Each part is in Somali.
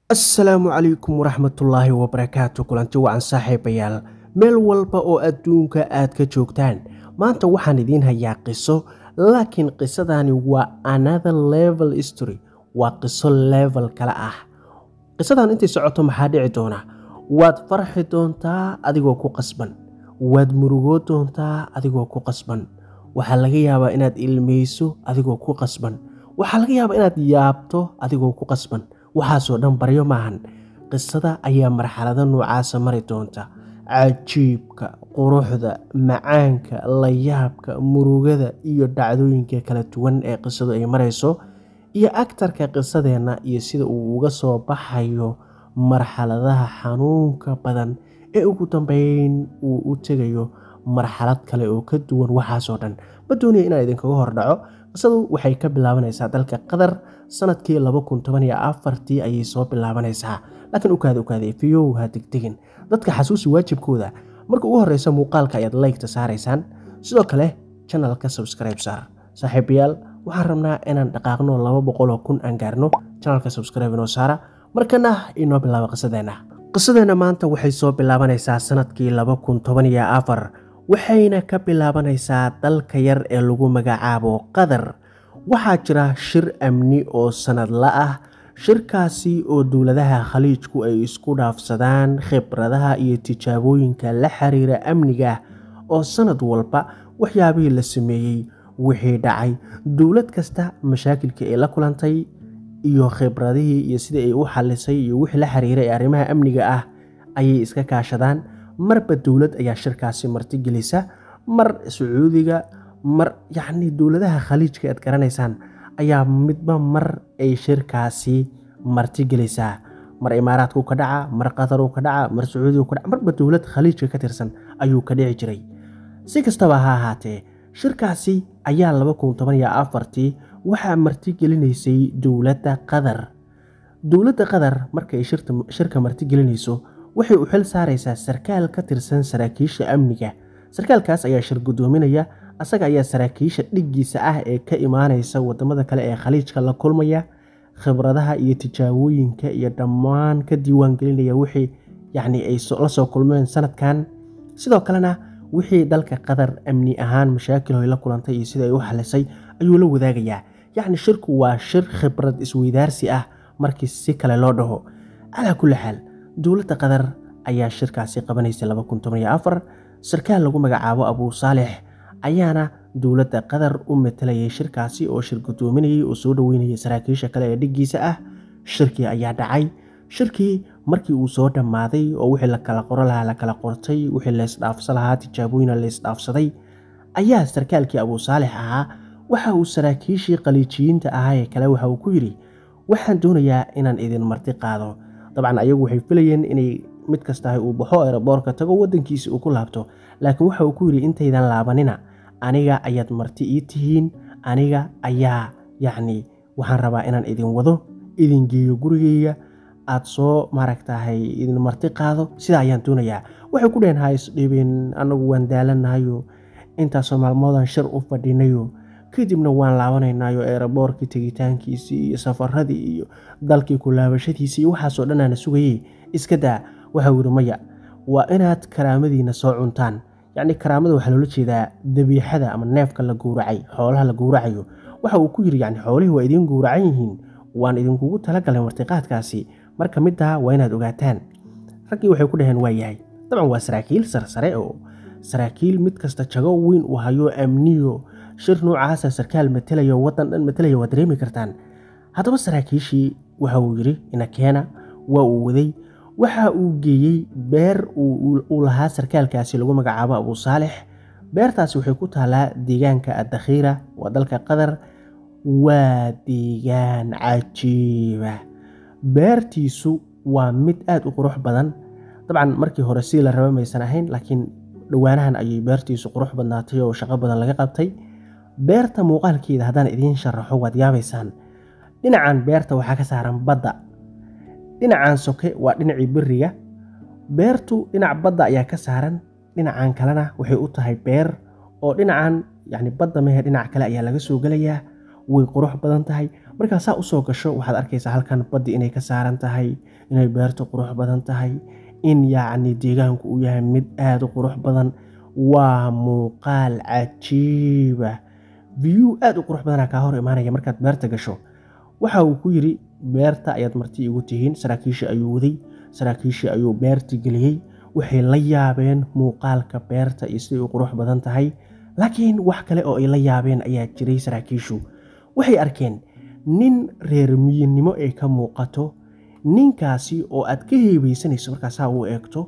assalaamu calaykum waraxmatullaahi wabarakaatu kulanti wacan saaxiibayaal meel walba oo adduunka aad ka joogtaan maanta waxaan idiin hayaa qiso laakiin qisadani waa another level history waa qiso level kale ah qisadan intay socoto maxaa dhici doona waad farxi doontaa adigoo ku qasban waad murugoo doontaa adigoo ku qasban waxaa laga yaabaa inaad ilmayso adigoo ku qasban waxaa laga yaabaa inaad yaabto adigoo ku qasban waxaasoo dhan baryo maahan qisada ayaa marxalado noocaasa mari doonta cajiibka quruxda macaanka layaabka murugada iyo dhacdooyinka kala duwan ee qisadu ay marayso iyo agtarka qisadeenna iyo sida uu uga soo baxayo marxaladaha xanuunka badan ee ugu dambeyn uu u tegayo marxalad kale oo ka duwan waxaasoo dhan ma doonaya inaan idinkaga hordhaco qisadu waxay ka bilaabanaysaa dalka qatar sanadkii tii ayay soo bilaabanaysaa laakiin ukaada ukaada fiyow ha degdegin dadka xasuusi waajibkooda marka ugu horeysa muuqaalka ayaad laygta saaraysaan sidoo kale janalka subscribe saar saaxiibayaal waxaan rabnaa inaan dhaqaaqno laba boqoloo kun aan gaarno janalka subscribe inoo saara markana inoo bilaaba qisadeenna qisadeenna maanta waxay soo bilaabanaysaa sanadkii waxayna ka bilaabanaysaa dalka yar ee lagu magacaabo qatar waxaa jira shir amni oo sanadla ah shirkaasi oo dowladaha khaliijku ay isku dhaafsadaan khibradaha iyo tijaabooyinka la xiriira amniga oo sanad walba waxyaabihii la sameeyey wixii dhacay dowlad kasta mashaakilka ay la kulantay iyo khibradihii iyo sidii ay u xalisay iyo wixii la xiriiray arrimaha amniga ah ayay iska kaashadaan marba dowlad ayaa shirkaasi martigelisa mar sacuudiga mar yacnii dowladaha khaliijka aad garanaysaan ayaa midba mar ay shirkaasi martigelisaa mar imaaraadku ka dhaca mar qataruu ka dhaca mar sacuudigu ka dhaca marba dowlad khaliijka ka tirsan ayuu ka dhici jiray si kastaba ha ahaatee shirkaasi ayaa tii waxaa martigelinaysay dowladda qatar dowladda qatar markaay shirka martigelinayso waxay u xil saaraysaa sarkaal ka tirsan saraakiisha amniga sarkaalkaas ayaa shir guddoominaya asaga ayaa saraakiisha dhiggiisa ah ee ka imaanaysa wadamada kale ee khaliijka la kulmaya khibradaha iyo tijaabooyinka iyo dhammaan ka diiwaangelinaya wixii yacni ay la soo kulmeen sanadkan sidoo kalena wixii dalka qatar amni ahaan mashaakil hoy la kulantay iyo sida ay u xalisay ayuu la wadaagayaa yacni shirku waa shir khibrad isweydaarsi ah markii si kale loo dhaho calaa kulli xaal dowladda qatar ayaa shirkaasi qabanaysay sarkaal lagu magacaabo abuu saalix ayaana dowladda qatar u matalayay shirkaasi oo shir guddoominayay oo soo dhoweynayay saraakiisha kale ee dhiggiisa ah shirkii ayaa dhacay shirkii markii uu soo dhammaaday oo wixii la kala qoro lahaa la kala qortay wixii laysdhaafsa lahaa tijaabooyina laysdhaafsaday ayaa sarkaalkii abuu saalix ahaa waxa uu saraakiishii qaliijiyiinta ahaa ee kale waxa uu ku yidhi waxaan doonayaa inaan idin marti qaado dabcan ayagu waxay filayeen inay mid kastahay uu baxo eroboorka tago wadankiisi uu ku laabto laakiin waxa uu ku yidhi intaydan laabanina aniga ayaad marti ii tihiin aniga ayaa yacni waxaan rabaa inaan idin wado idin geeyo gurigeyga aad soo maaragtahay idin marti qaado sidaa ayaan doonayaa waxay ku dheheen ha isdhibin annagu waan daalanahayo intaasoo maalmoodan shir u fadhinayo kadibna waan laabanaynayo eeraboorkii tegitaankiisii iyo safaradii iyo dalkii ku laabashadiisii iyo waxaasoo dhanaana sugayey iska daa waxau yidhi maya waa inaad karaamadiina soo cuntaan yacni karaamada waxaa loola jeedaa dabiixada ama neefka la gowracay xoolaha la gowracayo waxa uu ku yidhi yacni xoolihii waa idiin gowracan yihiin waan idinkugu talagalay martiqaadkaasi marka middaa waa inaad ogaataan raggii waxay ku dhaheen waa yahay dabcan waa saraakiil sarsare oo saraakiil mid kasta jago weyn uu hayo amniyo shir noocaasa sarkaal matelayo wadan dhan matalaya waa dareemi kartaan haddaba saraakiishii waxa uu yidhi inakeena waa uu waday waxa uu geeyey beer uu lahaa sarkaalkaasi lagu magacaabo abuu saalix beertaasi waxay ku taalaa deegaanka addakhiira waa dalka qatar waa deegaan cajiiba beertiisu waa mid aada u qurux badan dabcan markii hore sidii la raba maysan ahayn laakiin dhowaanahan ayay beertiisu qurux badnaatay oo shaqo badan laga qabtay beerta muuqaalkeeda haddaan idiin sharaxo waad yaabaysaan dhinacan beerta waxaa ka saaran badda dhinacan soke waa dhinacii beriga beertu dhinac badda ayaa ka saaran dhinacan kalena waxay u tahay beer oo dhinacan yacni badda mehe dhinac kale ayaa laga soo gelayaa way qurux badan tahay markaa saa usoo gasho waxaad arkaysaa halkan baddi inay ka saaran tahay inay beertu qurux badan tahay in yacni deegaanku uu yahay mid aada u qurux badan waa muuqaal cajiiba view aada u qurux badana kaa hor imaanaya markaad beerta gasho waxa uu ku yidhi beerta ayaad marti igu tihiin saraakiishii ayuu waday saraakiishii ayuu beerti geliyey waxay la yaabeen muuqaalka beerta iyo siday u qurux badan tahay laakiin wax kale oo ay la yaabeen ayaa jiray saraakiishu waxay arkeen nin reer miyinimo ay ka muuqato ninkaasi oo aad ka heebeysanayso markaasaa u eegto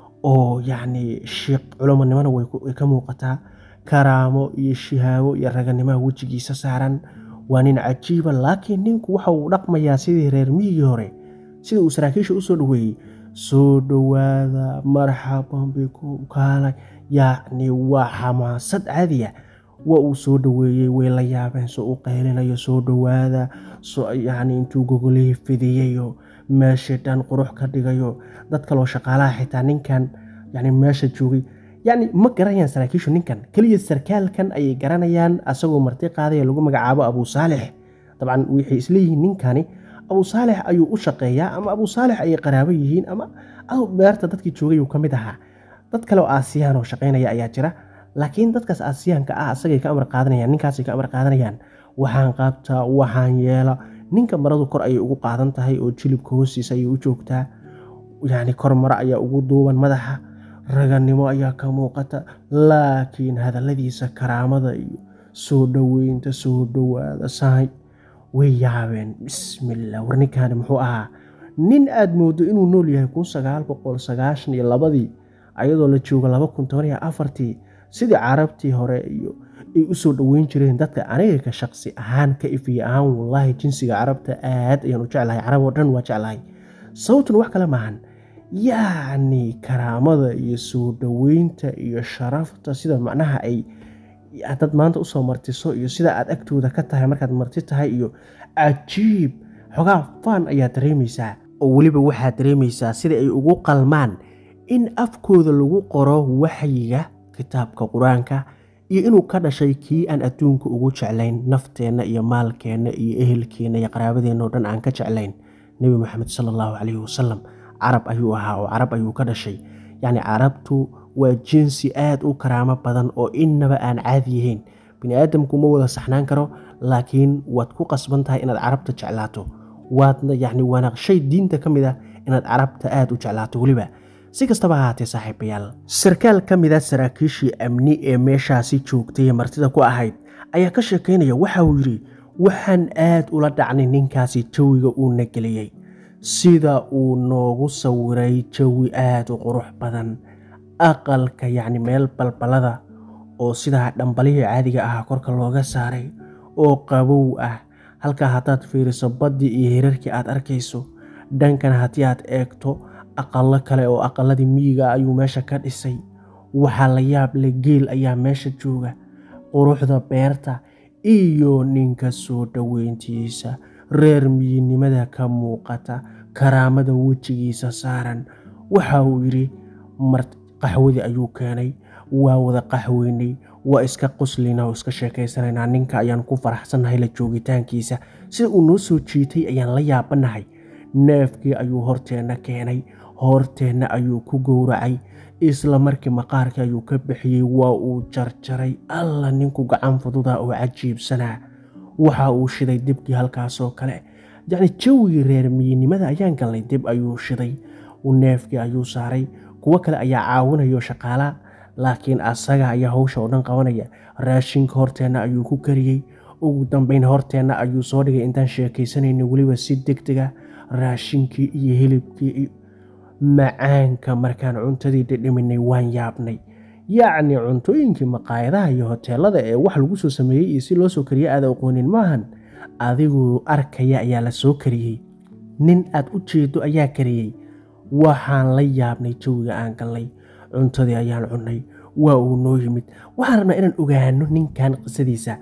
oo yacni shiiq culumonimona way ka muuqataa karaamo iyo shihaabo iyo raganimaha wejigiisa saaran waa nin cajiiba laakiin ninku waxa uu dhaqmayaa sidii reer miyigii hore sida uu saraakiisha usoo dhaweeyey soo dhowaada marxaban bikum kaalay yacni waa xamaasad caadiya waa uu soo dhoweeyey way la yaabeen soo u qaylinayo soo dhowaada yacni intuu gogolihii fidiyayo meeshii dhan qurux ka dhigayo dad kaloo shaqaalaha xitaa ninkan yani meesha joogay yacni ma garanayaan saraakiishu ninkan keliya sarkaalkan ayay garanayaan asagoo marti qaadaya lagu magacaabo abuu saalix dabcan waxay isleeyihiin ninkani abuu saalix ayuu u shaqeeyaa ama abuu saalix ayay qaraabo yihiin ama beerta dadkii joogay uu ka mid ahaa dad kale oo aasiyaan oo shaqaynaya ayaa jira laakiin dadkaas aasiyaanka ah asagay ka amar qaadanayaan ninkaasay ka amar qaadanayaan waxaan qaabtaa waxaan yeela ninka maradu kor ayay ugu qaadan tahay oo jilibka hoostiisa ayay u joogtaa yacni kor maro ayaa ugu duuban madaxa raganimo ayaa ka muuqata laakiin hadalladiisa karaamada iyo soo dhoweynta soo dhowaada sahay way yaabeen bismillah war ninkaani muxuu ahaa nin aad moodo inuu nool yahay kun sagaal boqol sagaashan iyo labadii ayadoo la joogo laba kun toban iyo afartii sidii carabtii hore iyo ay u soo dhoweyn jireen dadka aniga ka shaqsi ahaan ka ifiye ahaan wallaahi jinsiga carabta aad ayaan u jeclahay carab oo dhan waa jeclahay sababtuna wax kale maahan yacni karaamada iyo soo dhoweynta iyo sharafta sida macnaha ay dad maanta usoo martiso iyo sida aad agtooda ka tahay markaad marti tahay iyo cajiib xogaa faan ayaa dareemaysaa oo weliba waxaad dareemaysaa sida ay ugu qalmaan in afkooda lagu qoro waxyiga kitaabka qur-aanka iyo inuu ka dhashay kii aan adduunka ugu jeclayn nafteenna iyo maalkeenna iyo ehelkeenna iyo qaraabadeenna oo dhan aan ka jeclayn nebi moxamed sala allahu calayhi wasalam carab ayuu ahaa oo carab ayuu ka dhashay yacni carabtu waa jinsi aada u karaamo badan oo innaba aan caadi yahayn bini aadamku ma wada saxnaan karo laakiin waad ku qasban tahay inaad carabta jeclaato waadna yacni waana shay diinta ka mid ah inaad carabta aada u jeclaato weliba si kastaba ahaatee saaxiibayaal sarkaal ka mid a saraakiishii amni ee meeshaasi joogtay ee martida ku ahayd ayaa ka sheekaynaya waxa uu yidhi waxaan aad ula dhacnay ninkaasi jawiga uuna geliyey sida uu noogu sawiray jawi aada u qurux badan aqalka yacni meel balbalada oo sidaa dhambalihii caadiga ahaa korka looga saaray oo qabow ah halkaa haddaad fiiriso baddii iyo hirarkii aad arkayso dhankan haddii aad eegto aqallo kale oo aqalladii miyiga ayuu meesha ka dhisay waxaa la yaab leh geel ayaa meesha jooga quruxda beerta iyo ninka soo dhoweyntiisa reer miyinimada ka muuqata karaamada wejigiisa saaran waxa uu yidhi qaxwadii ayuu keenay waa wada qaxweynay waa iska qoslina oo iska sheekaysanaynaa ninka ayaan ku faraxsannahay la joogitaankiisa sida uu noo soo jiitay ayaan la yaabanahay neefkii ayuu horteenna keenay horteenna ayuu ku gowracay isla markii maqaarkii ayuu ka bixiyey waa uu jarjaray alla ninku gacan fududa oo cajiibsanaa waxa uu shiday dibkii halkaasoo kale yacni jawigii reer miyinimada ayaan galnay dib ayuu shiday neefkii ayuu saaray kuwo kale ayaa caawinayo shaqaala laakiin asaga ayaa hawsha oo dhan qabanaya raashinka horteenna ayuu ku kariyey ugu dambeyn horteenna ayuu soo dhigay intaan sheekaysanayna weliba si deg dega raashinkii iyo hilibkii iyo macaanka markaan cuntadii dhidhiminay waan yaabnay yacni cuntooyinkii maqaayadaha iyo hoteelada ee wax lagu soo sameeyey iyo si loo soo kariyey aada aqoonin maahan adiguu arkaya ayaa la soo kariyey nin aad u jeedo ayaa kariyey waxaan la yaabnay jawiga aan galnay cuntadii ayaan cunnay waa uu noo yimid waxaan rabnaa inaan ogaano ninkan qisadiisa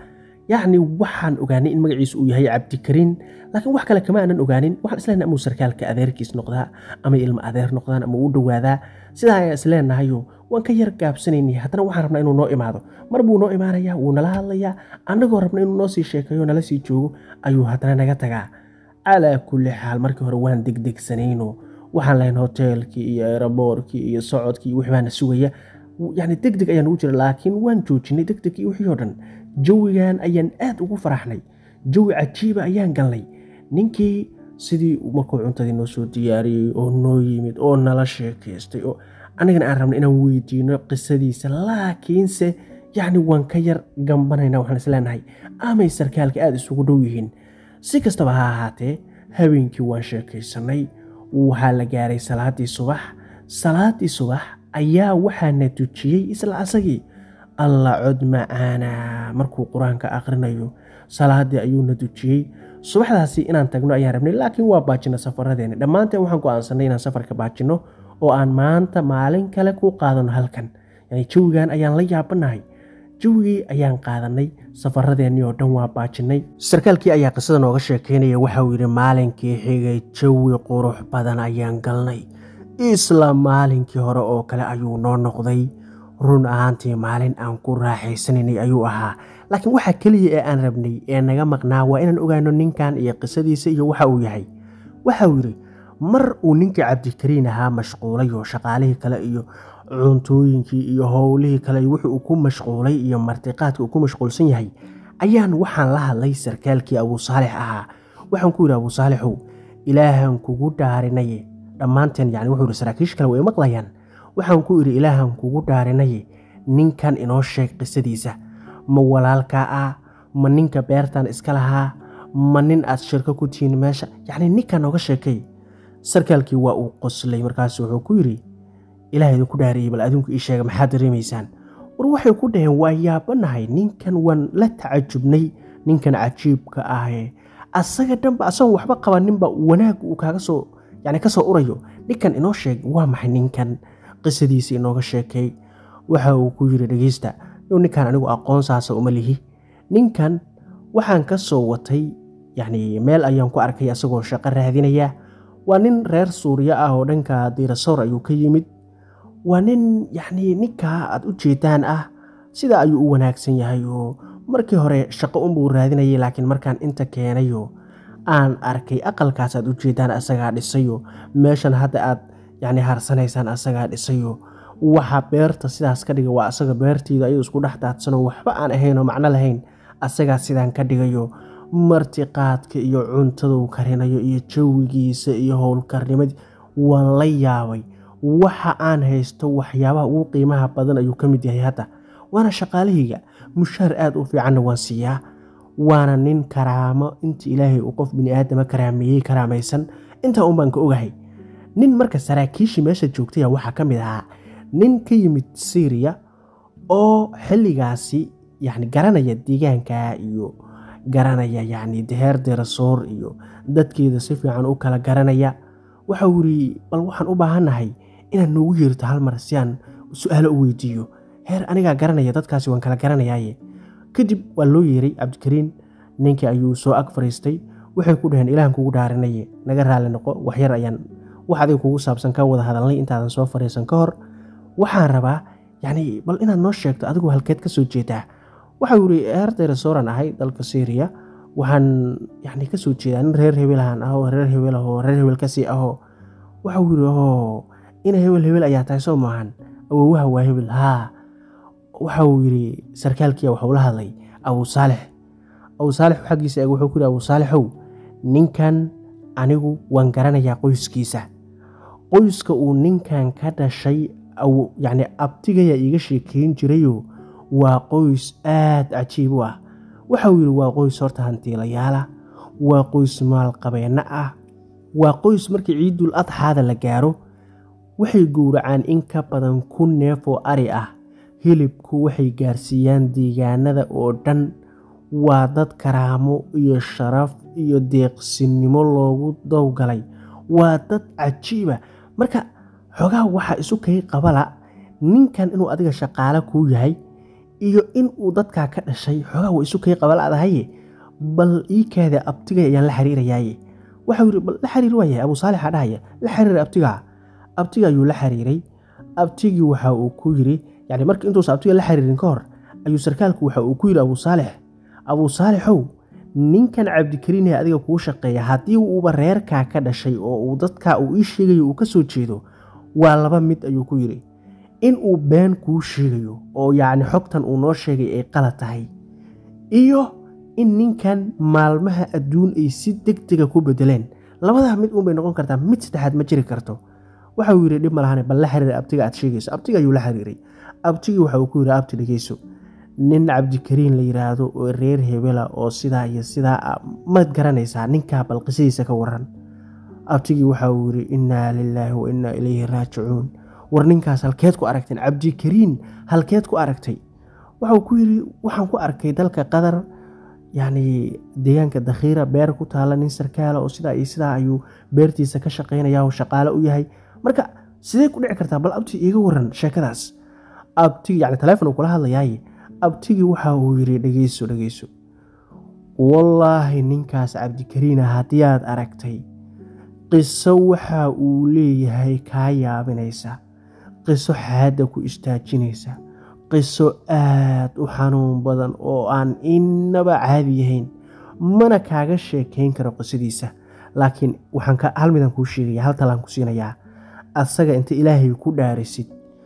yacni waxaan ogaanay in magaciisu uu yahay cabdikariin laakiin wax kale kama aanan ogaanin waxaan isleenahay amuu sarkaalka adeerkiis noqdaa ama ilmo adeer noqdaan ama uu dhowaadaa sidaa ayaan isleenahayo waan ka yar gaabsanaynay haddana waxaan rabnaa inuu noo imaado mar buu noo imaanayaa wuu nala hadlayaa annagoo rabna inuu noo sii sheekeeyo nala sii joogo ayuu haddana naga tagaa calaa kulli xaal markii hore waan degdegsanayno waxaan lahayn hoteelkii iyo aeroboorkii iyo socodkii iyo wixii baana sugaya yacni deg deg ayaan ugu jira laakiin waan joojinay deg deg iyo wixii oo dhan jawigan ayaan aad ugu faraxnay jawi cajiiba ayaan galnay ninkii sidii markuu cuntadii noo soo diyaariyey oo noo yimid oo nala sheekaystay oo anigana aan rabnay inaan weydiino qisadiisa laakiinse yacni waan ka yar gambanayna waxaan isleenahay amay sarkaalka aada isugu dhow yihiin si kastaba ha ahaatee habeenkii waan sheekaysanay waxaa la gaaray salaadii subax salaadii subax ayaa waxaana tujiyey isla asagii alla cod macaana markuu qur-aanka aqrinayo salaadii ayuuna tujiyey subaxdaasi inaan tagno ayaan rabnay laakiin waa baajina safaradeena dhammaanteen waxaan go-aansanay inaan safarka baajino oo aan maanta maalin kale ku qaadano halkan yani jawigan ayaan la yaabanahay jawigii ayaan qaadanay safaradeenii oo dhan waa baajinay sarkaalkii ayaa qisada nooga sheekeynaya waxauu yidhi maalinkii xigay jawi qurux badan ayaan galnay isla maalinkii hore oo kale ayuu noo noqday run ahaantii maalin aan ku raaxaysanaynay ayuu ahaa laakiin waxa keliya ee aan rabnay ee naga maqnaa waa inaan ogaano ninkan iyo qisadiisa iyo waxa uu yahay waxauu yidhi mar uu ninkii cabdikariin ahaa mashquulay oo shaqaalihii kale iyo cuntooyinkii iyo howlihii kale wixii uu ku mashquulay iyo martiqaadka uu ku mashquulsan yahay ayaan waxaan la hadlay sarkaalkii abuu saalix ahaa waxaan ku yidhi abuu saalixow ilaahan kugu dhaarinaye dhammaanteen yani wuxuu yidhi saraakiisha kale way maqlayaan waxaan ku idhi ilaahan kugu dhaarinaye ninkan inoo sheeg qisadiisa ma walaalkaa ah ma ninka beertan iska lahaa ma nin aad shirko ku tihiin meesha yacni ninkan nooga sheekay sarkaalkii waa uu qoslay markaasu wuxuu ku yidhi ilaah idinku dhaariyey bal adinku ii sheega maxaad dareemaysaan war waxay ku dhaheen waa yaabanahay ninkan waan la tacajubnay ninkan cajiibka ahee asaga dhanba asagoon waxba qabaninba wanaag uu kaaga soo yani ka soo urayo ninkan inoo sheeg waa maxay ninkan qisadiisa inooga sheekay waxa uu ku yidhi dhegeysta ninkan anigu aqoon saasa uma lihi ninkan waxaan ka soo watay yacni meel ayaan ku arkay asagoo shaqo raadinaya waa nin reer suuriya ah oo dhanka diirasoor ayuu ka yimid waa nin yacni ninkaa aad u jeedaan ah sidaa ayuu u wanaagsan yahay oo markii hore shaqo unbuu raadinayay laakiin markaan inta keenayo aan arkay aqalkaas aad u jeedaan asagaa dhisayo meeshan hadda aad yacni harsanaysaan asagaa dhisayo waxa beerta sidaas ka dhiga waa asaga beertiida ayuu isku dhex daadsanoo waxba aan ahayn oo macno lahayn asagaa sidaan ka dhigayo martiqaadka iyo cuntaduu karinayo iyo jawigiisa iyo howlkarnimadii waan la yaabay waxa aan haysto waxyaabaha ugu qiimaha badan ayuu ka mid yahay hadda waana shaqaalahayga mushaar aada u fiicanna waan siiyaa waana nin karaamo inta ilaahay uu qof bini aadama karaameeyey karaamaysan intaa un baan ka ogahay nin marka saraakiishii meesha joogtaya waxaa ka mid ahaa nin ka yimid syriya oo xilligaasi yani garanaya deegaanka iyo garanaya yacni deheer derasoor iyo dadkeeda si fiican u kala garanaya waxau yidhi bal waxaan u baahannahay inaad noogu yeerto hal mar si aan su-aalo u weydiiyo heer anigaa garanaya dadkaasi waan kala garanayaaye kadib waa loo yeeray cabdikariin ninkii ayuu soo ag fariistay waxay ku dhaheen ilaahan kugu dhaarinaye naga raali noqo waxyar ayaan wax adiga kugu saabsan ka wada hadalnay intaadan soo fariisan ka hor waxaan rabaa yacni bal inaad noo sheegto adigu halkeed ka soo jeedaa waxau yidhi heerdayrasooraan ahay dalka syriya waxaan yani ka soo jeedaa nin reer hebelahan ahoo reer hebel ahoo reer hebel kasii ahoo waxau yidhi oo ina hebel hebel ayaa tahay soo maahan awowaha waa hebel haa waxau yidhi sarkaalkiia waxuu la hadlay abuu saalix abuu saalix xaggiisa eeg wuxuu ku yidhi abuu saalixow ninkan anigu waan garanayaa qoyskiisa qoyska uu ninkan ka dhashay yacni abtigayaa iiga sheekeyn jirayo waa qoys aad cajiib u ah waxau yidhi waa qoys horta hantiilayaala waa qoys maalqabeenno ah waa qoys markii ciidul adxaada la gaaro waxay gowracaan in ka badan kun neef oo ari ah hilibku waxay gaarsiiyaan deegaanada oo dhan waa dad karaamo iyo sharaf iyo deeqsinimo loogu dowgalay waa dad cajiiba marka xogaha waxaa isu kay qabala ninkan inuu adiga shaqaale kuu yahay iyo in uu dadkaa ka dhashay xoogaa wa isu kay qabaladahaye bal iikaada abtigay ayaan la xiriirayaaye waxau yidhi bal la xiriir waayahay abuu saalixa dhahaya la xiriir abtigaa abtiga ayuu la xiriiray abtigii waxa uu ku yidhi yani marka intuusa abtiga la xiriirin ka hor ayuu sarkaalku waxa uu ku yidhi abuu saalix abuu saalixow ninkan cabdikariin ee adiga kuu shaqeeya haddii uuba reerkaa ka dhashay oo uu dadkaa uu ii sheegayo uu ka soo jeedo waa laba mid ayuu ku yidhi in uu been kuu sheegayo oo yacni xogtan uu noo sheegay ay qalad tahay iyo in ninkan maalmaha adduun ay si deg dega ku bedeleen labadaa mid uunbay noqon kartaa mid saddexaad ma jiri karto waxa uu yidhi dhib ma lahane bal la xiriira abtiga aad sheegayso abtiga ayuu la xiriiray abtigii waxa uu ku yidhi abti dhegeyso nin cabdikariin la yidhaahdo oo reer hebela oo sidaa iyo sidaa maad garanaysaa ninkaa bal qisadiisa ka waran abtigii waxa uu yidhi innaa lilaahi wa innaa ilayhi raajicuun war ninkaas halkeed ku aragteen cabdikariin halkeed ku aragtay waxauu ku yidhi waxaan ku arkay dalka qatar yacni deegaanka dakhiira beer ku taalla nin sarkaala oo sidaa iyo sidaa ayuu beertiisa ka shaqaynaya oo shaqaale u yahay marka sidee ku dhici kartaa bal abti iiga waran sheekadaas abtigi yani taleefon uu kula hadlayaaye abtigii waxa uu yidhi dhegeyso dhegeyso wallaahi ninkaas cabdikariina haddii aad aragtay qiso waxa uu leeyahay kaa yaabinaysa qiso xaadda ku istaajinaysa qiso aad u xanuun badan oo aan innaba caadi yahayn mana kaaga sheekayn karo qisadiisa laakiin waxaan hal midaan kuu sheegaya hal talaan ku siinayaa asaga inta ilaahay ku dhaarisid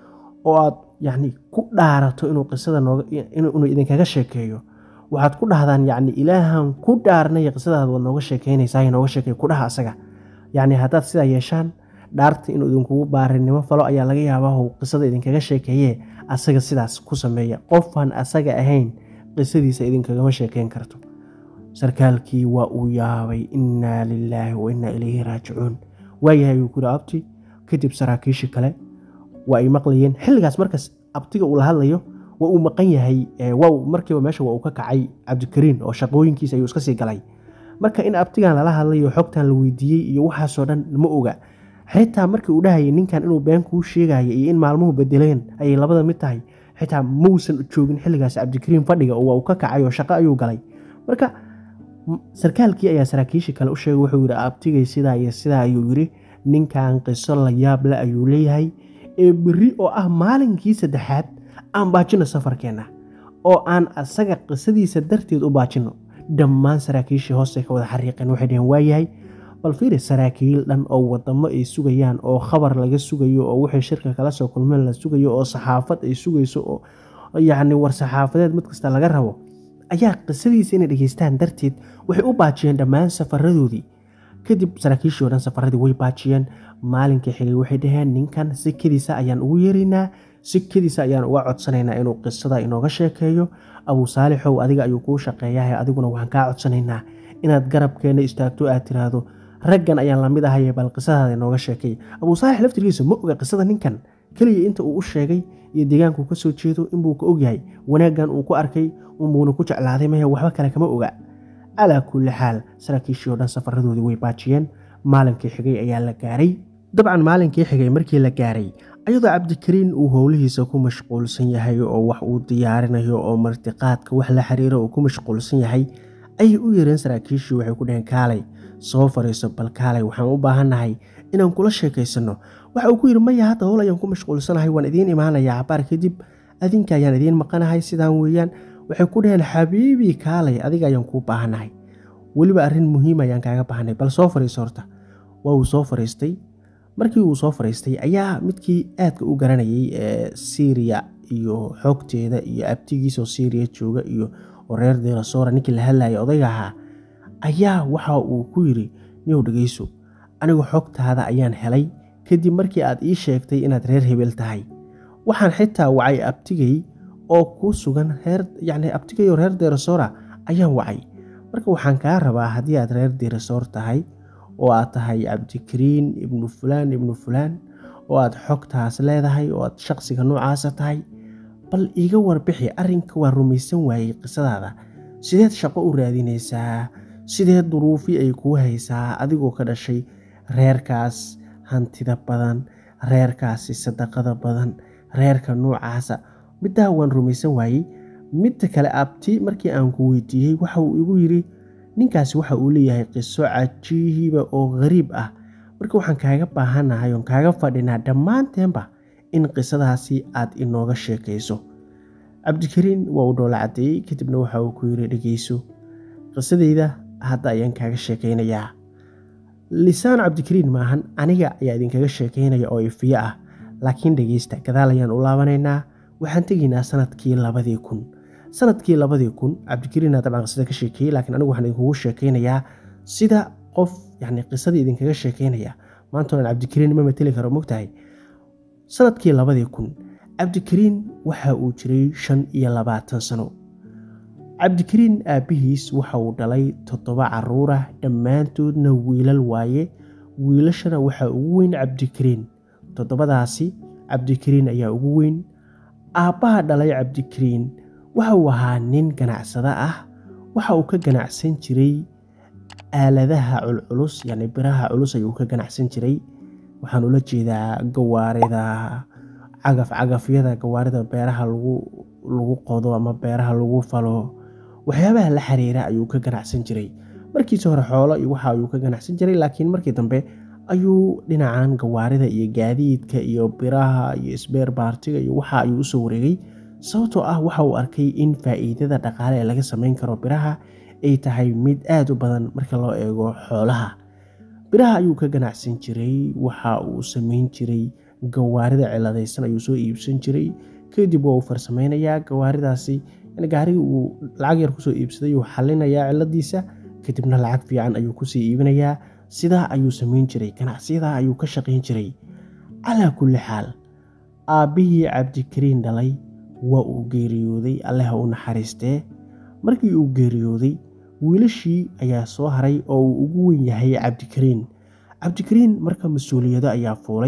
oo aad yacni ku dhaarato inuu qisada inuu idinkaga sheekeeyo waxaad ku dhahdaan yacni ilaahan ku dhaarnay qisadaad waad nooga sheekeynaysaa nooga sheekey ku dhaha asaga yacni haddaad sidaa yeeshaan dhaarta inuu idinkugu baarinimo falo ayaa laga yaabaa uu qisada idinkaga sheekeeye asaga sidaas ku sameeya qofaan asaga ahayn qisadiisa idinkagama sheekeyn karto sarkaalkii waa uu yaabay innaa lilaahi wa innaa ilayhi raajicuun waayahay uu kuri abti kadib saraakiishii kale waa ay maqlayeen xilligaas markaas abtiga uu la hadlayo waa uu maqan yahay markiiba meesha waa uu ka kacay cabdikariin oo shaqooyinkiisa ayuu iska sii galay marka in abtigan lala hadlayo xogtan la weydiiyey iyo waxaasoo dhan ma oga xitaa markii uu dhahayay ninkan inuu been kuu sheegaya iyo in maalmuhu bedeleen ayay labada mid tahay xitaa mausan joogin xilligaas cabdikariin fadhiga oo waa uu ka kacay oo shaqo ayuu galay marka sarkaalkii ayaa saraakiishii kale u sheegay wuxuu yidhi abtigay sidaa iyo sidaa ayuu yidhi ninkan qiso la yaab le ayuu leeyahay ee berri oo ah maalinkii saddexaad aan baajino safarkeenna oo aan asaga qisadiisa darteed u baajino dhammaan saraakiishii hoose ka wada xariiqeen waxay dhaheen waayahay bal fiiri saraakiil dhan oo wadamo ay sugayaan oo khabar laga sugayo oo wixii shirka kala soo kulmeen la sugayo oo saxaafad ay sugayso oo yacni war saxaafadeed mid kasta laga rabo ayaa qisadiisa inay dhegeystaan darteed waxay u baajiyeen dhammaan safaradoodii kadib saraakiishii o dhan safaradii way baajiyeen maalinkii xigay waxay dhaheen ninkan sikadiisa ayaan ugu yeeraynaa sikadiisa ayaan uga codsanaynaa inuu qisada inooga sheekeeyo abuu saalixow adiga ayuu kuu shaqeeyahay adiguna waxaan kaa codsanaynaa inaad garabkeenna istaagto aad tiraahdo raggan ayaan lamid ahaye bal qisadaada inooga sheekay abuu saalix laftirkiisa ma oga qisada ninkan keliya inta uu u sheegay iyo deegaankuu ka soo jeedo inbuu ka ogyahay wanaaggan uu ku arkay unbuuna ku jeclaaday mahe waxba kale kama oga calaa kulli xaal saraakiishii oo dhan safaradoodii way baajiyeen maalinkii xigay ayaa la gaaray dabcan maalinkii xigay markii la gaaray ayadoo cabdikariin uu howlihiisa ku mashquulsan yahay oo wax uu diyaarinayo oo martiqaadka wax la xiriiro uu ku mashquulsan yahay ayay u yeereen saraakiishii waxay ku dhaheen kaalay soo fariiso bal kaalay waxaan u baahannahay inaan kula sheekaysanno waxa uu ku yidhi maya hadda howl ayaan ku mashquulsanahay waan idiin imaanayaa cabaar kadib adinka ayaan idiin maqanahay sidaan weeyaan waxay ku dhaheen xabiibii kaalay adiga ayaan kuu baahannahay weliba arrin muhiim ayaan kaaga baahanay bal soo fariiso horta waa uu soo fariistay markii uu soo fariistay ayaa midkii aadka u garanayay ee syriya iyo xoogteeda iyo abtigiisoo syriya jooga iyo oo reer deerasoora ninkii la hadlayay odayga ahaa ayaa waxa uu ku yidhi niyow dhegeyso anigu xogtaada ayaan helay kadib markii aad ii sheegtay inaad reer hebel tahay waxaan xitaa wacay abtigay oo ku sugan reer yacni abtigay oo reer deerasoora ayaan wacay marka waxaan kaa rabaa haddii aad reer deerasoor tahay oo aad tahay cabdikariin ibnu fulaan ibnu fulaan oo aad xogtaas leedahay oo aad shaqsiga noocaasa tahay bal iiga warbixi arrinka waa rumaysan waayey qisadaada sideed shaqo u raadinaysaa sideed duruufi ay kuu haysaa adigoo ka dhashay reerkaas hantida badan reerkaasi sadaqada badan reerka noocaasa middaa waan rumaysan waayey midda kale abti markii aan ku weydiiyey waxa uu igu yidhi ninkaasi waxa uu leeyahay qiso cajiiba oo ghariib ah marka waxaan kaaga baahanahay oon kaaga fadhinaa dhammaanteenba in qisadaasi aad inooga sheekayso cabdikariin waa uu dhoola caddeeyey kadibna waxa uu ku yidhi dhegeyso qisadeyda hadda ayaan kaaga sheekaynayaa lisaan cabdikariin maahan aniga ayaa idinkaga sheekaynaya oo ifiyo ah laakiin dhegeysta gadaal ayaan u laabanaynaa waxaan tegaynaa sanadkii labadii kun sanadkii labadii kun cabdikariina dabcan qisada ka sheekeeyey laakiin anigu waxaan idinkugu sheekaynayaa sida qof yani qisadii idinkaga sheekaynaya maanta oan cabdikariin ma mateli karo mogtahay sanadkii labadii kun cabdikariin waxa uu jiray shan iyo labaatan sano cabdikariin aabbihiis waxa uu dhalay toddoba caruurah dhammaantoodna wiilal waaye wiilashana waxaa ugu weyn cabdikariin toddobadaasi cabdikariin ayaa ugu weyn aabbaha dhalay cabdikariin waxa uu ahaa nin ganacsado ah waxa uu ka ganacsan jiray aaladaha culculus yacni biraha culus ayuu ka ganacsan jiray waxaan ula jeedaa gawaarida cagaf cagafyada gawaarida beeraha lagu qodo ama beeraha lagu falo waxyaabaha la xiriira ayuu ka ganacsan jiray markiisi hore xoolo iyo waxa ayuu ka ganacsan jiray laakiin markii dambe ayuu dhinacan gawaarida iyo gaadiidka iyo biraha iyo sbeer baartiga iyo waxa ayuu usoo wareegay sababtoo ah waxa uu arkay in faa'iidada dhaqaale ee laga samayn karo biraha ay tahay mid aada u badan marka loo eego xoolaha biraha ayuu ka ganacsan jiray waxa uu samayn jiray gawaarida ciladaysan ayuu soo iibsan jiray kadib waa uu farsameynayaa gawaaridaasi gaarigii uu lacag yar kusoo iibsaday uu xalinayaa ciladiisa kadibna lacag fiican ayuu kusii iibinayaa sidaa ayuu samayn jiray ganacsiyadaa ayuu ka shaqayn jiray calaa kulli xaal aabbihii cabdikariin dhalay waa uu geeriyooday alleha u naxariistee markii uu geeriyooday wiilashii ayaa soo haray oo uu ugu weyn yahay cabdikariin cabdikariin marka mas-uuliyado ayaa fuulay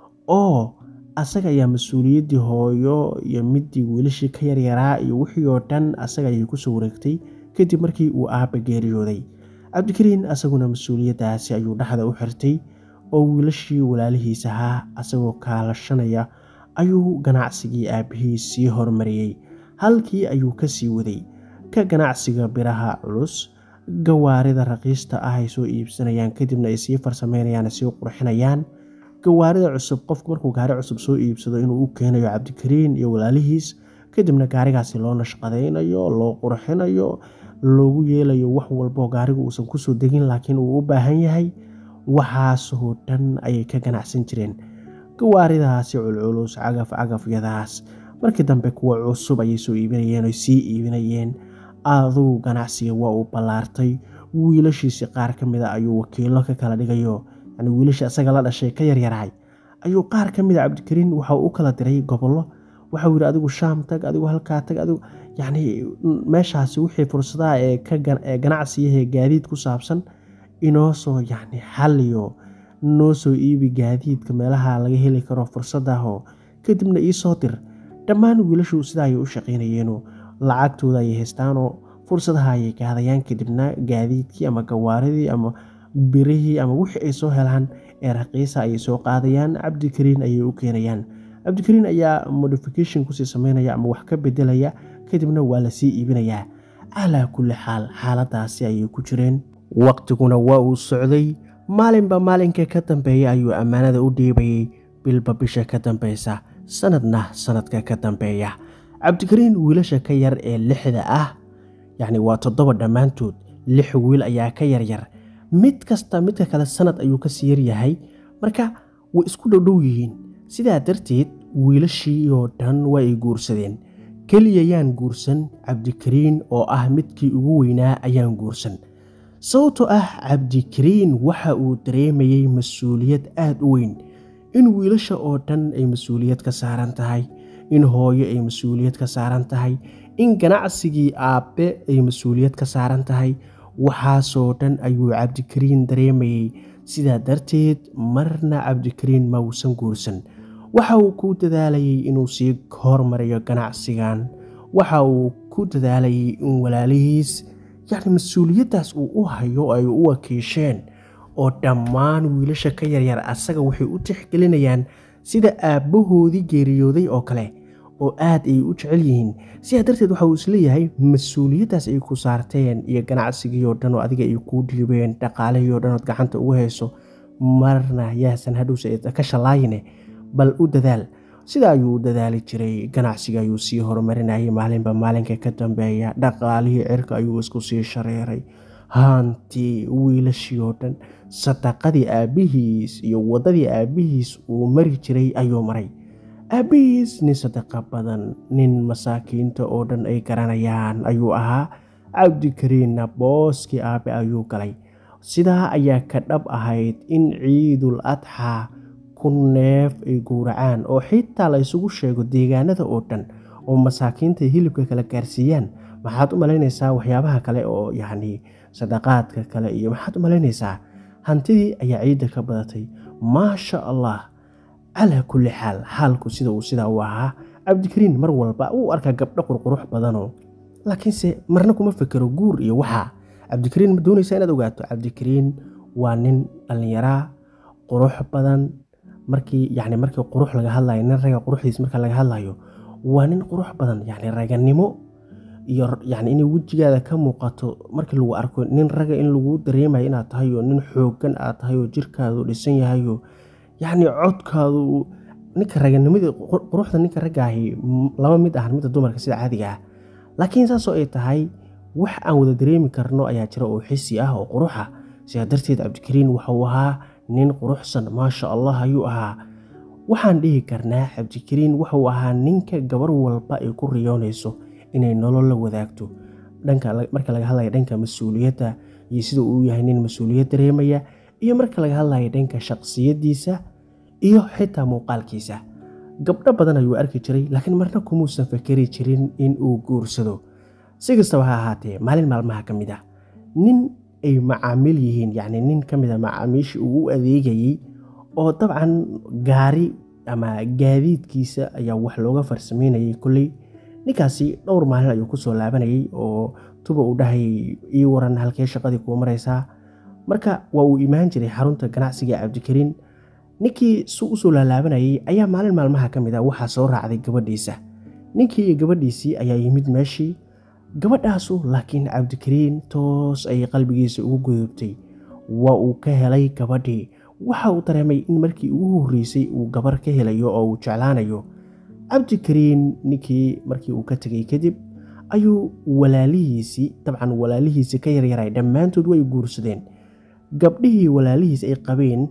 oo asaga ayaa mas-uuliyaddii hooyo iyo midii wiilashii ka yaryaraa iyo wixii oo dhan asaga ayay kusoo wareegtay kadib markii uu aabba geeriyooday cabdikariin asaguna mas-uuliyaddaasi ayuu dhexda u xirtay oo wiilashii walaalihiis ahaa asagoo kaalashanaya ayuu ganacsigii aabbihii sii horumariyey halkii ayuu ka sii waday ka ganacsiga biraha culus gawaarida raqiista ah ay soo iibsanayaan kadibna ay sii farsameynayaan sii qurxinayaan gawaarida cusub qofku markuu gaari cusub soo iibsado inuu u keenayo cabdikariin iyo walaalihiis kadibna gaarigaasi loo nashqadaynayo loo qurxinayo loogu yeelayo wax walboo gaarigu uusan kusoo degin laakiin uu u baahan yahay waxaasoo dhan ayay ka ganacsan jireen gawaaridaasi culculus cagaf cagafyadaas markii dambe kuwa cusub ayay soo iibinayeen oy sii iibinayeen adugu ganacsiga waa uu ballaartay wiilashiisi qaar ka mida ayuu wakiilo ka kala dhigayo yani wiilashii asaga la dhashay ka yaryarahay ayuu qaar ka mida cabdikariin waxa u kala diray gobollo waxau yidhi adigu shaam tag adigu halkaa tag adigu yacni meeshaasi wixii fursadaha ee kaee ganacsiyahe gaadiid ku saabsan inoo soo yacni xaliyo noo soo iibi gaadiidka meelaha laga heli karo fursadahoo kadibna iisoo dir dhammaan wiilashu sidaa ayay u shaqaynayeeno lacagtooda ayay haystaanoo fursadaha ayay gaadayaan kadibna gaadiidkii ama gawaaridii ama birihii ama wixii ay soo helaan ee raqiisa ayay soo qaadayaan cabdikariin ayay u keenayaan cabdikariin ayaa modification kusii sameynaya ama wax ka bedelaya kadibna waa lasii iibinayaa calaa kulli xaal xaaladaasi ayay ku jireen waqtiguna waa uu socday maalinba maalinka ka dambeeya ayuu ammaanada u dhiibayay bilba bisha ka dambeysa sanadna sanadka ka dambeeya cabdikariin wiilasha ka yar ee lixda ah yacni waa toddoba dhammaantood lix wiil ayaa ka yaryar mid kasta midka kale sanad ayuu kasii yaryahay marka way isku dhowdhow yihiin sidaa darteed wiilashii oo dhan waa ay guursadeen keliya yaan guursan cabdikariin oo ah midkii ugu weynaa ayaan guursan sababtoo ah cabdikariin waxa uu dareemayey mas-uuliyad aada u weyn in wiilasha oo dhan ay mas-uuliyad ka saaran tahay in hooyo ay mas-uuliyad ka saaran tahay in ganacsigii aabbe ay mas-uuliyad ka saaran tahay waxaasoo dhan ayuu cabdikariin dareemayey sidaa darteed marna cabdikariin ma uusan guursan waxa uu ku dadaalayay inuu sii hormariyo ganacsigan waxa uu ku dadaalayay in walaalihiis yacni mas-uuliyaddaas uu u hayo ay u wakiisheen oo dhammaan wiilasha ka yaryar asaga waxay u tixgelinayaan sida aabbahoodii geeriyooday oo kale oo aad ay u jecel yihiin sidaa darteed waxa uu isleeyahay mas-uuliyaddaas ay ku saarteen iyo ganacsigii oo dhan oo adiga ay kuu dhiibeen dhaqaalihii oo dhan ood gacanta ugu hayso marna yaasan hadhowse ka shallaayine bal u dadaal sida ayuu u dadaali jiray ganacsiga ayuu sii horumarinayay maalinba maalinka ka dambeeya dhaqaalihii cirka ayuu isku sii shareeray haantii wiilashii oo dhan sadaqadii aabbihiis iyo waddadii aabbihiis uu mari jiray ayuu maray aabbihiis nin sadaqa badan nin masaakiinta oo dhan ay garanayaan ayuu ahaa cabdikariinna booskii aabbe ayuu galay sidaa ayaa ka dhab ahayd in ciidul adxaa ku neef ay gowracaan oo xitaa la ysugu sheego deegaanada oo dhan oo masaakiinta hilibka kala gaarsiiyaan maxaad u malaynaysaa waxyaabaha kale oo yacni sadaqaadka kale iyo maxaad u malaynaysaa hantidii ayaa ciidda ka badatay maasha allah calaa kulli xaal xaalku sida uu sidaa u ahaa cabdikariin mar walba uu arkaa gabdho qurqurux badanoo laakiinse marna kuma fekero guur iyo waxaa cabdikariin ma doonaysaa inaad ogaato cabdikariin waa nin dhallinyaraa qurux badan markii yacni markii qurux laga hadlayo nin raga quruxdiis marka laga hadlayo waa nin qurux badan yacni raganimo iyo yacni inay wejigaada ka muuqato markii lagu arko nin raga in lagu dareemayo inaad tahay oo nin xooggan aad tahay oo jirkaadu dhisan yahayo yacni codkaadu ninka raganimada quruxda ninka raggaahi lama mid ahan midda dumarka sida caadiga ah laakiin saasoo ay tahay wax aan wada dareemi karno ayaa jira oo xisi ah oo quruxa sidaa darteed cabdikariin waxauu ahaa nin quruxsan maasha allah ayuu ahaa waxaan dhihi karnaa cabdikariin wuxuu ahaa ninka gabar walba ay ku riyoonayso inay nolol la wadaagto marka laga hadlaya dhanka mas-uuliyadda iyo sida uu yahay nin mas-uuliyad dareemaya iyo marka laga hadlaya dhanka shaqsiyadiisa iyo xitaa muuqaalkiisa gabdho badan ayuu arki jiray laakiin marna kumuusan fakeri jirin in uu guursado si kastaba ha ahaatee maalin maalmaha ka mid ah nin ay macaamiil yihiin yacni nin ka mid a macaamiishii uu u adeegayey oo dabcan gaari ama gaadiidkiisa ayaa wax looga farsameynayay kolley ninkaasi dhowr maalin ayuu kusoo laabanayay oo tuba uu dhahayay ii waran halkee shaqadii kuu maraysaa marka waa uu imaan jiray xarunta ganacsiga cabdikariin ninkii su usoo laalaabanayay ayaa maalin maalmaha ka mid ah waxaa soo raacday gabadhiisa ninkii iyo gabadhiisii ayaa yimid meeshii gabadhaasu laakiin cabdikariin toos ayay qalbigiisa ugu gudubtay waa uu ka helay gabadhii waxa uu dareemay in markii ugu horreysay uu gabar ka helayo oo uu jeclaanayo cabdikariin ninkii markii uu ka tegay kadib ayuu walaalihiisii dabcan walaalihiisii ka yaryaray dhammaantood way guursadeen gabdhihii walaalihiis ay qabeen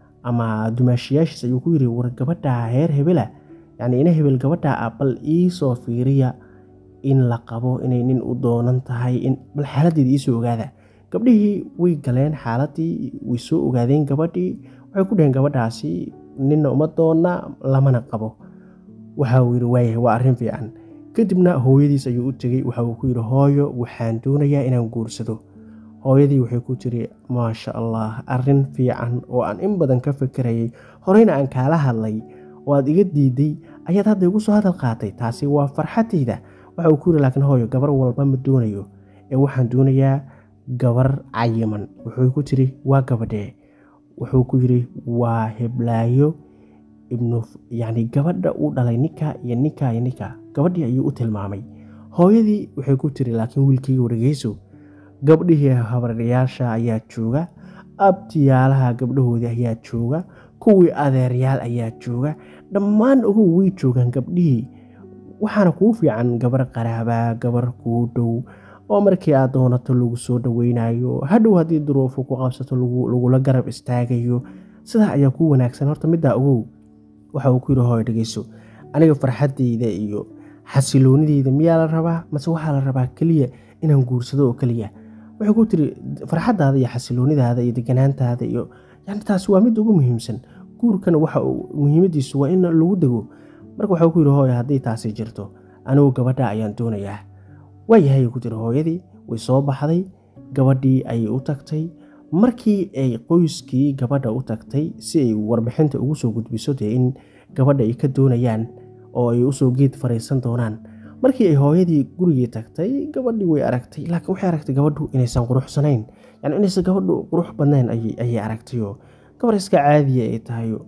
ama dumaashiyaashiis ayuu ku yiri war gabadhaa heer hebela yacni ina hebel gabadhaa ah bal iisoo fiiriya in la qabo inay nin u doonan tahay in bal xaaladdeeda iisoo ogaada gabdhihii way galeen xaaladii way soo ogaadeen gabadhii waxay ku dhaheen gabadhaasi ninna uma doona lamana qabo waxa uu yidhi waayahay waa arrin fiican kadibna hooyadiis ayuu u tegey waxa uu ku yidhi hooyo waxaan doonayaa inaan guursado hooyadii waxay ku tiri maasha allah arrin fiican oo aan in badan ka fekerayay horeyna aan kaala hadlay oo aad iga diiday ayaad hadda igu soo hadal qaatay taasi waa farxadayda waxa uu ku yidhi laakiin hooyo gabar walba ma doonayo ee waxaan doonayaa gabar cayiman wuxuu ku tiri waa gabadhee wuxuu ku yidhi waa heblaayo ibnu yacni gabadha uu dhalay ninka iyo ninka iyo ninka gabadhii ayuu u tilmaamay hooyadii waxay ku tiri laakiin wiilkayga wargeyso gabdhihii habaryaasha ayaa jooga abtiyaalaha gabdhahoodii ayaa jooga kuwii adeeryaal ayaa jooga dhammaan ugu way joogaan gabdhihii waxaana kuu fiican gabar qaraabaa gabar kuu dhow oo markii aad doonato lagu soo dhoweynayo hadhow haddii duruufu ku qabsato lagula garab istaagayo sidaa ayaa kuu wanaagsan horta middaa ogow waxa uu ku yidhi hooyo dhegeyso aniga farxaddayda iyo xasiloonideyda miyaa la rabaa mase waxaa la rabaa keliya inaan guursado oo keliya waxay ku tiri farxaddaada iyo xasiloonidaada iyo deganaantaada iyo yani taasi waa mid ugu muhiimsan guurkana waxa muhiimadiisu waa in lagu dego marka waxau ku yidhi hooyo haddii taasi jirto anigu gabadha ayaan doonayaa waayahay ku tiri hooyadii way soo baxday gabadhii ayay u tagtay markii ay qoyskii gabadha u tagtay si ay warbixinta ugu soo gudbiso dee in gabadha ay ka doonayaan oo ay usoo geed fariisan doonaan markii ay hooyadii gurigii tagtay gabadhii way aragtay laakiin waxay aragtay gabadhu inaysan quruxsanayn yani inaysan gabadhu qurux badnayn ayay aragtayoo gabar iska caadiya ay tahayo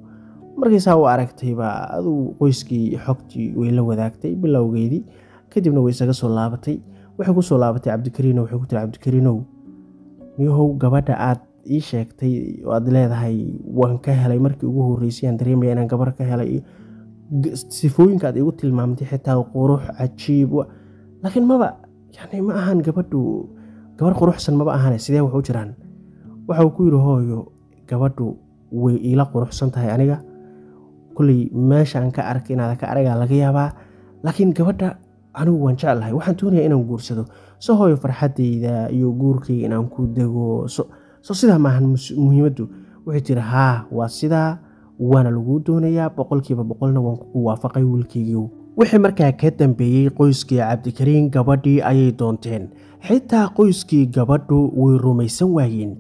markaysaa u aragtayba aduu qoyskii xogtii way la wadaagtay bilowgeedii kadibna way isaga soo laabatay waxay ku soo laabatay cabdikariino waxay ku tiri cabdikariinow niyahow gabadha aad ii sheegtay oo aad leedahay waan ka helay markii ugu horreysay aan dareemaya inaan gabar ka helay sifooyinka aad igu tilmaamtay xitaa qurux cajiib laakiin maba yani ma ahan gabadhu gabar quruxsan maba ahane sidee wax u jiraan waxa uu ku yidhi hooyo gabadhu way iila quruxsan tahay aniga kulley meesha aan ka arkay inaada ka aragaa laga yaabaa laakiin gabadha anigu waan jeclahay waxaan doonayaa inaan guursado so hooyo farxaddayda iyo guurkayga inaan ku dego so sidaa maahan muhiimaddu waxay tiri haa waa sidaa waana laguu doonayaa boqolkiiba boqolna waan kugu waafaqay wiilkaygiiw wixii markaa ka dambeeyey qoyskii cabdikariin gabadhii ayay doonteen xitaa qoyskii gabadhu way rumaysan waayeen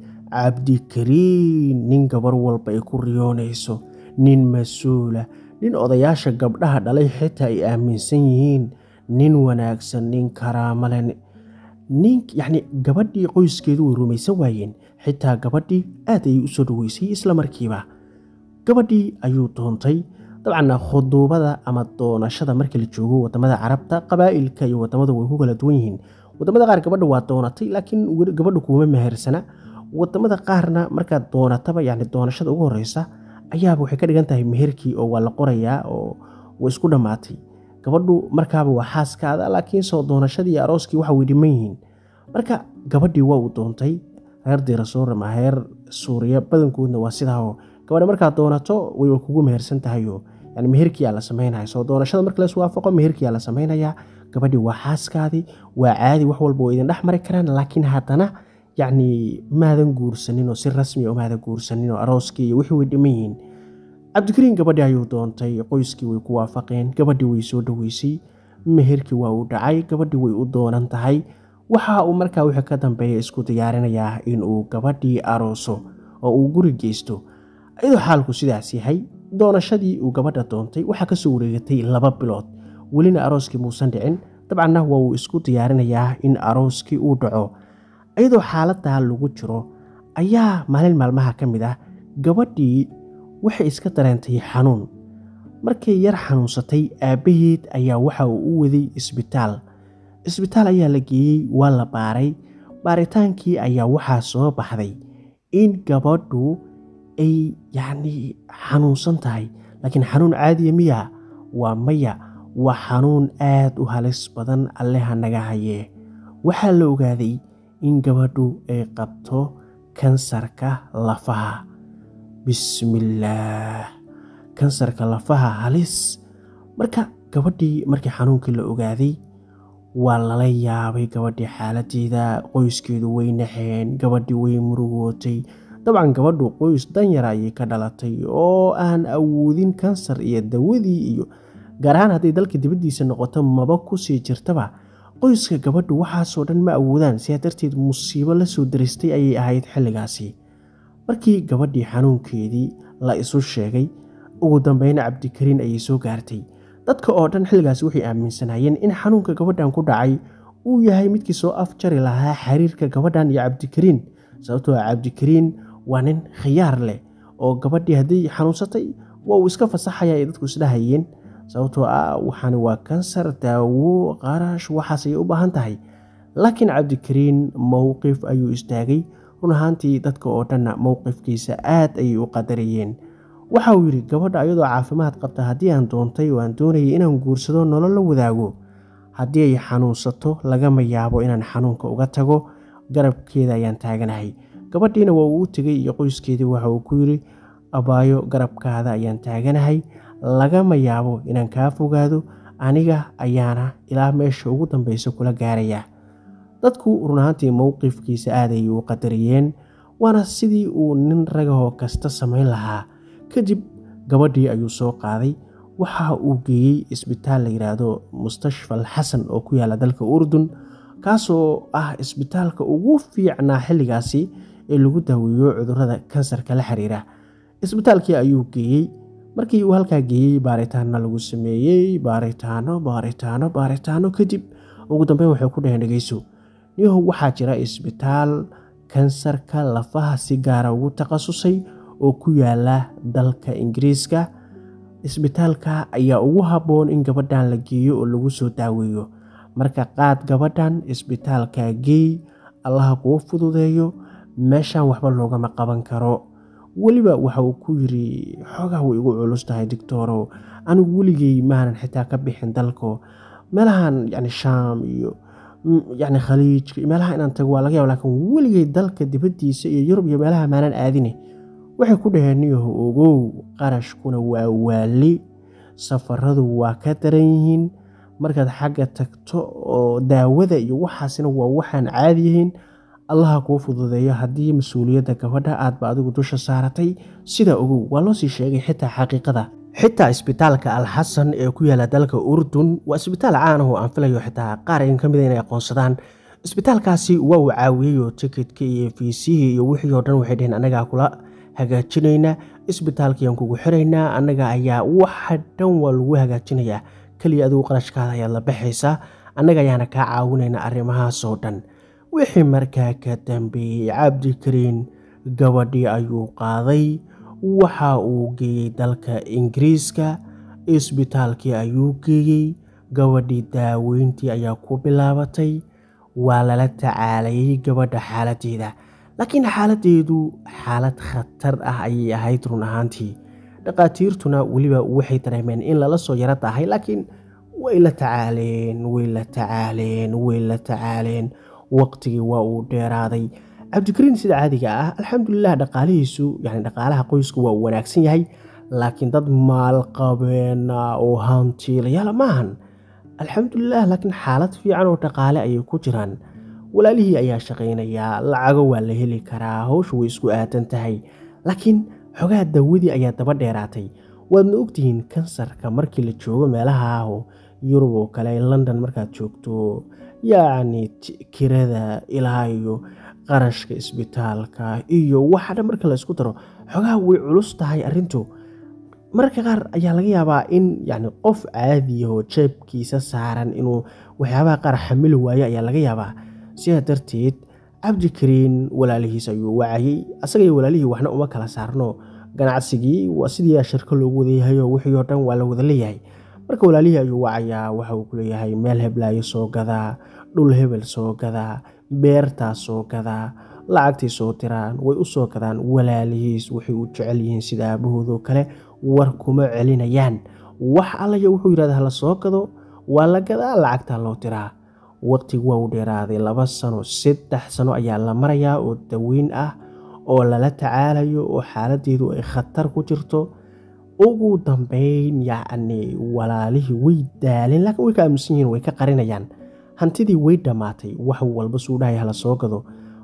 cabdikariin nin gabar walba ay ku riyoonayso nin mas-uula nin odayaasha gabdhaha dhalay xitaa ay aaminsan yihiin nin wanaagsan nin karaamale nin yacni gabadhii qoyskeedu way rumaysan waayeen xitaa gabadhii aad ayay u soo dhaweysay isla markiiba gabadhii ayuu doontay dabcanna khuduubada ama doonashada marka la joogo wadamada carabta qabaa'ilka iyo wadamadu way ku kala duwan yihiin wadamada qaar gabadha waa doonatay laakiin gabadhu kuuma mehersana wadamada qaarna markaad doonataba yani doonashada ugu horeysa ayaaba waxay ka dhigan tahay meherkii oo waa la qorayaa oo way isku dhammaatay gabadhu markaaba waa xaaskaada laakiin soo doonashadii iyo arooskii waxa way dhiman yihiin marka gabadhii waa uu doontay reer diirasoor ama reer suuriya badankoodna waa sidaao gabadha markaad doonato way kugu mehersan tahayo yani meherkiyaa la samaynaya soo doonashada marka las waafaqo meherkiyaa la samaynayaa gabadhii waa xaaskaadii waa caadi wax walba oo idin dhex mari karaan laakiin haddana yacni maadan guursanin oo si rasmi oo maadan guursanin oo arooskii iyo wixii way dhiman yihiin cabdikariin gabadhii ayuu doontay qoyskii way ku waafaqeen gabadhii way soo dhaweysay meherkii waa uu dhacay gabadhii way u doonan tahay waxa uu markaa wixii ka dambeeya isku diyaarinayaa inuu gabadhii arooso oo uu guri geysto iyadoo xaalku sidaas yahay doonashadii uu gabadha doontay waxaa kasoo wareegatay laba bilood welina arooskii muusan dhicin dabcanna waa uu isku diyaarinayaa in arooskii uu dhaco iyadoo xaaladaa lagu jiro ayaa maalin maalmaha ka mid ah gabadhii waxay iska dareentay xanuun markay yar xanuunsatay aabbaheed ayaa waxa uu u waday isbitaal isbitaal ayaa la geeyey waa la baaray baaritaankii ayaa waxaa soo baxday in gabadhu ay yacnii xanuunsan tahay laakiin xanuun caadiya miya waa maya waa xanuun aad u halis badan alleha naga hayee waxaa la ogaaday in gabadhu ay qabto kansarka lafaha bismillaah kansarka lafaha halis marka gabadhii markii xanuunkii la ogaaday waa lala yaabay gabadhii xaaladeeda qoyskeedu way naxeen gabadhii way murugootay dabcan gabadhu qoys danyara ayay ka dhalatay oo aan awoodin kansar iyo dawadii iyo gaar ahaan hadday dalka dibaddiisa noqoto maba kusii jirtaba qoyska gabadhu waxaasoo dhan ma awoodaan sidaa darteed musiibo la soo daristay ayay ahayd xilligaasi markii gabadhii xanuunkeedii la isu sheegay ugu dambeyna cabdikariin ayay soo gaartay dadka oo dhan xilligaasi waxay aaminsanaayeen in xanuunka gabadhan ku dhacay uu yahay midkii soo afjari lahaa xiriirka gabadhan iyo cabdikariin sababtoo ah cabdikariin waa nin khiyaar leh oo gabadhii hadday xanuunsatay waa uu iska fasaxaya ay dadku isdhahayeen sababtoo ah waxaani waa kansar daawo qarash waxaas ayay u baahan tahay laakiin cabdikariin mowqif ayuu istaagay run ahaantii dadka oo dhanna mowqifkiisa aad ayay u qadarayeen waxa uu yidhi gabadha ayadoo caafimaad qabta haddii aan doontay oo aan doonayay inaan guursado nolol la wadaago haddii ay xanuunsato lagama yaabo inaan xanuunka uga tago garabkeeda ayaan taaganahay gabadhiina waa uu u tegay iyo qoyskeedii waxa uu ku yidhi abaayo garabkaada ayaan taaganahay lagama yaabo inaan kaa fogaado aniga ayaana ilaa meesha ugu dambeysa kula gaaraya dadku run ahaantii mowqifkiisa aad ayay u qadariyeen waana sidii uu nin ragahoo kasta samayn lahaa kadib gabadhii ayuu soo qaaday waxa uu geeyey isbitaal la yidhaahdo mustashfal xasan oo ku yaala dalka urdun kaasoo ah isbitaalka ugu fiicnaa xilligaasi ee lagu daaweeyo cudurrada kansarka la xiriira isbitaalkii ayuu geeyey markii uu halkaa geeyey baaritaanna lagu sameeyey baaritaano baaritaano baaritaano kadib ugu dambeyn waxay ku dhaheen dhegeyso niyahow waxaa jira isbitaal kansarka lafaha si gaara ugu takhasusay oo ku yaala dalka ingiriiska isbitaalka ayaa ugu habboon in gabadhan la geeyo oo lagu soo daaweeyo marka qaad gabadhan isbitaalka geey allaha kuu fududeeyo meeshan waxba loogama qaban karo weliba waxa uu ku yiri xoogaa way igu culus tahay dictorow anigu weligey maanan xitaa ka bixin dalko meelahan yani shaam iyo yani khaliijka meelaha inaan tago waa laga yaba lakin weligey dalka dibaddiisa iyo yurub iyo meelaha maanan aadine waxay ku dhaheen niyaho ogow qarashkuna waa waali safaradu waa ka daran yihiin markaad xagga tagto oo daawada iyo waxaasina waa waxaan caadiyihiin allaha kuu fududeeyo haddii mas-uuliyadda gabadha aadba adigu dusha saaratay sidaa ogow waa loo sii sheegay xitaa xaqiiqada xitaa isbitaalka alxasan ee ku yaala dalka urdun waa isbitaal caan ah oo aan filayo xitaa qaar in ka mida inay aqoonsadaan isbitaalkaasi waa uu caawiyey oo tikitka iyo fiisihii iyo wixii oo dhan waxay dheheen annagaa kula hagaajinaynaa isbitaalkayaan kugu xiraynaa annaga ayaa waxa dhan waa lagu hagaajinayaa keliya adigu qarashkaada ayaad la baxaysaa annaga ayaana kaa caawinaynaa arrimahaasoo dhan wixii markaa ka dambeeyey cabdikariin gabadhii ayuu qaaday waxa uu geeyey dalka ingiriiska isbitaalkii ayuu geeyey gabadhii daaweyntii ayaa ku bilaabatay waa lala tacaalayay gabadha xaaladeeda laakiin xaaladeedu xaalad khatar ah ayay ahayd run ahaantii dhaqaatiirtuna weliba waxay dareemeen in lala soo yaro tahay laakiin way la tacaaleen way la tacaaleen way la tacaaleen waqtigii waa uu dheeraaday cabdikariin sida caadiga ah alxamdulilah dhaqaalihiisu yani dhaqaalaha qoysku waa uu wanaagsan yahay laakiin dad maalqabeena oo hantiilayaala maahan alxamdulilah laakiin xaalad fiican oo dhaqaale ayay ku jiraan walaalihii ayaa shaqaynayaa lacago waa la heli karaa howshu way isku aadan tahay laakiin xogaha dawadii ayaa daba dheeraatay waadna ogtihiin kansarka markii la joogo meelaha aho yurub oo kale london markaad joogto yacni kirada ilaa iyo qarashka isbitaalka iyo waxa dhan marka la isku daro xogaha way culus tahay arrintu mararka qaar ayaa laga yaabaa in yani qof caadiya oo jeebkiisa saaran inuu waxyaabaha qaar xamili waayo ayaa laga yaabaa sidaa darteed cabdikariin walaalihiis ayuu wacayey asaga iyo walaalihii waxna uma kala saarno ganacsigii waa sidii shirko loogu wadayahayo wixii oo dhan waa la wada leeyahay marka walaalihii ayuu wacayaa waxa uu ku leeyahay meel heblaayo soo gadaa dhul hebel soo gadaa beertaa soo gadaa lacagtay soo diraan way u soo gadaan walaalihiis waxay u jecel yihiin sida aabahoodoo kale war kuma celinayaan wax allaya wuxuu yidhahda hala soo gado waa la gadaa lacagtaa loo diraa waqtigu waa u dheeraaday laba sano saddex sano ayaa la marayaa oo daweyn ah oo lala tacaalayo oo xaaladeedu ay khatar ku jirto ugu dambeyn yacni walaalihii way daaleen laakiin way ka aaminsan yihiin way ka qarinayaan hantidii way dhammaatay wax walba suu dhahay hala soo gado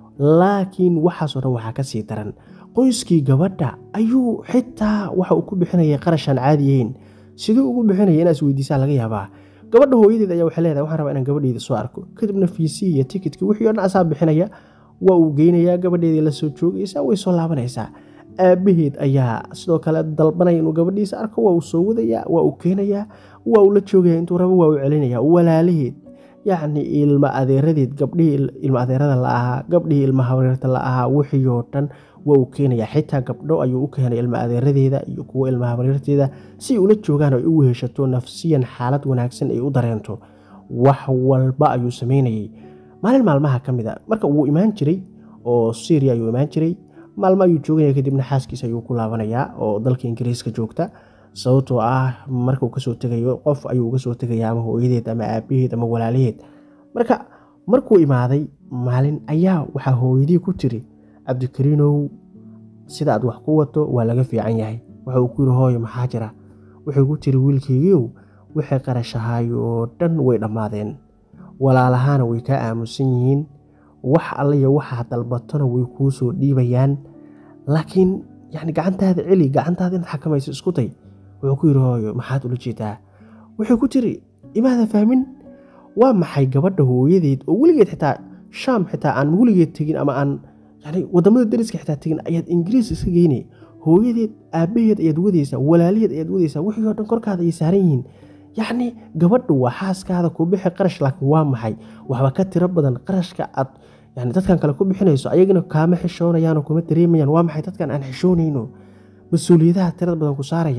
laakiin waxaasoo dhan waxaa ka sii daran qoyskii gabadha ayuu xitaa waxa uu ku bixinayay qarashaan caadiyahayn siduu ugu bixinaya inaas weydiisaa laga yaabaa gabadha hooyadeed ayaa waxay leedahay waxaan rabaa inaan gabadheyda soo arko kadibna fiisii iyo tikitkii wixii o dhan asaa bixinaya waa uu geynayaa gabadheedii la soo joogaysaa way soo laabanaysaa aabaheed ayaa sidoo kale dalbanaya inuu gabadhiisa arko waa uu soo wadayaa waa uu keenayaa waa uu la joogaya intuu rabo waa uu celinaya walaalaheed yacni ilma adeeradeed gabdhihii ilma adeerada la ahaa gabdhihii ilma habareerta la ahaa wixii oo dhan waa uu keenayaa xitaa gabdho ayuu u keenay ilma adeeradeeda iyo kuwo ilma habareerteeda si ay ula joogaan oo ay u weheshato nafsiyan xaalad wanaagsan ay u dareento wax walba ayuu sameynayay maalin maalmaha ka mid a marka wuu imaan jiray oo syria ayuu imaan jiray maalmo ayuu joogaya kadibna xaaskiisa ayuu ku laabanayaa oo dalka ingiriiska joogta sababtoo ah markuu kasoo tegayo qof ayuu uga soo tegaya ama hooyadeed ama aabaheed ama walaalaheed marka markuu imaaday maalin ayaa waxaa hooyadii ku tiri cabdikariinow sida aad wax ku wato waa laga fiican yahay waxa uu ku yiri hooyo maxaa jira wuxuu ku tiri wiilkaygiiow wixii qarashahaay oo dhan way dhammaadeen walaalahaana way kaa aamusan yihiin wax allaiyo waxaa dalbatona way kuu soo dhiibayaan laakiin yani gacantaada celi gacantaada inaad xakamayso isku day wuxuu ku yidhi hooyo maxaad ula jeedaa wuxuu ku tiri imaada fahmin waa maxay gabadha hooyadeed oo weligeed xitaa shaam xitaa aan weligeed tegin ama aan yani wadamada dariska xitaa tegin ayaad ingiriis iska geynay hooyadeed aabaheed ayaad wadaysaa walaalaheed ayaad wadaysaa wixii oo dhan korkaada ay saaran yihiin yacni gabadhu waa xaaskaada ku bixi qarash laakiin waa maxay waxba ka tiro badan qarashka aad yani dadkan kale ku bixinayso ayagana kaama xishoonayaanoo kuma dareemayaan waa maxay dadkan aan xishoonayno mas-uuliyadaha tirada badan ku saaraya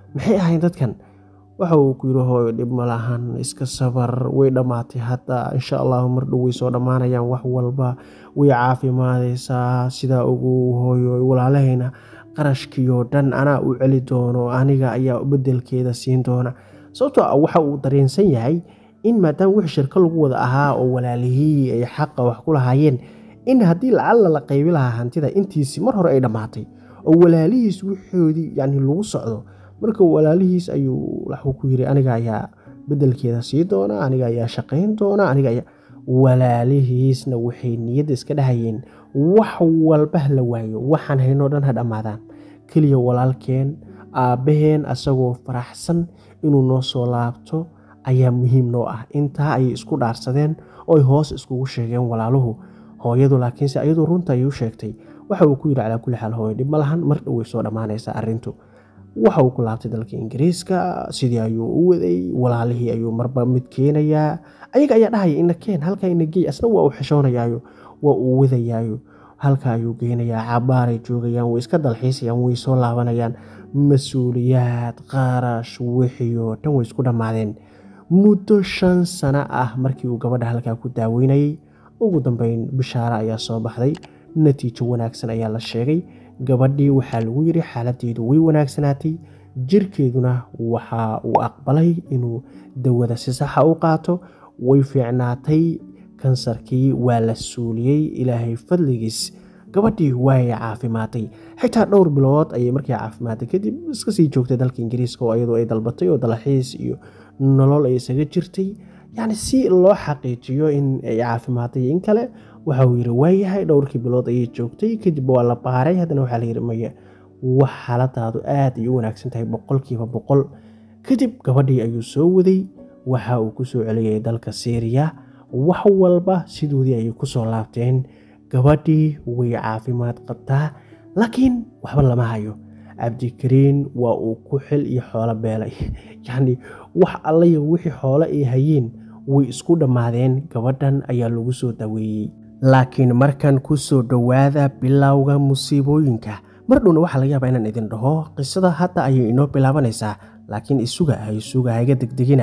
maxay ahayn dadkan waxa uu ku yidhi hooyo dhib ma lahan iska sabar way dhammaatay hadda insha allahu mar dhow way soo dhammaanayaan wax walba way caafimaadaysaa sidaa ugu hooyo walaalahayna qarashkiioo dhan anaa u celi doono aniga ayaa bedelkeeda siin doona sababtoo ah waxa uu dareensan yahay in maadaama wixii shirko lagu wada ahaa oo walaalihii ay xaqa wax ku lahaayeen in haddii lacalla la qaybi lahaa hantida intiisi mar hore ay dhammaatay oo walaalihiis wixoodii yani lagu socdo marka walaalihiis ayuu waxuu ku yiri aniga ayaa bedelkeeda sii doona aniga ayaa shaqayn doona aniga ayaa walaalihiisna waxay niyadda iska dhahayeen wax walba la waayo waxaan haynoo dhan ha dhammaadaan keliya walaalkeen aabbaheen asagoo faraxsan inuu noo soo laabto ayaa muhiim noo ah intaa ayay isku dhaarsadeen ooy hoos iskugu sheegeen walaaluhu hooyadu laakiinse ayadoo runta ayay u sheegtay waxa uu ku yidhi calaa kulli xaal hooyo dhib ma lahan mar dhow way soo dhammaanaysaa arrintu waxa uu ku laabtay dalka ingiriiska sidii ayuu u waday walaalihii ayuu marba mid keenayaa ayaga ayaa dhahaya ina keen halkaa ina geey asna waa uu xishoonayaayo waa uu wadayaayo halka ayuu geynayaa cabaaray joogayaan way iska dalxiisayaan way soo laabanayaan mas-uuliyaad qaarash wixii oo dhan way isku dhammaadeen muddo shan sano ah markii uu gabadha halkaa ku daaweynayay ugu dambeyn bishaare ayaa soo baxday natiijo wanaagsan ayaa la sheegay gabadhii waxaa lagu yidhi xaaladeedu way wanaagsanaatay jirkeeduna waxa uu aqbalay inuu dawada si saxa u qaato way fiicnaatay kansarkii waa la suuliyey ilaahay fadligiis gabadhii waay caafimaatay xitaa dhowr bilood ayay markii caafimaatay kadib iska sii joogtay dalka ingiriiska oo iyadoo ay dalbatay oo dalxiis iyo nolol ay isaga jirtay yacni si loo xaqiijiyo in ay caafimaatay in kale waxa uu yidhi waayahay dhowrkii bilood ayay joogtay kadib waa la baaray haddana waxaa layidhi maya wax xaaladaadu aad ay u wanaagsan tahay boqolkiiba boqol kadib gabadhii ayuu soo waday waxa uu ku soo celiyay dalka syriya wax walba sidoodii ayay kusoo laabteen gabadhii way caafimaad qabtaa laakiin waxba lama hayo cabdikariin waa uu ku xil iyo xoolo beelay yacni wax allaya wixii xoolo ay hayeen way isku dhammaadeen gabadhan ayaa lagu soo daweeyey laakiin markan ku soo dhowaada bilowga musiibooyinka mar dhowna waxaa laga yaabaa inaan idin dhaho qisada hadda ayay inoo bilaabanaysaa laakiin isuga ha isuga hayga degdegina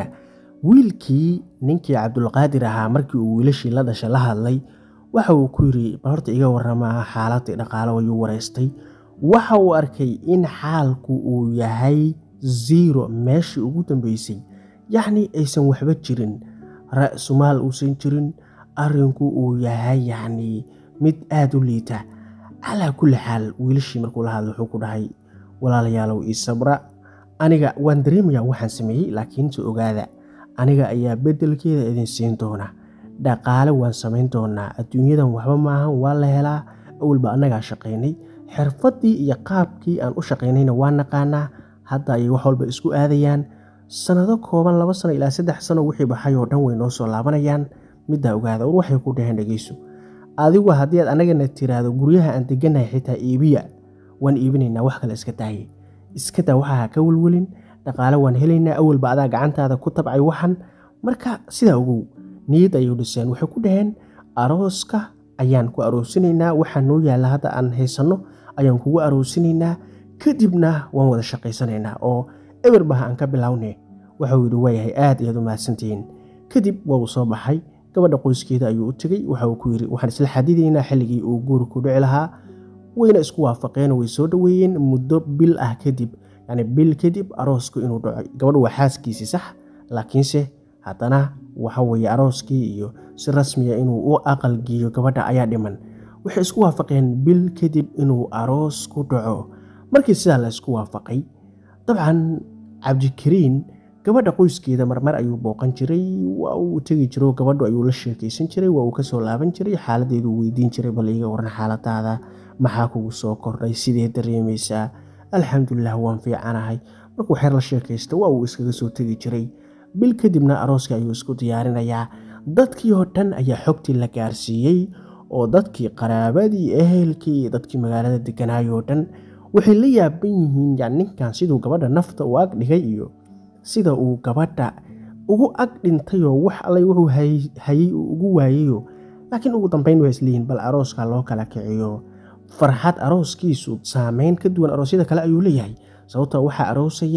wiilkii ninkii cabdulqaadir ahaa markii uu wiilashii la dhashay la hadlay waxa uu ku yidhi bal horta iga warramaa xaaladii dhaqaalo ayuu waraystay waxa uu arkay in xaalku uu yahay zero meeshii ugu dambeysay yacni aysan waxba jirin ra-sumaal uusan jirin arrinku uu yahay yacni mid aada u liita calaa kulli xaal wiilashii markuu la hadlay wuxuu ku dhahay walaalayaalow ii sabra aniga waan dareemayaa waxaan sameeyey laakiinse ogaada aniga ayaa beddelkeeda idin siin doona dhaqaale waan samayn doonaa adduunyadan waxba maahan waa la helaa awalba annagaa shaqaynay xirfaddii iyo qaabkii aan u shaqaynayna waa naqaanaa hadda ayay wax walba isku aadayaan sannado kooban laba sano ilaa saddex sano wixii baxay oo dhan way noo soo laabanayaan middaa ogaada war waxay ku dhaheen dhegeyso adigu haddii aad annagana tiraahdo guryaha aan degannahay xitaa iibiya waan iibinaynaa wax kale iska daaye iska daa waxaa ha ka welwelin dhaqaale waan helaynaa awalba adaa gacantaada ku tabcay waxan marka sidaa ogow niyad ayuu dhiseen waxay ku dhaheen arooska ayaan ku aroosinaynaa waxaa noo yaalla hadda aan haysanno ayaan kugu aroosinaynaa kadibna waan wada shaqaysanaynaa oo eberbaha aan ka bilowne waxauu yidhi waayahay aad ayaad u mahadsantihiin kadib waa uu soo baxay gabadha qoyskeeda ayuu u tegey waxa uu ku yidhi waxaan isla xadidaynaa xilligii uu guuri ku dhici lahaa wayna isku waafaqeen way soo dhoweeyeen muddo bil ah kadib yacni bil kadib aroosku inuu dhaco gabadhu waa xaaskiisii sax laakiinse haddana waxa weeye arooskii iyo si rasmiya inuu u aqalgiiyo gabadha ayaa dhiman waxay isku waafaqeen bil kadib inuu aroos ku dhaco markii sidaa la isku waafaqay dabcan cabdikariin gabadha qoyskeeda marmar ayuu booqan jiray waa uu tegi jiro gabadhu ayuu la sheekaysan jiray waa uu kasoo laaban jiray xaaladeedu weydiin jiray bal iga waran xaaladaada maxaa kugu soo kordhay sidee dareemaysaa alxamdulilah waan fiicanahay markuu xeer la sheekaysta waa uu iskaga soo tegi jiray bil kadibna arooska ayuu isku diyaarinayaa dadkii oo dhan ayaa xogtii la gaarsiiyey oo dadkii qaraabadii ehelkii iyo dadkii magaalada deganaay oo dhan waxay la yaaban yihiin yani ninkan siduu gabadha nafta u ag dhigay iyo sida uu gabadha ugu ag dhintayoo wax allay wuxuu hayay uu ugu waayayo laakiin ugu dambeyn waa isleeyihin bal arooska loo kala kiciyo farxad arooskiisu saameyn ka duwan aroosyada kale ayuu leeyahay sababtoo waxaa aroosaya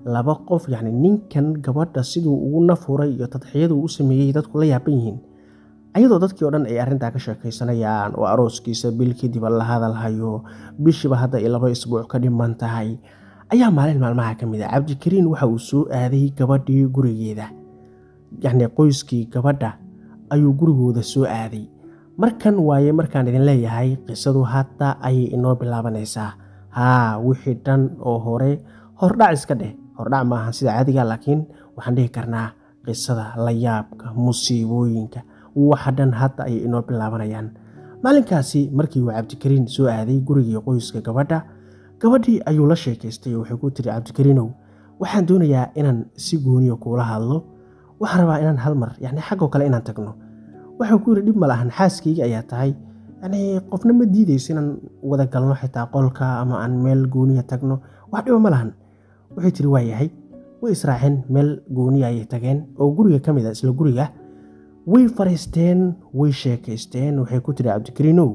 laba qof yacni ninkan gabadha siduu ugu nafuray iyo tadxiyadu u sameeyey dadku la yaaban yihiin ayadoo dadkii o dhan ay arrintaa ka sheekaysanayaan oo arooskiisa bil kadib la hadalhayo bishiiba hadda ay laba isbuuc ka dhiman tahay ayaa maalin maalmaha ka mid a cabdikariin waxa uu soo aaday gabadhii gurigeeda yacni qoyskii gabadha ayuu gurigooda soo aaday markan waaye markaan idin leeyahay qisadu hadda ayay inoo bilaabanaysaa haa wixii dhan oo hore hordhac iska dheh hordhac maahan sida caadiga laakiin waxaan dhihi karnaa qisada layaabka musiibooyinka waxa dhan hadda ayay inoo bilaabanayaan maalinkaasi markii uu cabdikariin soo aaday gurigii qoyska gabadha gabadhii ayuu la sheekaystay oo waxay ku tiri cabdikariinow waxaan doonayaa inaan si gooniya kuula hadlo waxaan rabaa inaan hal mar yacni xaggoo kale inaan tagno waxuu ku yidhi dhib ma lahan xaaskayga ayaa tahay yacni qofna ma diidayso inaan wada galno xitaa qolka ama aan meel gooniya tagno wax dhiba ma lahan waxay tiri waa yahay way israaceen meel gooniya ayay tageen oo guriga ka mid a isla guriga way fariisteen way sheekaysteen waxay ku tiri cabdikariinow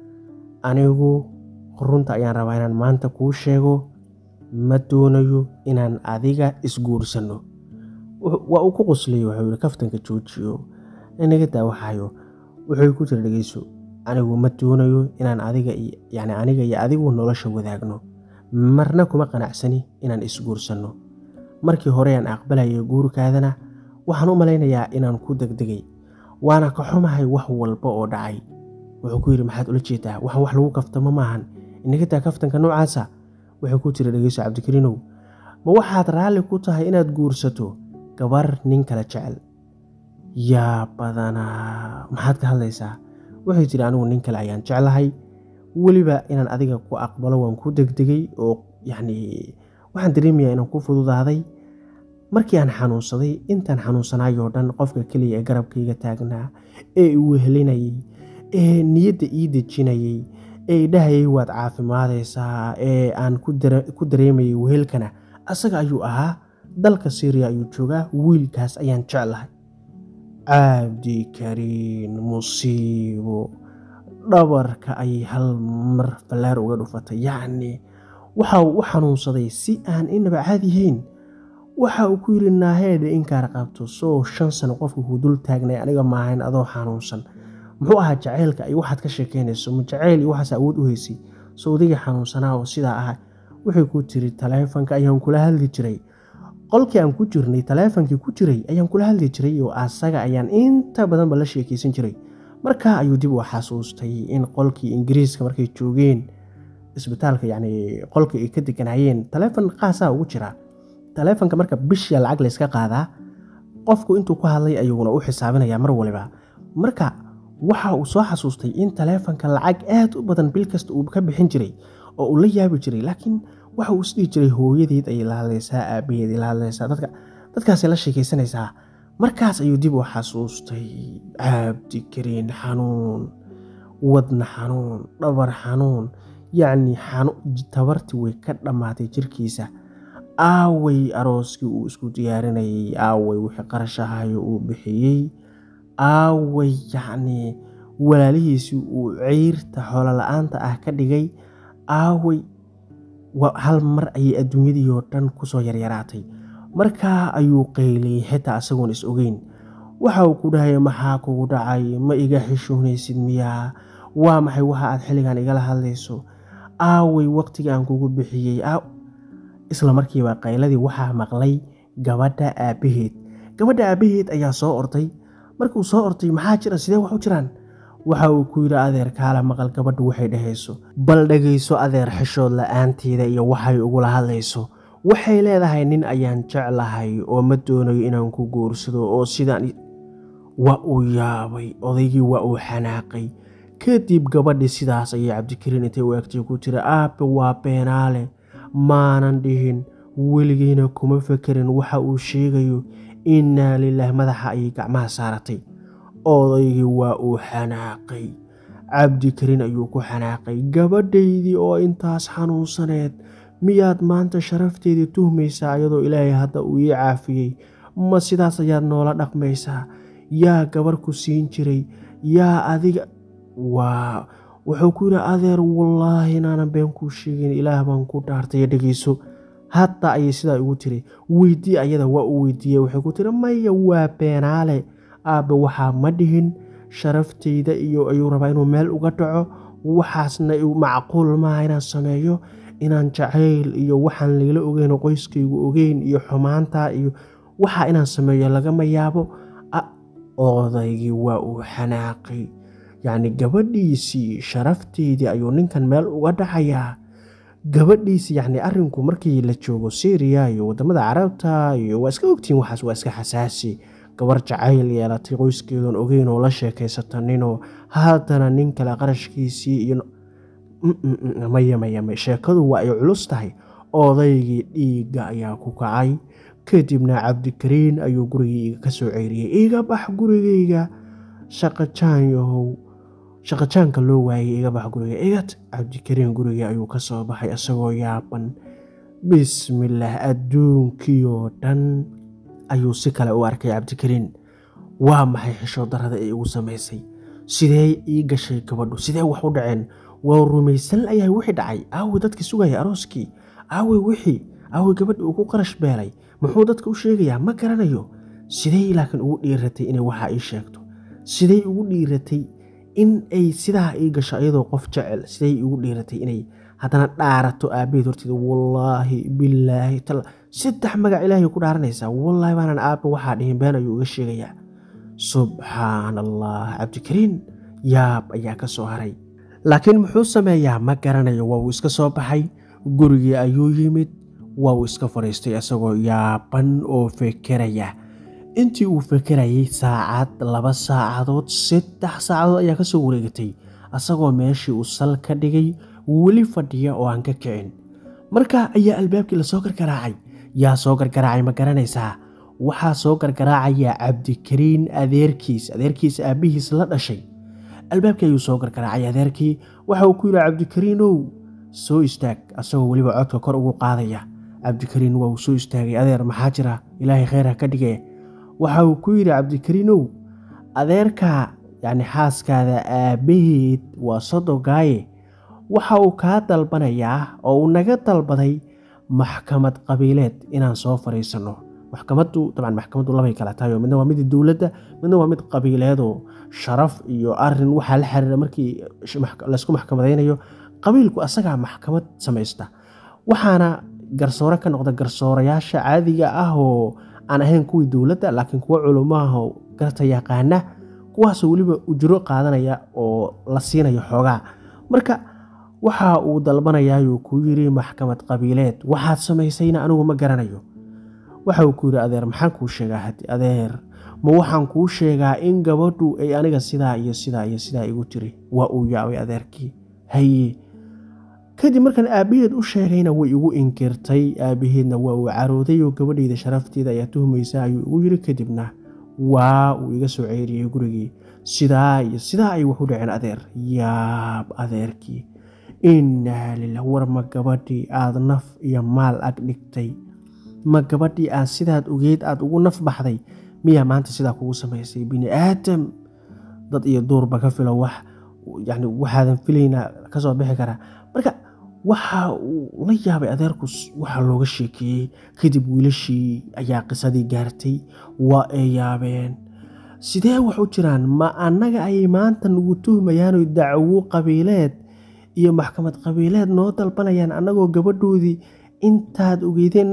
anigu runta ayaan rabaa inaan maanta kuu sheego ma doonayo inaan adiga isguursanno waa uu ku qoslay wuxuu yihi kaftanka joojiyo inaga daawaxayo wuxuu ku tiri dhegeyso anigu ma doonayo inaan adiga yani aniga iyo adigu nolosha wadaagno marna kuma qanacsani inaan isguursanno markii hore aan aqbalayay guurkaadana waxaan u malaynayaa inaan ku degdegay waana ka xumahay wax walba oo dhacay wuxuu ku yidhi maxaad ula jeedaa waxaan wax lagu kaftamo maahan inaga daa kaftanka noocaasa wuxuu ku jira dhegeyso cabdikariinow ma waxaad raalli ku tahay inaad guursato gabar nin kala jecel yaa badanaa maxaad ka hadlaysaa waxay tiri anigu nin kale ayaan jeclahay weliba inaan adiga ku aqbalo waan ku degdegay oo yacni waxaan dareemayaa inaan ku fududaaday markii aan xanuunsaday intaan xanuunsanaayoo dhan qofka keliya ee garabkayga taagnaa ee i wehelinayay ee niyadda ii dejinayay ee idhahayay waad caafimaadaysaa ee aan ku dareemayay wehelkana asaga ayuu ahaa dalka syriya ayuu joogaa wiilkaas ayaan jeclahay cabdikariin musiibo dhabarka ayay hal mar fallaar uga dhufatay yacni waxa uu u xanuunsaday si aan inaba caadiyahayn waxa uu ku yidhi naaheedha inkaar qabto soo shan sano qofka kuu dul taagnay aniga maahayn adoo xanuunsan muxuu ahaa jaceylka iyo waxaad ka sheekeynayso ma jaceyl iyo waxaas awood u haysay sawdiga xanuunsanaa oo sidaa ah waxay ku tiri taleefanka ayaan kula hadli jiray qolkii aan ku jirnay taleefonkii ku jiray ayaan kula hadli jiray oo asaga ayaan inta badanba la sheekeysan jiray markaa ayuu dib u xasuustay in qolkii ingiriiska markay joogeen isbitaalka yacni qolkii ay ka deganayeen taleefon qaasaa ugu jira taleefonka marka bishiya lacag layska qaadaa qofku intuu ku hadlay ayuuna u xisaabinayaa mar waliba marka waxa uu soo xasuustay in taleefonka lacag aad u badan bil kasta uu ka bixin jiray oo uu la yaabi jiray laakiin waxa uu isdhihi jiray hooyadeed ayay la hadlaysaa aabaheed ay la hadlaysaa dadka dadkaasay la sheekaysanaysaa markaas ayuu dib u xasuustay cabdikariin xanuun wadna xanuun dhabar xanuun yacni tabartii way ka dhammaatay jirkiisa aaway arooskii uu isku diyaarinayay aaway wixii qarashahayo uu bixiyey aaway yacnii walaalihiisii uu ceyrta xoolo la-aanta ah ka dhigay aaway hal mar ayay adduunyadii oo dhan kusoo yaryaraatay markaa ayuu qayliyey xitaa isagoon is ogeyn waxa uu ku dhahaya maxaa kugu dhacay ma iga xishoonaysid miyaa waa maxay waxa aad xilligan igala hadlayso aaway waqtiga aan kugu bixiyey isla markiiba qayladii waxaa maqlay gabadha aabbaheed gabadha aabbaheed ayaa soo orday markuu soo ortay maxaa jira sidee wax u jiraan waxa uu ku yidhi adeer kaala maqal gabadha waxay dhahayso bal dhegayso adeer xishood la-aanteeda iyo waxay ugula hadlayso waxay leedahay nin ayaan jeclahay oo ma doonayo inaan ku guursado oo sidaan waa uu yaabay odaygii waa uu xanaaqay kadib gabadhii sidaas ayay cabdikariin intay u egtay ku tiri aabe waa beenaale maanan dhihin weligiina kuma fekerin waxa uu sheegayo innaa lilaah madaxa ayay gacmaha saaratay odaygii waa uu xanaaqay cabdikariin ayuu ku xanaaqay gabadhaydii oo intaas xanuunsaneed miyaad maanta sharafteedii tuhmaysaa iyadoo ilaahay hadda uu ii caafiyey ma sidaas ayaad noola dhaqmaysaa yaa gabar ku siin jiray yaa adiga waa wuxuu ku yidhi adeer wallaahi inaanan been kuu sheegin ilaah baan ku dhaartay dhegeyso hadda ayay sidaa igu tiri weydii ayada waa u weydiiyey waxay ku tiri maya waa beenaale aabbe waxaa ma dhihin sharaftayda iyo ayuu rabaa inuu meel uga dhaco waxaasna macquul maaha inaan sameeyo inaan jacayl iyo waxaan lagala ogeyn oo qoyskaygu ogeyn iyo xumaanta iyo waxaa inaan sameeyo lagama yaabo odaygii waa uu xanaaqay yacni gabadhiisii sharafteydii ayuu ninkan meel uga dhacayaa gabadhiisi yacni arrinku markii la joogo syriya iyo waddamada carabta iyo waa iska ogtihiin waxaas waa iska xasaasi gabar jacayl yeelatay qoyskeedoon ogeyn oo la sheekaysata ninoo haddana nin kale qarashkiisii iyo maya maya may sheekadu waa ay culus tahay odaygii dhiigga ayaa ku kacay kadibna cabdikariin ayuu gurigayga ka soo ceyriyey iga bax gurigayga shaqajaan yahow shaqajaanka loo waayay iga bax guriga igat cabdikariin gurigii ayuu ka soo baxay isagoo yaaban bismillaah adduunkiioo dhan ayuu si kale u arkay cabdikariin waa maxay xishoo darada ay igu samaysay sidee ii gashay gabadhu sidee wax u dhaceen waa rumaysan ayahay wixii dhacay aawe dadkii sugaya arooskii aawe wixii aawe gabadhi ugu qarash beelay muxuu dadka u sheegayaa ma garanayo sidey laakiin ugu dhiiratay inay waxaa ii sheegto sidey ugu dhiiratay in ay sidaa ii gasho iyadoo qof jecel sidey ugu dhiiratay inay haddana dhaarato aabbaheed horteeda wallaahi bilaahi tal saddex magac ilaahay ku dhaaranaysaa wallaahi baanaan aabba waxaa dhihin been ayuu iga sheegayaa subxaan allah cabdikariin yaab ayaa ka soo haray laakiin muxuu sameeyaa ma garanayo waa uu iska soo baxay gurigii ayuu yimid waa uu iska fadhiistay isagoo yaaban oo fekeraya intii uu fekerayay saacad laba saacadood saddex saacadood ayaa ka soo wareegatay asagoo meeshii uu sal ka dhigay weli fadhiya oo aan ka kicin markaa ayaa albaabkii lasoo gargaraacay yaa soo gargaraacay ma garanaysaa waxaa soo gargaraacaya cabdikariin adeerkiis adeerkiis aabbihiis la dhashay albaabkii ayuu soo gargaraacay adeerkii waxa uu ku yidhi cabdikariinow soo istaag asagoo weliba codka kor ugu qaadaya cabdikariin waa uu soo istaagay adeer maxaa jira ilaahay kheyr ha ka dhige waxa uu ku yidhi cabdikariinow adeerka yacni xaaskaada aabbaheed waa sodogaaye waxa uu kaa dalbanayaa oo uu naga dalbaday maxkamad qabiileed inaan soo fadhiisanno maxkamaddu dabcan maxkamaddu labay kala tahay oo midna waa mid dowladda midna waa mid qabiileedoo sharaf iyo arin waxaa la xiriira markii laysku maxkamadaynayo qabiilku asagaa maxkamad samaysta waxaana garsoore ka noqda garsoorayaasha caadiga ah oo aan ahayn kuwii dowladda laakiin kuwo culummaah oo garta yaqaana kuwaasoo weliba ujro qaadanaya oo la siinayo xoogaa marka waxa uu dalbanayaayuu ku yiri maxkamad qabiileed waxaad samaysayna anigu ma garanayo waxa uu ku yidhi adeer maxaan kuu sheegaa hadi adeer ma waxaan kuu sheegaa in gabadhu ay aniga sidaa iyo sidaa iyo sidaa igu tiri waa uu yaabay adeerkii haye kadib markaan aabbaheed u sheegayna way igu inkirtay aabbaheedna waa uu carooday oo gabadhayda sharafteeda ayaa tuhmaysa ayuu igu yiri kadibna waa uu iga soo ceyriyey gurigii sidaa iyo sidaa ay wax u dhaceen adeer yaab adeerkii innaa lilah war ma gabadhii aada naf iyo maal ag dhigtay ma gabadhii aad sidaad ogeyd aada ugu naf baxday miyaa maanta sidaa kugu samaysay bini aadam dad iyo duurba ka filo wax yani waxaadan filaynaa kasoo bixi karaa marka waxa uu la yaabay adeerku waxaa looga sheekeeyey kadib wiilashii ayaa qisadii gaartay waa ay yaabeen sidee wax u jiraan ma annaga ayay maanta nagu tuhmayaano dacwo qabiileed iyo maxkamad qabiileed noo dalbanayaan annagoo gabadhoodii intaad ogeydeen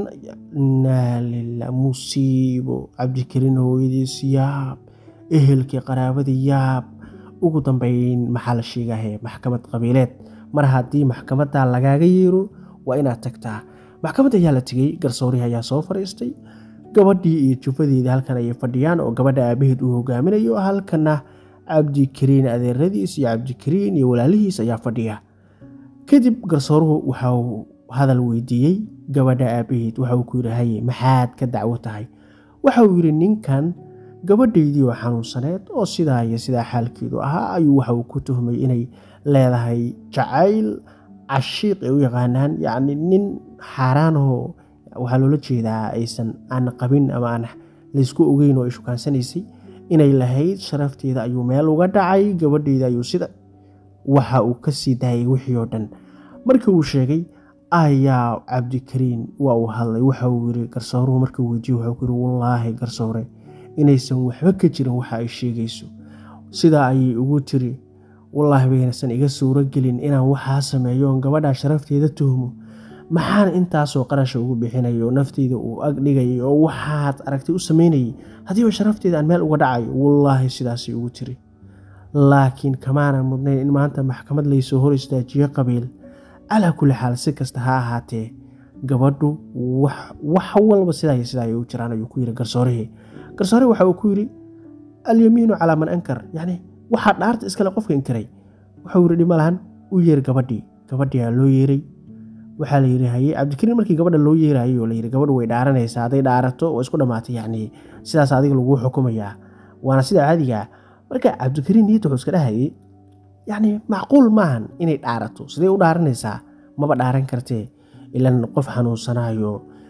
innaa lila musiibo cabdikariin hooyadiis yaab ehelkii qaraabadii yaab ugu dambeyn maxaa la sheegahe maxkamad qabiileed mar haddii maxkamadda lagaaga yeero waa inaad tagtaa maxkamadda ayaa la tegey garsoorihii ayaa soo fadhiistay gabadhii iyo jufadeedii halkan ayay fadhiyaan oo gabadha aabaheed uu hogaaminayo halkana cabdikariin adeeradiis iyo cabdikariin iyo walaalihiis ayaa fadhiya kadib garsooruhu waxauu hadal weydiiyey gabadha aabaheed waxa uu ku yidhi haye maxaad ka dacwo tahay waxa uu yidhi ninkan gabadhaydii oo xanuunsaneed oo sidaa iyo sidaa xaalkeedu ahaa ayuu waxa uu ku tuhmay inay leedahay jacayl cashiiq ay u yaqaanaan yacni nin xaaraanahoo waxaa loola jeedaa aysan aan qabin ama aan laysku ogeyn oo ay shukaansanaysay inay lahayd sharafteeda ayuu meel uga dhacay gabadheyda ayuu sida waxa uu ka sii daayay wixii oo dhan markii uu sheegay ayaa cabdikariin waa uu hadlay waxa uu yiri garsooruhu markuu weydiye wuxuu ku yiri wallaahi garsoore inaysan waxba ka jirin waxa ay sheegayso sidaa ayay ugu tiri wallaahi baynaysan iga suuro gelin inaan waxaa sameeyo oon gabadhaa sharafteeda tuhmo maxaan intaasoo qarasha ugu bixinayo nafteyda uu ag dhigayay oo waxaad aragtay u sameynayay haddiiba sharafteeda aan meel uga dhacayo wallaahi sidaasay ugu tiri laakiin kamaanan mudnayn in maanta maxkamad laysoo hor istaajiyo qabiil calaa kulli xaal si kasta ha ahaatee gabadhu wax walba sidaa sidaa ay u jiraan ayuu ku yiri garsoorihii garsoorihii waxa uu ku yiri alyamiinu calaa man ankar yacni waxaa dhaarta iskale qofka inkiray wuxuu yiri dhima lahan u yeer gabadhii gabadhiyaa loo yeeray waxaa la yiri haye cabdikariin markii gabadha loo yeerayo la yiri gabadhu way dhaaranaysaa hadday dhaarato waa isku dhammaatay yacni sidaas adiga laguu xukumayaa waana sida caadigaa marka cabdikariin niyadda wuxuu iska dhahayay yacni macquul maahan inay dhaarato sidee u dhaaranaysaa maba dhaaran kartee ilan qof xanuunsanaayo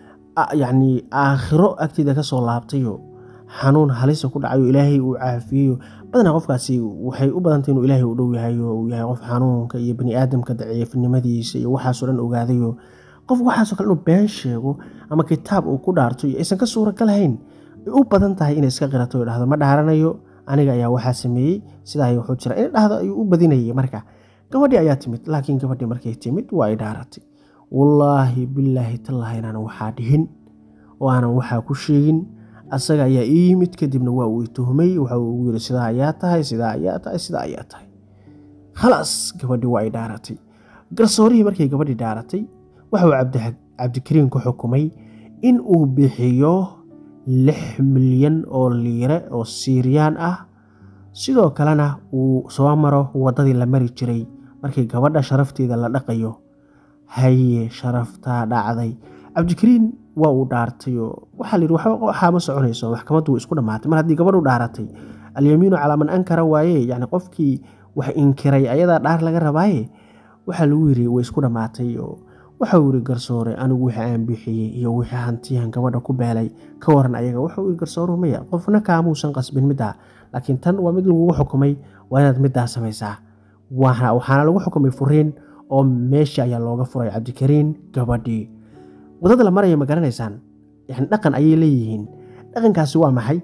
yacni aakhiro agteeda ka soo laabtayo xanuun halisa ku dhacayo ilaahay uu caafiyeyo badanaa qofkaasi waxay u badantay inuu ilaahay u dhow yahay oo uu yahay qof xanuunka iyo bani aadamka daciifnimadiisa iyo waxaasoo dhan ogaadayo qof waxaasoo kale inuu been sheego ama kitaab uu ku dhaarto iyo aysan ka suuragalahayn ay u badan tahay inay iska qirato o dhahdo ma dhaaranayo aniga ayaa waxaa sameeyey sidaa wuxuu jira in dhahdo ayuu u badinayay marka gabadhii ayaa timid laakiin gabadhii markay timid waa ay dhaaratay wallaahi bilaahi tallaahi inaanan waxaa dhihin oo aanan waxaa ku sheegin asaga ayaa ii yimid kadibna waa uu tuhmay waxa uu ugu yiri sidaa ayaa tahay sidaa ayaa tahay sidaa ayaa tahay khalaas gabadhii waa ay dhaaratay garsoorihii markay gabadhii dhaaratay waxa uu cabdikariin ku xukumay in uu bixiyo lix milyan oo liire oo siiriyaan ah sidoo kalena uu soo maro waddadii la mari jiray markii gabadha sharafteeda la dhaqayo haye sharaftaa dhacday cabdikariin waa uu dhaartay oo waxaa la yidhi waxaa ma soconayso maxkamaddu way isku dhammaatay mar haddii gabadhu dhaaratay alyamiinu calaa man ankara waaye yacni qofkii wax inkiray ayadaa dhaar laga rabaaye waxaa lagu yiri way isku dhammaatay oo waxau yiri garsoore anigu wixii aan bixiyey iyo wixii hantiyan gabadha ku beelay ka waran ayaga waxau yiri garsooruhu maya qofna kaamuusan qasbin middaa laakiin tan waa mid lagugu xukumay waa inaad middaa samaysaa waxaana lagu xukumay furiin oo meesha ayaa looga furay cabdikariin gabadhii waddada la maraya ma garanaysaan yani dhaqan ayay leeyihiin dhaqankaasi waa maxay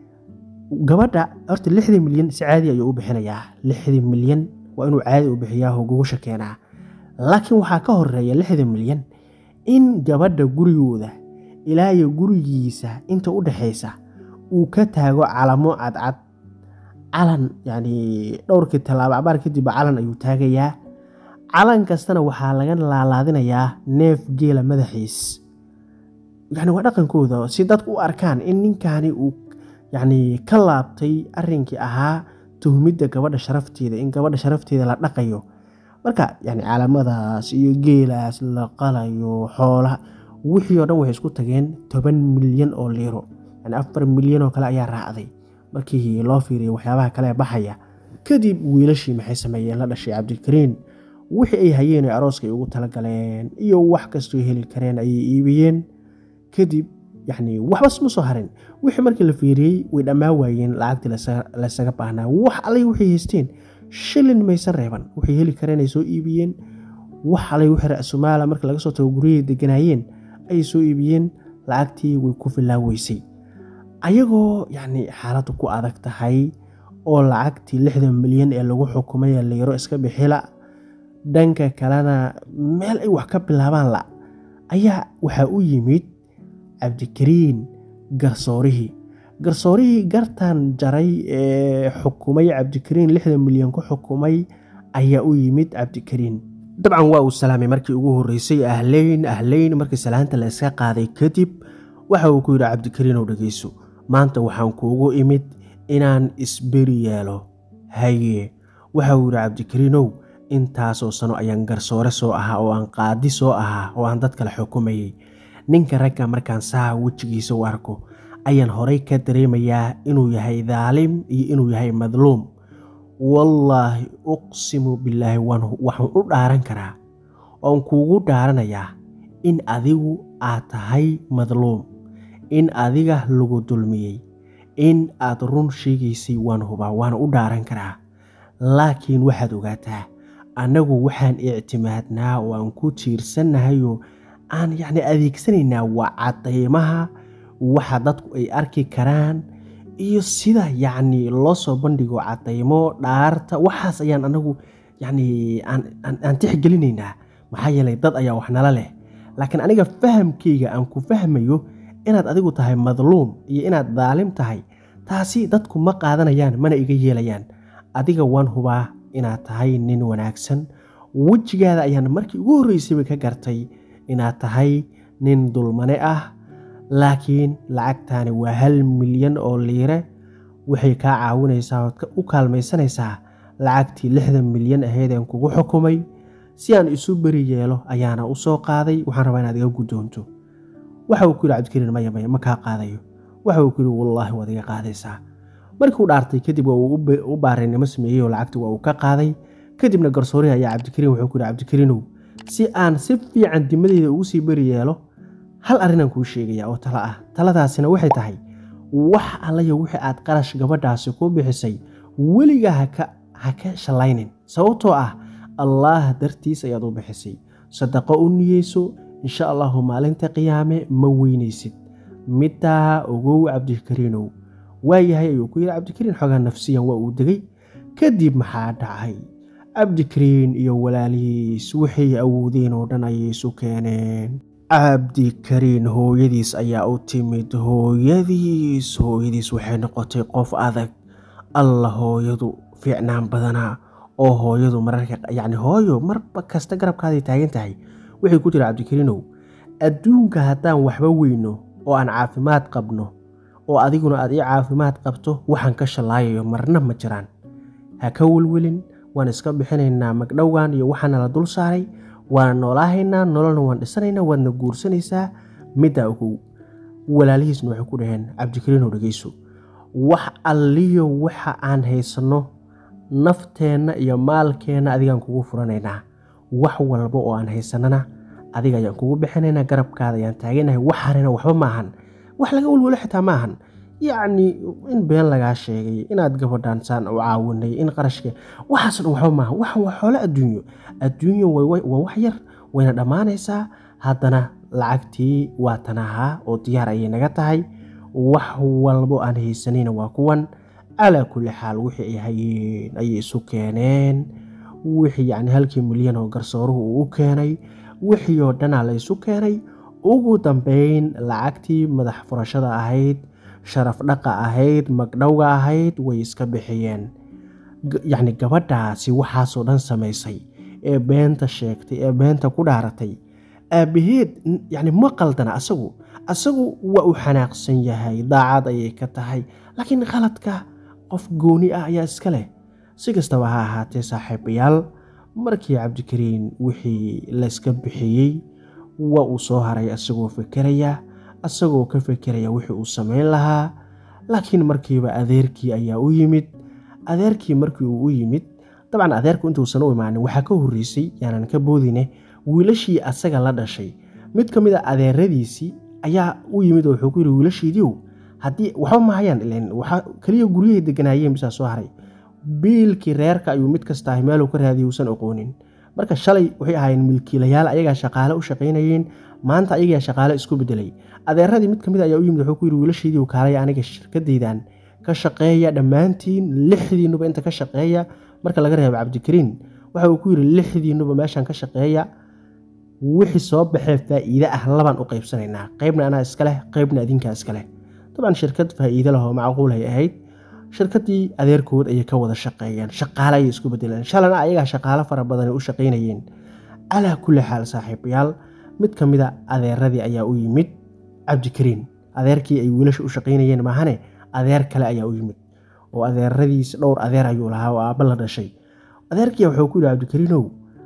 gabadha horta lixdii milyan si caadi ayuu u bixinayaa lixdii milyan waa inuu caadi u bixiyaa hogogusha keenaa laakiin waxaa ka horeeya lixdii milyan in gabadha gurigooda ilaa iyo gurigiisa inta u dhexaysa uu ka taago calamo cadcad calan yani dhowrkii tallaabo cabaar kadibba calan ayuu taagayaa calan kastana waxaa laga laalaadinayaa neef geela madaxiis yani waa dhaqankooda si dadku u arkaan in ninkaani uu yani ka laabtay arrinkii ahaa tuhmidda gabadha sharafteeda in gabadha sharafteeda la dhaqayo marka yani caalamadaas iyo geelaas la qalayo xoolaha wixii oo dhan waxay isku tageen toban milyan oo liiro yani afar milyan oo kale ayaa raacday markii loo fiiriyay waxyaabaha kale baxaya kadib wiilashii maxay sameeyeen la dhashay cabdikariin wixii ay hayeen ee arooska ay ugu talagaleen iyo wax kastoo heli kareen ayay iibiyeen kadib yani waxbas ma soo harin wixii markii la fiiriyey way dhammaan waayeen lacagtii laysaga baahnaa wax allay waxay haysteen shilin maysan reeban waxay heli kareen ay soo iibiyeen wax allay wixii ra-sumaala markii laga soo tago guryahay deganaayeen ayay soo iibiyeen lacagtii way ku filaaweysay ayagoo yacni xaaladdu ku adag tahay oo lacagtii lixdan milyan ee lagu xukumay layaro iska bixila dhanka kalena meel ay wax ka bilaabaan la ayaa waxaa u yimid cabdikariin garsoorihii garsoorihii gartan jaray ee xukumay cabdikariin lixdan milyan ku xukumay ayaa u yimid cabdikariin dabcan waa uu salaamay markii ugu horreysay ahleyn ahleyn markii salaanta la iska qaaday kadib waxa uu ku yidhi cabdikariin ow dhegeyso maanta waxaan kuugu imid inaan isberi yeelo haye waxa uu yidhi cabdikariinow intaasoo sano ayaan garsoore soo ahaa oo aan qaadi soo ahaa oo aan dad kale xukumayay ninka ragga markaan saha wejigiisa u arko ayaan horay ka dareemayaa inuu yahay daalim iyo inuu yahay madluum wallaahi uqsimu billaahi waxaan u dhaaran karaa oon kuugu dhaaranayaa in adigu aad tahay madluum in adiga lagu dulmiyey in aad run sheegaysay waan hubaa waana u dhaaran karaa laakiin waxaad ogaataa annagu waxaan ictimaadnaa oo aan ku tiirsannahayoo aan yacni adeegsanaynaa waa cadaymaha waxa dadku ay arki karaan iyo sida yacni loo soo bandhigo cadaymo dhaarta waxaas ayaan anagu yacni aan tixgelinaynaa maxaa yeelay dad ayaa wax nala leh laakiin aniga fahamkayga aan ku fahmayo inaad adigu tahay madluum iyo inaad daalim tahay taasi dadku ma qaadanayaan mana iga yeelayaan adiga waan hubaa inaad tahay nin wanaagsan wejigaada ayaan markii ugu horreysayba ka gartay inaad tahay nin dulmane ah laakiin lacagtaani waa hal milyan oo liire waxay kaa caawinaysaa ood u kaalmaysanaysaa lacagtii lixdan milyan ahaydeen kugu xukumay si aan isu beri yeelo ayaana u soo qaaday waxaan rabaa inaad iga guddoonto waxa uu ku yidhi cabdikariin maya maya ma kaa qaadayo waxa uu ku yidhi wallaahi waad iga qaadaysaa markii u dhaartay kadib waa uu u baarinimo sameeyey oo lacagtii waa uu ka qaaday kadibna garsoorihi ayaa cabdikariin wuxuu ku yidhi cabdikariinow si aan si fiican dimadeyda ugu sii beri yeelo hal arrinaan kuu sheegaya oo talo ah taladaasina waxay tahay wax allayo wixii aad qarash gabadhaasi ku bixisay weligaa ha ka shallaynin sababtoo ah allaah dartiis ayaad u bixisay sadaqo u niyeyso insha allahu maalinta qiyaame ma weynaysid middaa ogow cabdikariinow waayahay ayuu ku yidhi cabdikariin xoogaa nafsiyan waa uu degay kadib maxaa dhacay cabdikariin iyo walaalihiis waxay awoodeen oo dhan ayay isu keeneen cabdikariin hooyadiis ayaa u timid hooyadiis hooyadiis waxay noqotay qof adag alla hooyadu fiicnaan badanaa oo hooyadu mararka yacni hooyo marba kasta garabkaaday taagan tahay waxay ku jira cabdikariinow adduunka haddaan waxba weyno oo aan caafimaad qabno oo adiguna aad ii caafimaad qabto waxaan ka shallaayayo marna ma jiraan ha ka welwelin waan iska bixinaynaa magdhowgan iyo waxaana la dul saaray waana noolaahaynaa nololna waan dhisanaynaa waadna guursanaysaa middaa ogow walaalihiisna waxay ku dhaheen cabdikariinow dhegeyso wax alliyo waxa aan haysanno nafteenna iyo maalkeenna adigaan kugu furanaynaa wax walba oo aan haysanana adiga ayaan kugu bixinaynaa garabkaada ayaan taaganahay wax harina waxba maahan wax laga welwelo xitaa maahan yacni in been lagaa sheegay inaad gabadhaan saan u caawinay in qarashka waxaas dhan waxba maaha waxan waa xoolo adduunyo adduunyo waa wax yar wayna dhammaanaysaa haddana lacagtii waa tanahaa oo diyaar ayay naga tahay wax walbo aan haysanayna waa kuwan calaa kulli xaal wixii ay hayeen ayay isu keeneen wixii yacni halkii milyan oo garsooruhu uu u keenay wixii oo dhanaa la isu keenay ugu dambeyn lacagtii madax furashada ahayd sharaf dhaqa ahayd magdhowga ahayd way iska bixiyeen yacni gabadhaasi waxaasoo dhan samaysay ee beenta sheegtay ee beenta ku dhaaratay aabbaheed yacni ma qaldana asagu asagu waa uu xanaaqsan yahay daacad ayay ka tahay laakiin khaladka qof gooni ah ayaa iska leh si kastaba ha ahaatee saaxiibayaal markii cabdikariin wixii layska bixiyey waa uu soo haray asagoo fekeraya asagoo ka fekeraya wixii uu samayn lahaa laakiin markiiba adeerkii ayaa u yimid adeerkii markii uu u yimid dabcan adeerku intuusan u imaanin waxaa ka horreysay yaanan ka boodine wiilashii asaga la dhashay mid ka mid a adeeradiisii ayaa u yimid oo wuxuu ku yidhi wiilashiidiiow haddii waxba mahayaan ilen waxa keliya guryahay deganaayeen bisaa soo haray biilkii reerka ayuu mid kasta ahay meeluu ka raadiyay uusan aqoonin marka shalay waxay ahaayeen milkiilayaal ayagaa shaqaale u shaqaynayeen maanta ayagaa shaqaale isku bedelay adeeradii mid kamid ayaa u yimid wuxuu ku yidhi wiilashiidii kaalaya aniga shirkadaydan ka shaqeeya dhammaantiin lixdiinuba inta ka shaqeeya marka laga reebo cabdikariin waxa uu ku yidhi lixdiinuba meeshan ka shaqeeya wixii soo baxee faa'iide ah labaan u qaybsanaynaa qaybna anaa iska leh qaybna adinkaa iska leh dabcan shirkad faa'iide leh oo macquulay ahayd shirkaddii adeerkood ayay ka wada shaqeeyeen shaqaale ayay isku bedeleen shalana ayagaa shaqaale fara badanay u shaqaynayeen calaa kulli xaal saaxiibayaal mid ka mid a adeeradii ayaa u yimid cabdikariin adeerkii ay wiilasha u shaqaynayeen maahane adeer kale ayaa u yimid oo adeeradiis dhowr adeer ayuu lahaa oo aabba la dhashay adeerkiia wuxuu ku yidhi cabdikariinow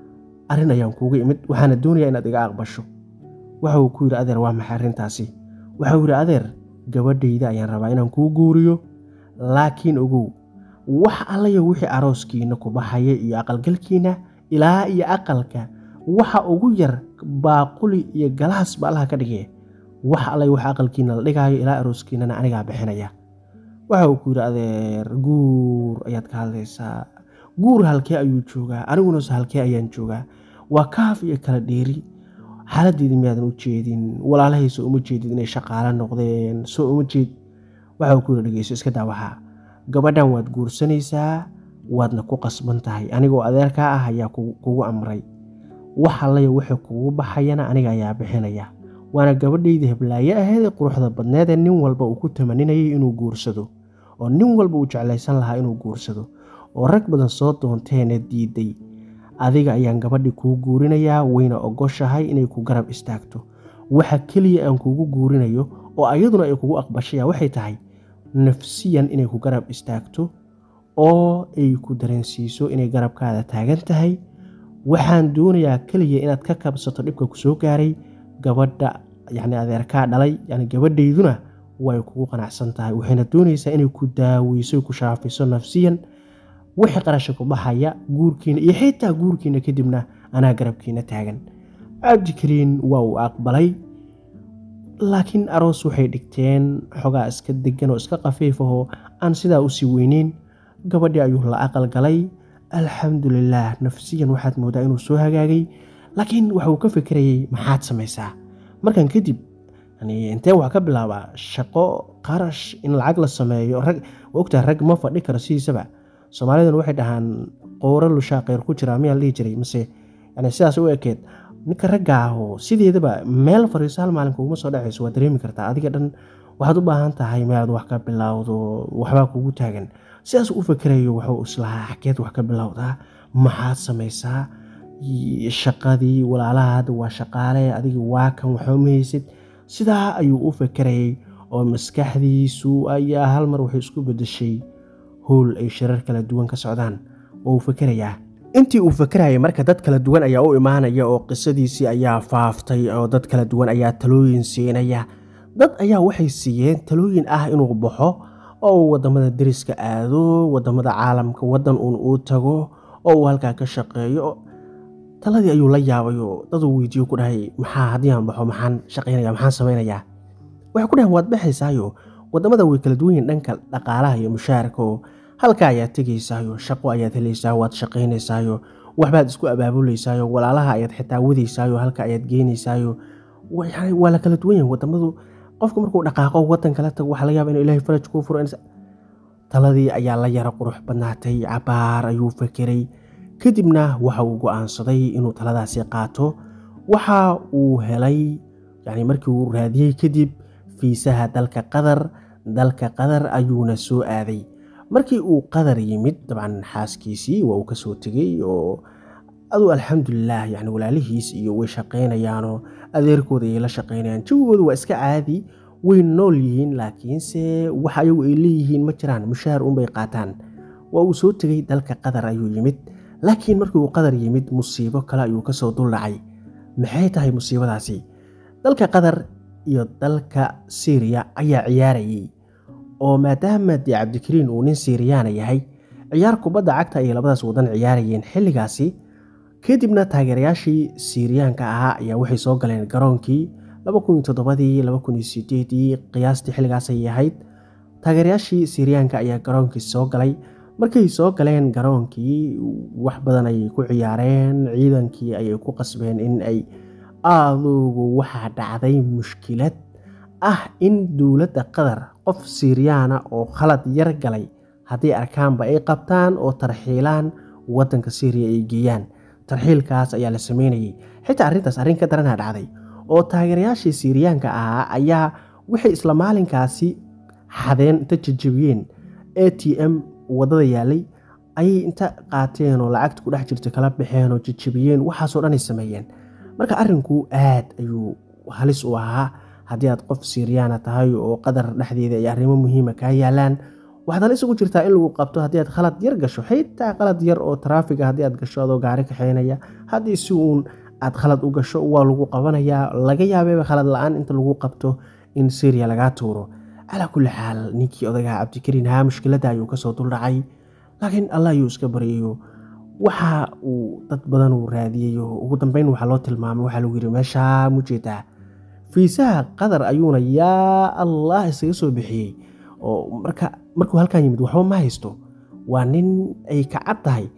arrin ayaan kuuga imid waxaana doonayaa inaad iga aqbasho waxa uu ku yidhi adeer waa maxay arrintaasi waxauu yidhi adeer gabadhayda ayaan rabaa inaan kuu guuriyo laakiin ogow wax allayo wixii arooskiina ku baxaya iyo aqalgalkiina ilaa iyo aqalka waxa ugu yar baaquli iyo galaas ba allaha ka dhigee wax allayo wax aqalkiina la dhigaayo ilaa arooskiinana anigaa bixinaya waxa uu ku yidhi adeer guur ayaad ka hadlaysaa guur halkee ayuu joogaa anigunase halkee ayaan joogaa waa kaaf iyo kala dheeri xaaladeedii miyaadan u jeedin walaalahay soo uma jeedid inay shaqaalo noqdeen soo uma jeed waxa ku yiri dhegeyso iska daa waxaa gabadhan waad guursanaysaa waadna ku qasban tahay anigoo adeerkaa ah ayaa kugu amray wax allaya wixii kugu baxayana aniga ayaa bixinaya waana gabadhaydii heblaaye aheedee quruxda badneedee nin walba uu ku tamaninayay inuu guursado oo nin walba uu jeclaysan lahaa inuu guursado oo rag badan soo doonteena diiday adiga ayaan gabadhii kuu guurinayaa wayna ogoshahay inay ku garab istaagto waxa keliya aan kuugu guurinayo oo ayaduna ay kugu aqbashaya waxay tahay nafsiyan inay ku garab istaagto oo ay ku dareensiiso inay garabkaada taagan tahay waxaan doonayaa keliya inaad ka kabsato dhibka ku soo gaaray gabadha yacni adeerkaa dhalay yani gabadhayduna way kugu qanacsan tahay waxayna doonaysaa inay ku daaweyso ku shaafiso nafsiyan wixii qarasha ku baxaya guurkiina iyo xitaa guurkiina kadibna anaa garabkiina taagan cabdikariin waa uu aqbalay laakiin aroos waxay dhigteen xogaa iska degan oo iska khafiifahoo aan sidaa usii weyneyn gabadhii ayuu la aqal galay alxamdulilaah nafsiyan waxaad moodaa inuu soo hagaagay laakiin waxa uu ka fikirayay maxaad samaysaa markan kadib intee wax ka bilaabaa shaqo qarash in lacag la sameeyo rag ogtaha rag ma fadhi karo sidiisaba soomaaliduna waxay dhahaan qooro lushaa kheyr ku jiraa miyaa la dhihi jiray mase yani sidaas u ekeed ninka ragga ahoo sideedaba meel fariiso hal maalin kuguma soo dhacayso waa dareemi kartaa adiga dhan waxaad u baahan tahay meelaad wax ka bilowdo waxbaa kugu taagan sidaas u fikirayo wuxuu islahaa xageed wax ka bilowdaa maxaad samaysaa shaqadii walaalaha hadda waa shaqaale adiga waa kan waxba mahaysid sidaa ayuu u fikirayay oo maskaxdiisu ayaa hal mar waxay isku bedeshay howl ay shirar kala duwan ka socdaan oo uu fikirayaa intii uu fikirayay marka dad kala duwan ayaa u imaanaya oo qisadiisii ayaa faaftay oo dad kala duwan ayaa talooyin siinaya dad ayaa waxay siiyeen talooyin ah inuu baxo oo uu wadamada deriska aado wadamada caalamka wadan uun uu tago oo uu halkaa ka shaqeeyo taladii ayuu la yaabay oo daduu weydiiyo ku dhahay maxaa haddii aan baxo maxaan shaqaynaya maxaan samaynayaa waxay ku dhahan waad baxaysaayo wadamada way kala duwan yihin dhanka dhaqaalaha iyo mushaarka oo halka ayaad tegaysaayo shaqo ayaad helaysaa waad shaqaynaysaayo waxbaad isku abaabuleysaayo walaalaha ayaad xitaa wadaysaayo halka ayaad geenaysaayo waa la kala duwan yahin wadamadu qofka markuu dhaqaaqo wadan kala tago waxa laga yaba inu ilahay faraj kuu furo taladii ayaa la yaro qurux badnaatay cabaar ayuu fekeray kadibna waxa uu go-aansaday inuu taladaasi qaato waxa uu helay yani markii uu raadiyey kadib fiisaha dalka qatar dalka qatar ayuuna soo aaday markii uu qatar yimid dabcan xaaskiisii waa uu kasoo tegey oo aduu alxamdulilah yani walaalihiis iyo way shaqaynayaanoo adeerkooda ayay la shaqaynayaan jawigooda waa iska caadi way nool yihiin laakiinse wax ayagu ay leeyihiin ma jiraan mushaahar unbay qaataan waa uu soo tegey dalka qatar ayuu yimid laakiin markii uu qatar yimid musiibo kale ayuu kasoo duldhacay maxay tahay musiibadaasi dalka qatar iyo dalka syriya ayaa ciyaarayay oo maadaama dee cabdikariin uu nin siriyaana yahay ciyaar kubadda cagta ayay labadaas wadan ciyaarayeen xilligaasi kadibna taageerayaashii siriyaanka ahaa ayaa waxay soo galeen garoonkii ii qiyaastii xilligaas ayay ahayd taageerayaashii siriyaanka ayaa garoonkii soo galay markay soo galeen garoonkii wax badan ayay ku ciyaareen ciidankii ayay ku qasbeen in ay aadugu waxaa dhacday mushkilad ah in dowladda qatar qof siriyaana oo khalad yar galay haddii arkaanba ay qabtaan oo tarxiilaan wadanka syriya ay geeyaan tarxiilkaas ayaa la sameynayay xitaa arrintaas arrin ka daranaa dhacday oo taageerayaashii siriyaanka ahaa ayaa waxay isla maalinkaasi xadeen inta jajabiyeen a t m wadada yaalay ayay inta qaateen oo lacagta ku dhex jirta kala baxeen oo jajabiyeen waxaasoo dhan ay sameeyeen marka arrinku aad ayuu halis u ahaa haddii aad qof siriyaana tahay oo qadar dhexdeeda ay arrimo muhiima kaa yaalaan waxaad halis ugu jirtaa in lagu qabto haddii aad khalad yar gasho xitaa qalad yar oo taraafiga haddii aad gasho adoo gaari kaxeynaya haddii si uun aad khalad u gasho waa lagu qabanayaa laga yaabeeba khalad la-aan inta lagu qabto in syriya lagaa tuuro calaa kulli xaal ninkii odagaa cabdikariin haa mushkiladda ayuu kasoo duldhacay laakiin allah ayuu iska baryayo waxa uu dad badan uu raadiyayo ugu dambeyn waxaa loo tilmaamay waxaa lagu yiri meeshaa mujeedaa fiisaha qatar ayuuna yaa allah isaga soo bixiyey oo marka markuu halkan yimid waxba ma haysto waa nin ay kacad tahay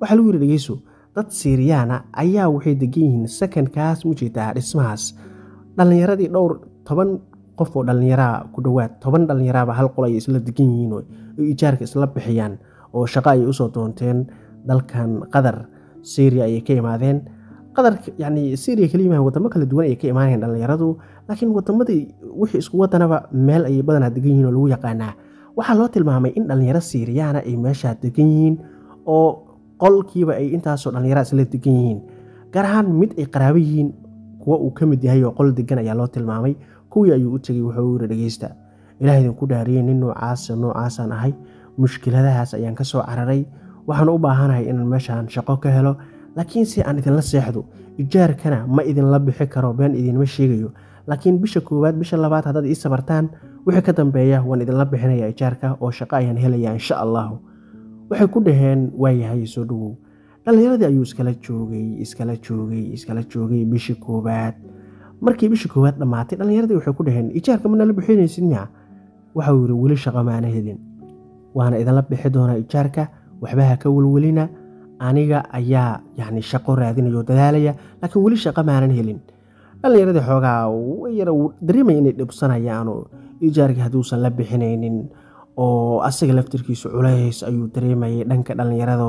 waxaa lagu yidhi dhegeyso dad siiriyaana ayaa waxay degan yihiin secondkaas mujeedaa dhismahaas dhallinyaradii dhowr toban qof oo dhallinyaraa ku dhowaad toban dhallinyaraaba hal qol ay isla degan yihiin oo ijaarka isla bixiyaan oo shaqo ayay usoo doonteen dalkan qatar syria ayay ka imaadeen qatar yani syria kala yimahan wadamo kala duwan ayay ka imaanayeen dhallinyaradu laakiin wadamadii wixii isku wadanaba meel ayay badanaa degan yihiin oo lagu yaqaanaa waxaa loo tilmaamay in dhallinyaro siiriyaana ay meeshaa degan yihiin oo qolkiiba ay intaasoo dhallinyara isla degan yihiin gaar ahaan mid ay qaraabo yihiin kuwa uu ka mid yahay oo qol degan ayaa loo tilmaamay kuwii ayuu u tegey wuxuu yiri dhegeysta ilaah idinku dhaariyey nin noocaasa noocaasaan ahay mushkiladahaas ayaan ka soo cararay waxaan u baahanahay inaan meeshaan shaqo ka helo laakiin si aan idinla seexdo ijaarkana ma idinla bixi karo been idinma sheegayo laakiin bisha koowaad bisha labaad haddaad ii sabartaan wixii ka dambeeya waan idinla bixinaya ijaarka oo shaqo ayaan helaya insha allahu waxay ku dhaheen waayahay soo dhowow dhallinyaradii ayuu iskala joogay iskala joogay iskala joogay bishii koowaad markii bishii koowaad dhammaatay dhallinyaradii waxay ku dhaheen ijaarka manala bixinaysid miya waxau yidhi weli shaqo maana helin waana idinla bixi doonaa ijaarka waxbaha ka welwelina aniga ayaa yani shaqo raadinaya oo dadaalaya laakiin weli shaqo maanan helin dhallinyaradii xoogaa yar dareemaya inay dhibsanayaanoo ijaarkii hadduusan la bixinaynin oo asaga laftirkiisu culays ayuu dareemayay dhanka dhallinyarado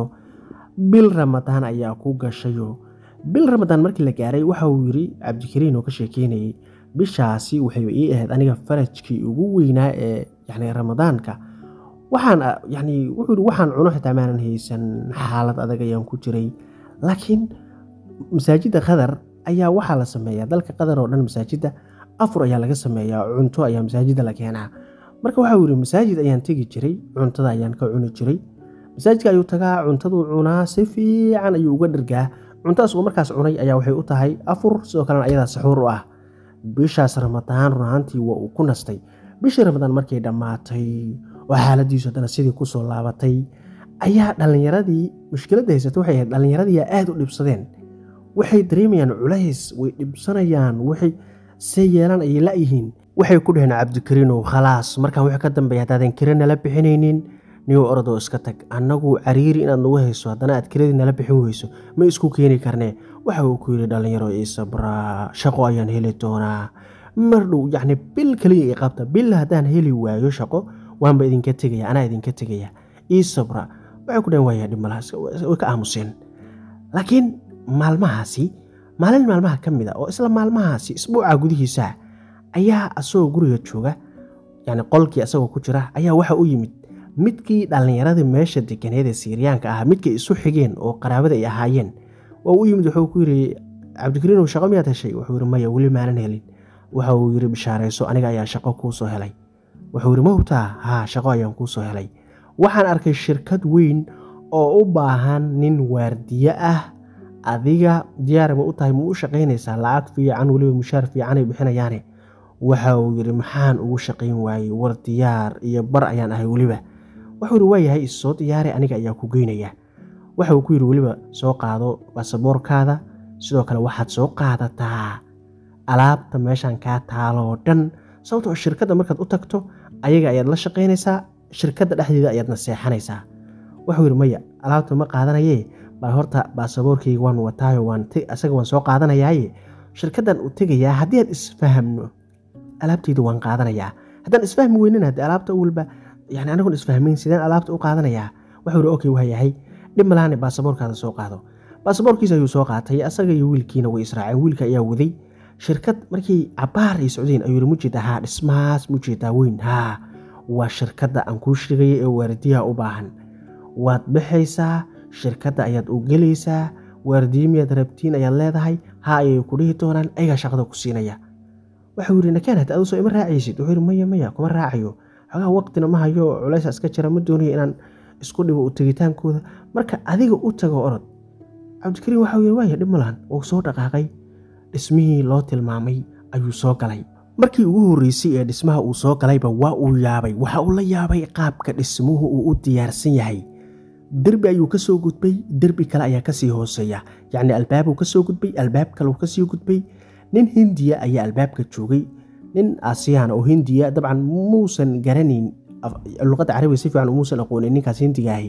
bil ramadaan ayaa ku gashayo bil ramadaan markii la gaaray waxa uu yidhi cabdikariin oo ka sheekeynayay bishaasi waxay ii ahayd aniga farajkii ugu weynaa ee yani ramadaanka waxaan yani wuxuu yidhi waxaan cuno xitaa maanan haysan xaalad adag ayaan ku jiray laakiin masaajidda qatar ayaa waxaa la sameeyaa dalka qatar oo dhan masaajidda afur ayaa laga sameeyaa cunto ayaa masaajidda la keenaa marka waxau yidhi masaajid ayaan tegi jiray cuntada ayaan ka cuni jiray masaajidka ayuu tagaa cuntaduu cunaa si fiican ayuu uga dhargaa cuntadaas uu markaas cunay ayaa waxay u tahay afur sidoo kalena ayadaa saxuur u ah bishaas ramadaan runaantii waa uu ku nastay bishii ramadaan markay dhammaatay oo xaaladiisu haddana sidii kusoo laabatay ayaa dhallinyaradii mushkiladda haysata waxay ahayd dhallinyaradii aada u dhibsadeen waxay dareemayaan culays way dhibsanayaan waxay see yeelaan ayay la-yihiin waxay ku dhaheen cabdikariinow khalaas markaan wixii ka dambeeya haddaadan kira nala bixinaynin niyow orodoo iska tag annagu cariiri inaad nagu hayso haddana aad kiradii nala bixin weyso ma isku keeni karnee waxa uu ku yidhi dhallinyaro ii sabraa shaqo ayaan heli doonaa mar dhow yacni bil kaliya ii qabta bil haddaan heli waayo shaqo waanba idinka tegaya anaa idinka tegaya ii sabra waxay ku dhaheen waaya dhimalahaas way ka aamuseen laakiin maalmahaasi maalin maalmaha ka mid a oo isla maalmahaasi isbuuca gudihiisa ayaa asagoo guriga jooga yani qolkii asagoo ku jira ayaa waxa u yimid midkii dhallinyaradii meesha deganeed ee siiriyaanka ahaa midkay isu xigeen oo qaraabada ay ahaayeen waa u yimid wuxuu ku yidhi cabdikariinow shaqo miyaad heshay wuxuu yidhi maya weli maanan helin waxa uu yidhi bishaarayso aniga ayaa shaqo kuu soo helay wuxuu yidhi mawtaa haa shaqo ayaan kuu soo helay waxaan arkay shirkad weyn oo u baahan nin waardiye ah adiga diyaar ma u tahay ma u shaqaynaysaa lacag fiican weliba mushaar fiicanay bixinayaane waxa uu yidhi maxaan ugu shaqayn waayey war diyaar iyo bar ayaan ahay weliba wuxuu yidhi waayahay issoo diyaare aniga ayaa ku geynaya waxa uu ku yidhi weliba soo qaado baasaboorkaada sidoo kale waxaad soo qaadataa alaabta meeshan kaa taaloo dhan sababtoo shirkadda markaad u tagto ayaga ayaad la shaqaynaysaa shirkadda dhexdeeda ayaadna seexanaysaa wuxuu yidhi maya alaabta ma qaadanayee bal horta baasaboorkayga waan wataayo asaga waan soo qaadanayaaye shirkaddan u tegayaa haddii aad isfahamno alaabtayda waan qaadanayaa haddaan isfahmi weynin haddii alaabta walba yani anagoon isfahmayn sideen alaabta u qaadanayaa wuxuu yidhi okay waa yahay dhib malaane baasaboorkaada soo qaado baasaboorkiisa ayuu soo qaatay asaga iyo wiilkiina way israaceen wiilka ayaa waday shirkad markii cabaar ay socdeen ayuu yidhi mujeedaa haa dhismahaas mujeedaa weyn haa waa shirkadda aan kuu sheegaya ee waardiyaha u baahan waad baxaysaa shirkadda ayaad u gelaysaa waardiye miyaad rabtiin ayaad leedahay ha ayay ku dhihi doonaan ayagaa shaqada ku siinaya waxau yidhi nakaan hata aduu soo ima raacaysid wuxuu yidhi maya maya kuma raacayo xogaa waqtina ma hayo culaysa iska jira ma doonayo inaan isku dhibo u tegitaankooda marka adiga u tago orod cabdikariin waxau yidhi waaya dhib malahan wuu soo dhaqaaqay dhismihii loo tilmaamay ayuu soo galay markii ugu horreysay ee dhismaha uu soo galayba waa uu yaabay waxa uu la yaabay qaabka dhismuhu uu u diyaarsan yahay derbi ayuu ka soo gudbay derbi kale ayaa kasii hooseeya yacni albaabuu ka soo gudbay albaab kale uu kasii gudbay nin hindiya ayaa albaabka joogay nin aasiyaan oo hindiya dabcan muusan garanayn luqadda carabiga si fiican muusan aqoonin ninkaas hindiga ahi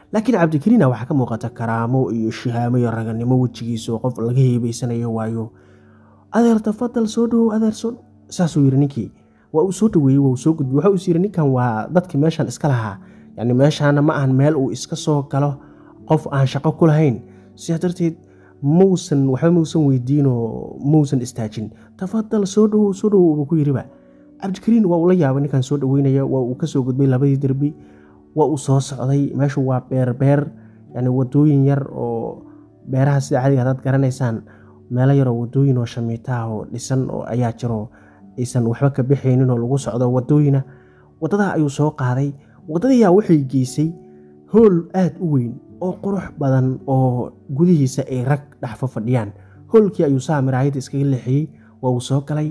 laakiin cabdikariina waxaa ka muuqata karaamo iyo shihaamo iyo raganimo wejigiisa oo qof laga heebeysanayo waayo adeer tafadal soo dhowow adeer soo saasuu yidhi ninkii waa uu soo dhaweeyey waa uu soo gudbiyey waxa uu is yidhi ninkan waa dadkii meeshan iska lahaa yacni meeshaana ma ahan meel uu iska soo galo qof aan shaqo ku lahayn sidaa darteed mausan waxba mausan weydiinoo mausan istaajin tafadal soo dhowow soo dhowow buu ku yidhiba cabdikariin waa uu la yaabay ninkan soo dhaweynaya waa uu kasoo gudbay labadii derbi waa uu soo socday meeshu waa beerbeer yani wadooyin yar oo beeraha sida cadiga hadaad garanaysaan meelo yaroo wadooyin oo shamiitaah oo dhisan oo ayaa jiro aysan waxba ka bixaynin oo lagu socdo wadooyina wadadaa ayuu soo qaaday wadadayaa waxay geysay hool aada u weyn oo qurux badan oo gudihiisa ay rag dhexfo fadhiyaan hoolkii ayuu saa miraayadda iskaga leexiyey waa uu soo galay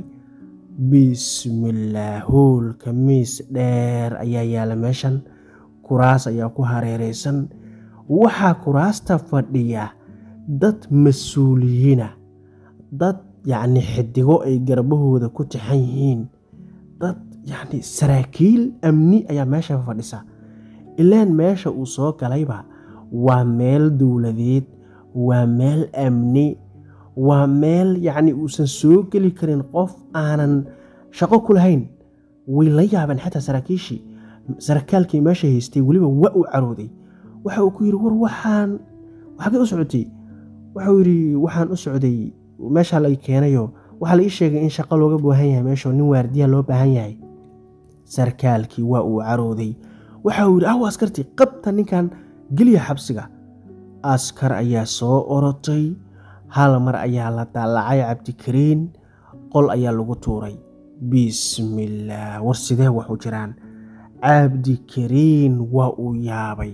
bismillaah hoolka miis dheer ayaa yaala meeshan kuraas ayaa ku hareereysan waxaa kuraasta fadhiya dad mas-uuliyiina dad yacni xidigo ay garbahooda ku tixan yihiin dad yacni saraakiil amni ayaa meesha fadhisa ilaan meesha uu soo galayba waa meel dowladeed waa meel amni waa meel yacni uusan soo geli karin qof aanan shaqo ku lahayn way la yaabeen xataa saraakiishii sarakaalkii meesha haystay weliba waa uu carooday waxa uu ku yidhi war waxaan waxagee u socotay waxauu yidhi waxaan u socday meeshaa la keenayo waxaa la ii sheegay in shaqo looga baahan yahay meesha nin waardiya loo baahan yahay sarkaalkii waa uu carooday waxa uu yidhi aw askartii qabta ninkan geliya xabsiga askar ayaa soo orotay hal mar ayaa la daalacay cabdikariin qol ayaa lagu tuuray bismillaah war sidee waxu jiraan cabdikariin waa uu yaabay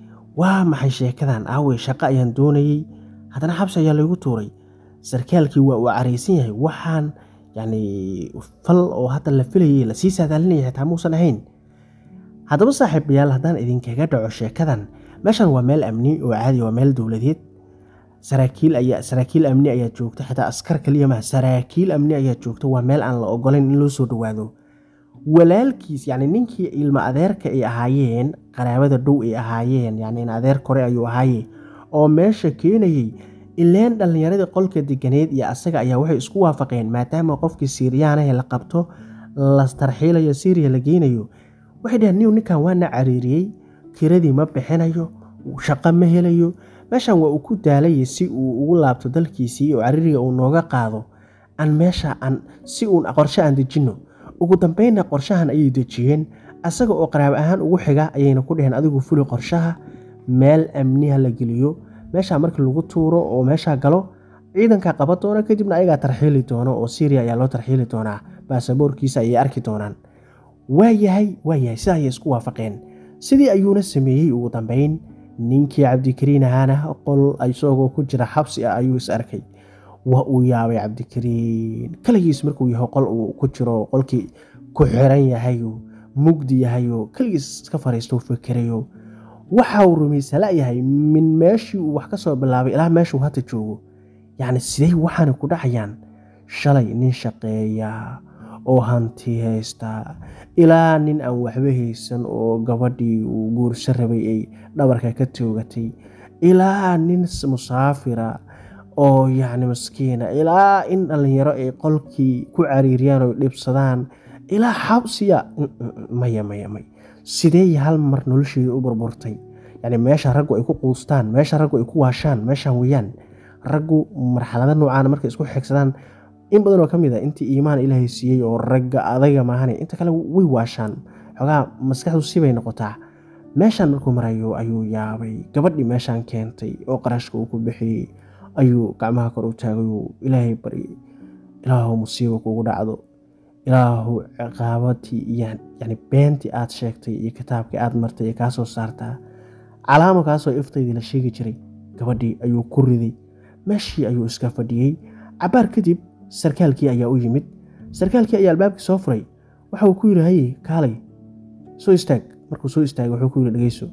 waa maxay sheekadan aawey shaqo ayaan doonayey haddana xabsi ayaa laygu tuuray sarkaalkii waa uu caraysan yahay waxaan yacni fal oo hadda la filayay lasii saadaalinaya xitaa muusan ahayn haddaba saaxiibayaal haddaan idinkaga dhaco sheekadan meeshan waa meel amni oo caadi waa meel dowladeed saraakiil ayaa saraakiil amni ayaa joogta xitaa askar kaliya maha saraakiil amni ayaa joogta waa meel aan la ogolayn in loo soo dhowaado walaalkiis yacni ninkii ilma adeerka ay ahaayeen qaraabada dhow ay ahaayeen yacni in adeer kore ayuu ahaaye oo meesha keenayey ileen dhallinyaradii qolka deganeed iyo asaga ayaa waxay isku waafaqeen maadaama qofkii siiriyaanahe la qabto la tarxiilayo siiriya la geynayo waxay dhaheen niw ninkan waana cariiriyey kiradii ma bixinayo shaqo ma helayo meeshan waa uu ku daalaya si uu ugu laabto dalkiisii oo cariiriga uu nooga qaado aan meesha aan si uun qorshe aan dejinno ugu dambeynna qorshahan ayay dejiyeen asaga oo qaraab ahaan ugu xiga ayayna ku dheheen adigu fuli qorshaha meel amniha la geliyo meesha markii lagu tuuro oo meesha galo ciidanka qaban doona kadibna ayagaa tarxiili doono oo syriya ayaa loo tarxiili doonaa baasaboorkiisa ayay arki doonaan waayahay waayahay sida ayay isku waafaqeen sidii ayuuna sameeyey ugu dambeyn ninkii cabdikariin ahaana qol isagoo ku jira xabsi ah ayuu is arkay waa uu yaabay cabdikariin kaligiis markuu yahay qol uu ku jiro qolkii ku xiran yahayo mugdi yahayo kaligiis iska fariisto fikirayo waxa uu rumaysa layahay min meeshii uu wax ka soo bilaabay ilaa meeshuu hadda joogo yacni sidey waxaana ku dhacayaan shalay nin shaqeeya oo hanti haysta ilaa nin aan waxba haysan oo gabadhii uu guurso rabay ay dhabarka ka toogatay ilaa nin musaafira oo yacni maskiina ilaa in dhallinyaro ay qolkii ku cariiriyaan oo dhibsadaan ilaa xabsiya maya maya may sidee hal mar nolosheeda u burburtay yacni meesha raggu ay ku quustaan meesha raggu ay ku waashaan meeshan weeyaan raggu marxalada noocaana markay isku xigsadaan in badan oo ka mid a intii iimaan ilaahay siiyey oo ragga adaga maahane inta kale way waashaan xoogaa maskaxdu sibay noqotaa meeshaan markuu marayo ayuu yaabay gabadhii meeshaan keentay oo qarashka uu ku bixiyey ayuu gacmaha kor u taagayuu ilaahay baryay ilaahu musiibo kugu dhacdo ilaahu ciqaabadii iyo yani beentii aad sheegtay iyo kitaabkii aad martay ee kaa soo saartaa calaamo kaasoo iftaydii la sheegi jiray gabadhii ayuu ku riday meeshii ayuu iska fadhiyey cabaar kadib sarkaalkii ayaa u yimid sarkaalkii ayaa albaabkii soo furay waxa uu ku yidhi haye kaalay soo istaag markuu soo istaagay wuxuu ku yidhi dhegeyso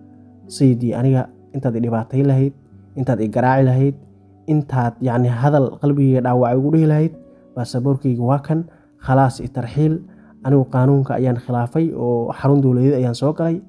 sayidii aniga intaad i dhibaatay lahayd intaad i garaaci lahayd intaad yacni hadal qalbigayga dhaawacay ugu dhihi lahayd baasaboorkayga waa kan khalaas i tarxiil anigu qaanuunka ayaan khilaafay oo xarun dowladeed ayaan soo galay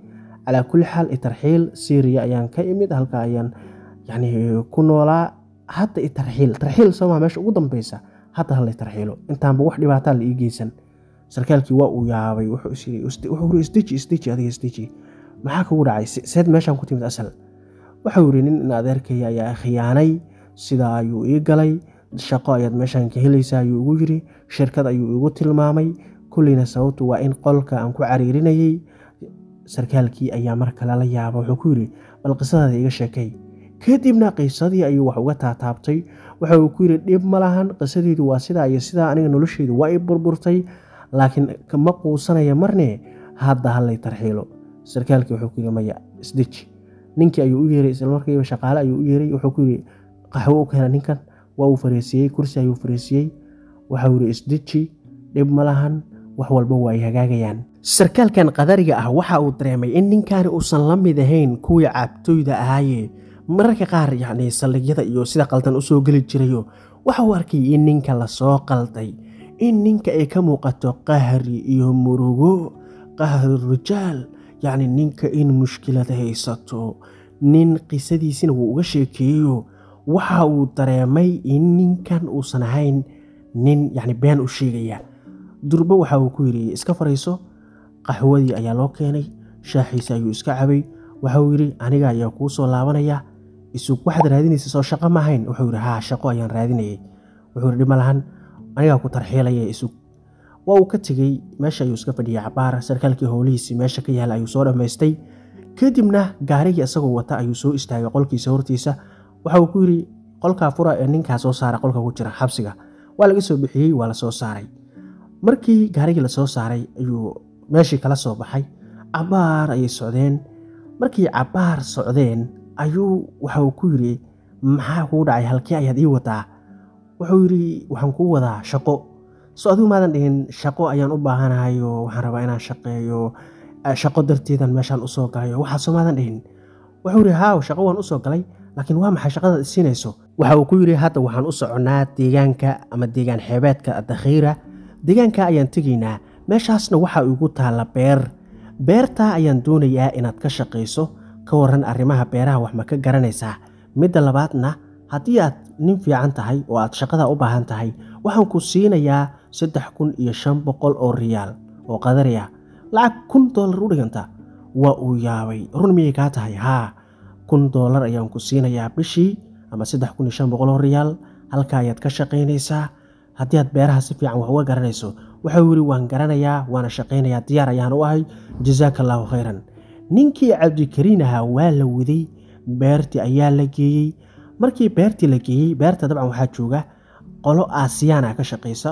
calaa kulli xaal itarxiil syriya ayaan ka imid halka ayaan yani ku noolaa hadda itarxiil tarxiil somaa meesha ugu dambeysa hadda hala tarxiilo intaanba wax dhibaataa la ii geysan sarkaalkii waa uu yaabay wuxuu isdeji isdeji adiga isdeji maxaa kugu dhacay seed meeshaan ku timid asal waxau yidhi nin in adeerkaya ayaa khiyaanay sidaa ayuu ii galay shaqo ayaad meeshaan ka helaysaa ayuu igu yiri shirkad ayuu igu tilmaamay kulleyna sababtu waa in qolka aan ku cariirinayay sarkaalkii ayaa mar kale la yaaba wuxuu ku yidhi bal qisadaada iga sheekay kadibna qisadii ayuu wax uga taataabtay waxa uu ku yidhi dhib ma lahan qisadeedu waa sidaa iyo sidaa aniga nolosheedu waa i burburtay laakiin ma quusanaya marne hadda hallay tarxiilo sarkaalkii wuxuu ku yidhi maya isdeji ninkii ayuu u yeeray islamarkiiba shaqaale ayuu u yeeray wuxuu ku yidhi qaxwo u keena ninkan waa uu fariisiiyey kursi ayuu fariisiiyey waxau yidhi isdeji dhib ma lahan wax walba waa ay hagaagayaan sarkaalkan qadariga ah waxa uu dareemay in ninkaani uusan la mid ahayn kuwii cabtooyda ahaaye mararka qaar yacni saldhigyada iyo sida qaldan usoo geli jirayo waxa uu arkay in ninka lasoo qalday in ninka ay ka muuqato qahri iyo murugo qahri rijaal yacni ninka in mushkilad haysato nin qisadiisina wuu uga sheekeeyeyo waxa uu dareemay in ninkan uusan ahayn nin yacni been u sheegaya durbo waxa uu ku yidhi iska fariiso qaxwadii ayaa loo keenay shaaxiisa ayuu iska cabay waxauu yidhi aniga ayaa kuu soo laabanaya isug waxaad raadinaysa soo shaqo ma ahayn wuxuu yidhi haa shaqo ayaan raadinayay wuxuu yidhi dhima lahan anigaa ku tarxiilaya isug waa uu ka tegey meesha ayuu iska fadhiyay cabaar sarkaalkii howlihiisii meesha ka yaala ayuu soo dhammaystay kadibna gaarigii isagoo wata ayuu soo istaagay qolkiisa hortiisa waxa uu ku yidhi qolkaa fura ee ninkaa soo saara qolka ku jira xabsiga waa laga soo bixiyey waa la soo saaray markii gaarigii lasoo saaray ayuu meeshii kala soo baxay cabaar ayay socdeen markii cabaar socdeen ayuu waxauu ku yidhi maxaa kuu dhacay halkii ayaad ii wadaa wuxuu yidhi waxaan kuu wadaa shaqo so adigu maadan dhihin shaqo ayaan u baahanahay oo waxaan rabaa inaan shaqeeyo shaqo darteedan meeshaan usoo galay oo waxaasoo maadan dhihin wuxuu yidhi haaw shaqo waan usoo galay laakiin waa maxay shaqadaad isiinayso waxa uu ku yidhi hadda waxaan u soconnaa deegaanka ama deegaan xeebeedka dakhiira deegaanka ayaan tegaynaa meeshaasna waxaa igu taalla beer beertaa ayaan doonayaa inaad ka shaqayso ka waran arrimaha beeraha wax ma ka garanaysaa midda labaadna haddii aad nin fiican tahay oo aad shaqada u baahan tahay waxaan ku siinayaa saddex kun iyo shan boqol oo riyaal oo qadari ah lacag kun doolar u dhiganta waa uu yaabay run miyay kaa tahay haa kun doolar ayaan ku siinayaa bishii ama saddex kun iyo shan boqol oo riyaal halka ayaad ka shaqaynaysaa haddii aad beeraha si fiican wax uga garanayso waxau yidhi waan garanayaa waana shaqaynayaa diyaar ayaan u ahay jasaaka allaahu khayran ninkii cabdikariin ahaa waa la waday beertii ayaa la geeyey markii beertii la geeyey beerta dabcan waxaa jooga qolo aasiyaana ka shaqaysa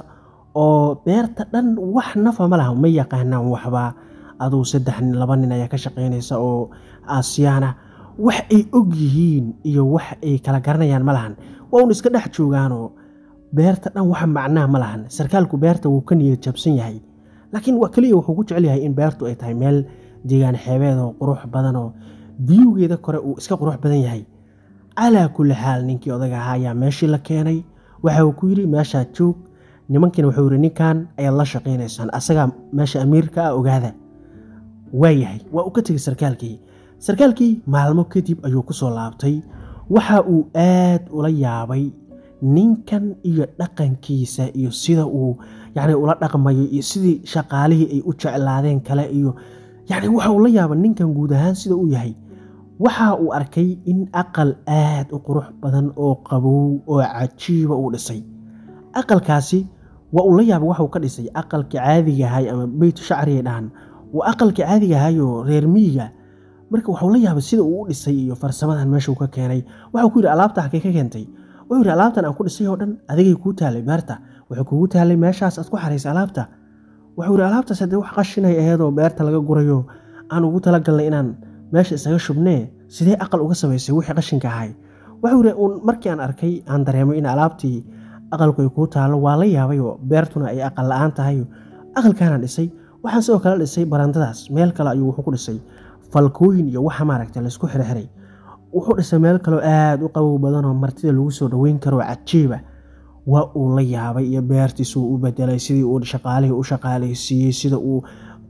oo beerta dhan wax nafa ma laha ma yaqaanaan waxba aduu saddex nin laba nin ayaa ka shaqaynaysa oo aasiyaana wax ay og yihiin iyo wax ay kala garanayaan ma lahan waa un iska dhex joogaanoo beerta dhan wax macnaa ma lahan sarkaalku beerta wuu ka niyad jabsan yahay laakiin waa keliya wuxuu ku jecel yahay in beertu ay tahay meel deegaan xeebeed oo qurux badan oo biyugeeda kore uu iska qurux badan yahay calaa kulli xaal ninkii odaga ahaa ayaa meeshii la keenay waxa uu ku yidhi meeshaa joog nimankiina wuxuu yidhi ninkan ayaad la shaqaynaysaan asagaa meesha amiirka ah ogaada waayahay waa uu ka tegay sarkaalkii sarkaalkii maalmo kadib ayuu ku soo laabtay waxa uu aad ula yaabay ninkan iyo dhaqankiisa iyo sida uu yacni ula dhaqmayo iyo sidii shaqaalihii ay u jeclaadeen kale iyo yacni waxa uu la yaabay ninkan guud ahaan sida uu yahay waxa uu arkay in aqal aad u qurux badan oo qabow oo cajiiba uu dhisay aqalkaasi waa uu la yaabay waxuu ka dhisay aqalka caadiga ahay ama beyt shacriay dhahan waa aqalka caadiga ahayoo reer miyiga marka waxuu la yaabay sida uu u dhisay iyo farsamadan meeshuu ka keenay waxuu ku yidhi alaabta halkay ka keentay wuxuu yidhi alaabtan aan ku dhisay oo dhan adigay kuu taalay beerta wuxuu kugu taalay meeshaas aad ku xaraysay alaabta wuxuu yidhi alaabtaas haddee wax qashinay aheedoo beerta laga gurayo aan ugu talagalnay inaan meesha isaga shubnee sidee aqal uga samaysay wixii qashinka ahay wuxuu yidhi uun markii aan arkay aan dareemay in alaabtii aqalku ay kuu taallo waa la yaabay oo beertuna ay aqal la-aan tahay aqalkaanaan dhisay waxaan sidoo kale dhisay barandadaas meel kale ayuu wuxuu ku dhisay falkooyin iyo waxa maaragta laysku xirxiray wuxuu dhisay meel kaleo aada u qabow badanoo martida lagu soo dhoweyn karoo cajiiba waa uu la yaabay iyo beertiisuu u bedelay sidii uu shaqaalihii u shaqaalaysiiyey sida uu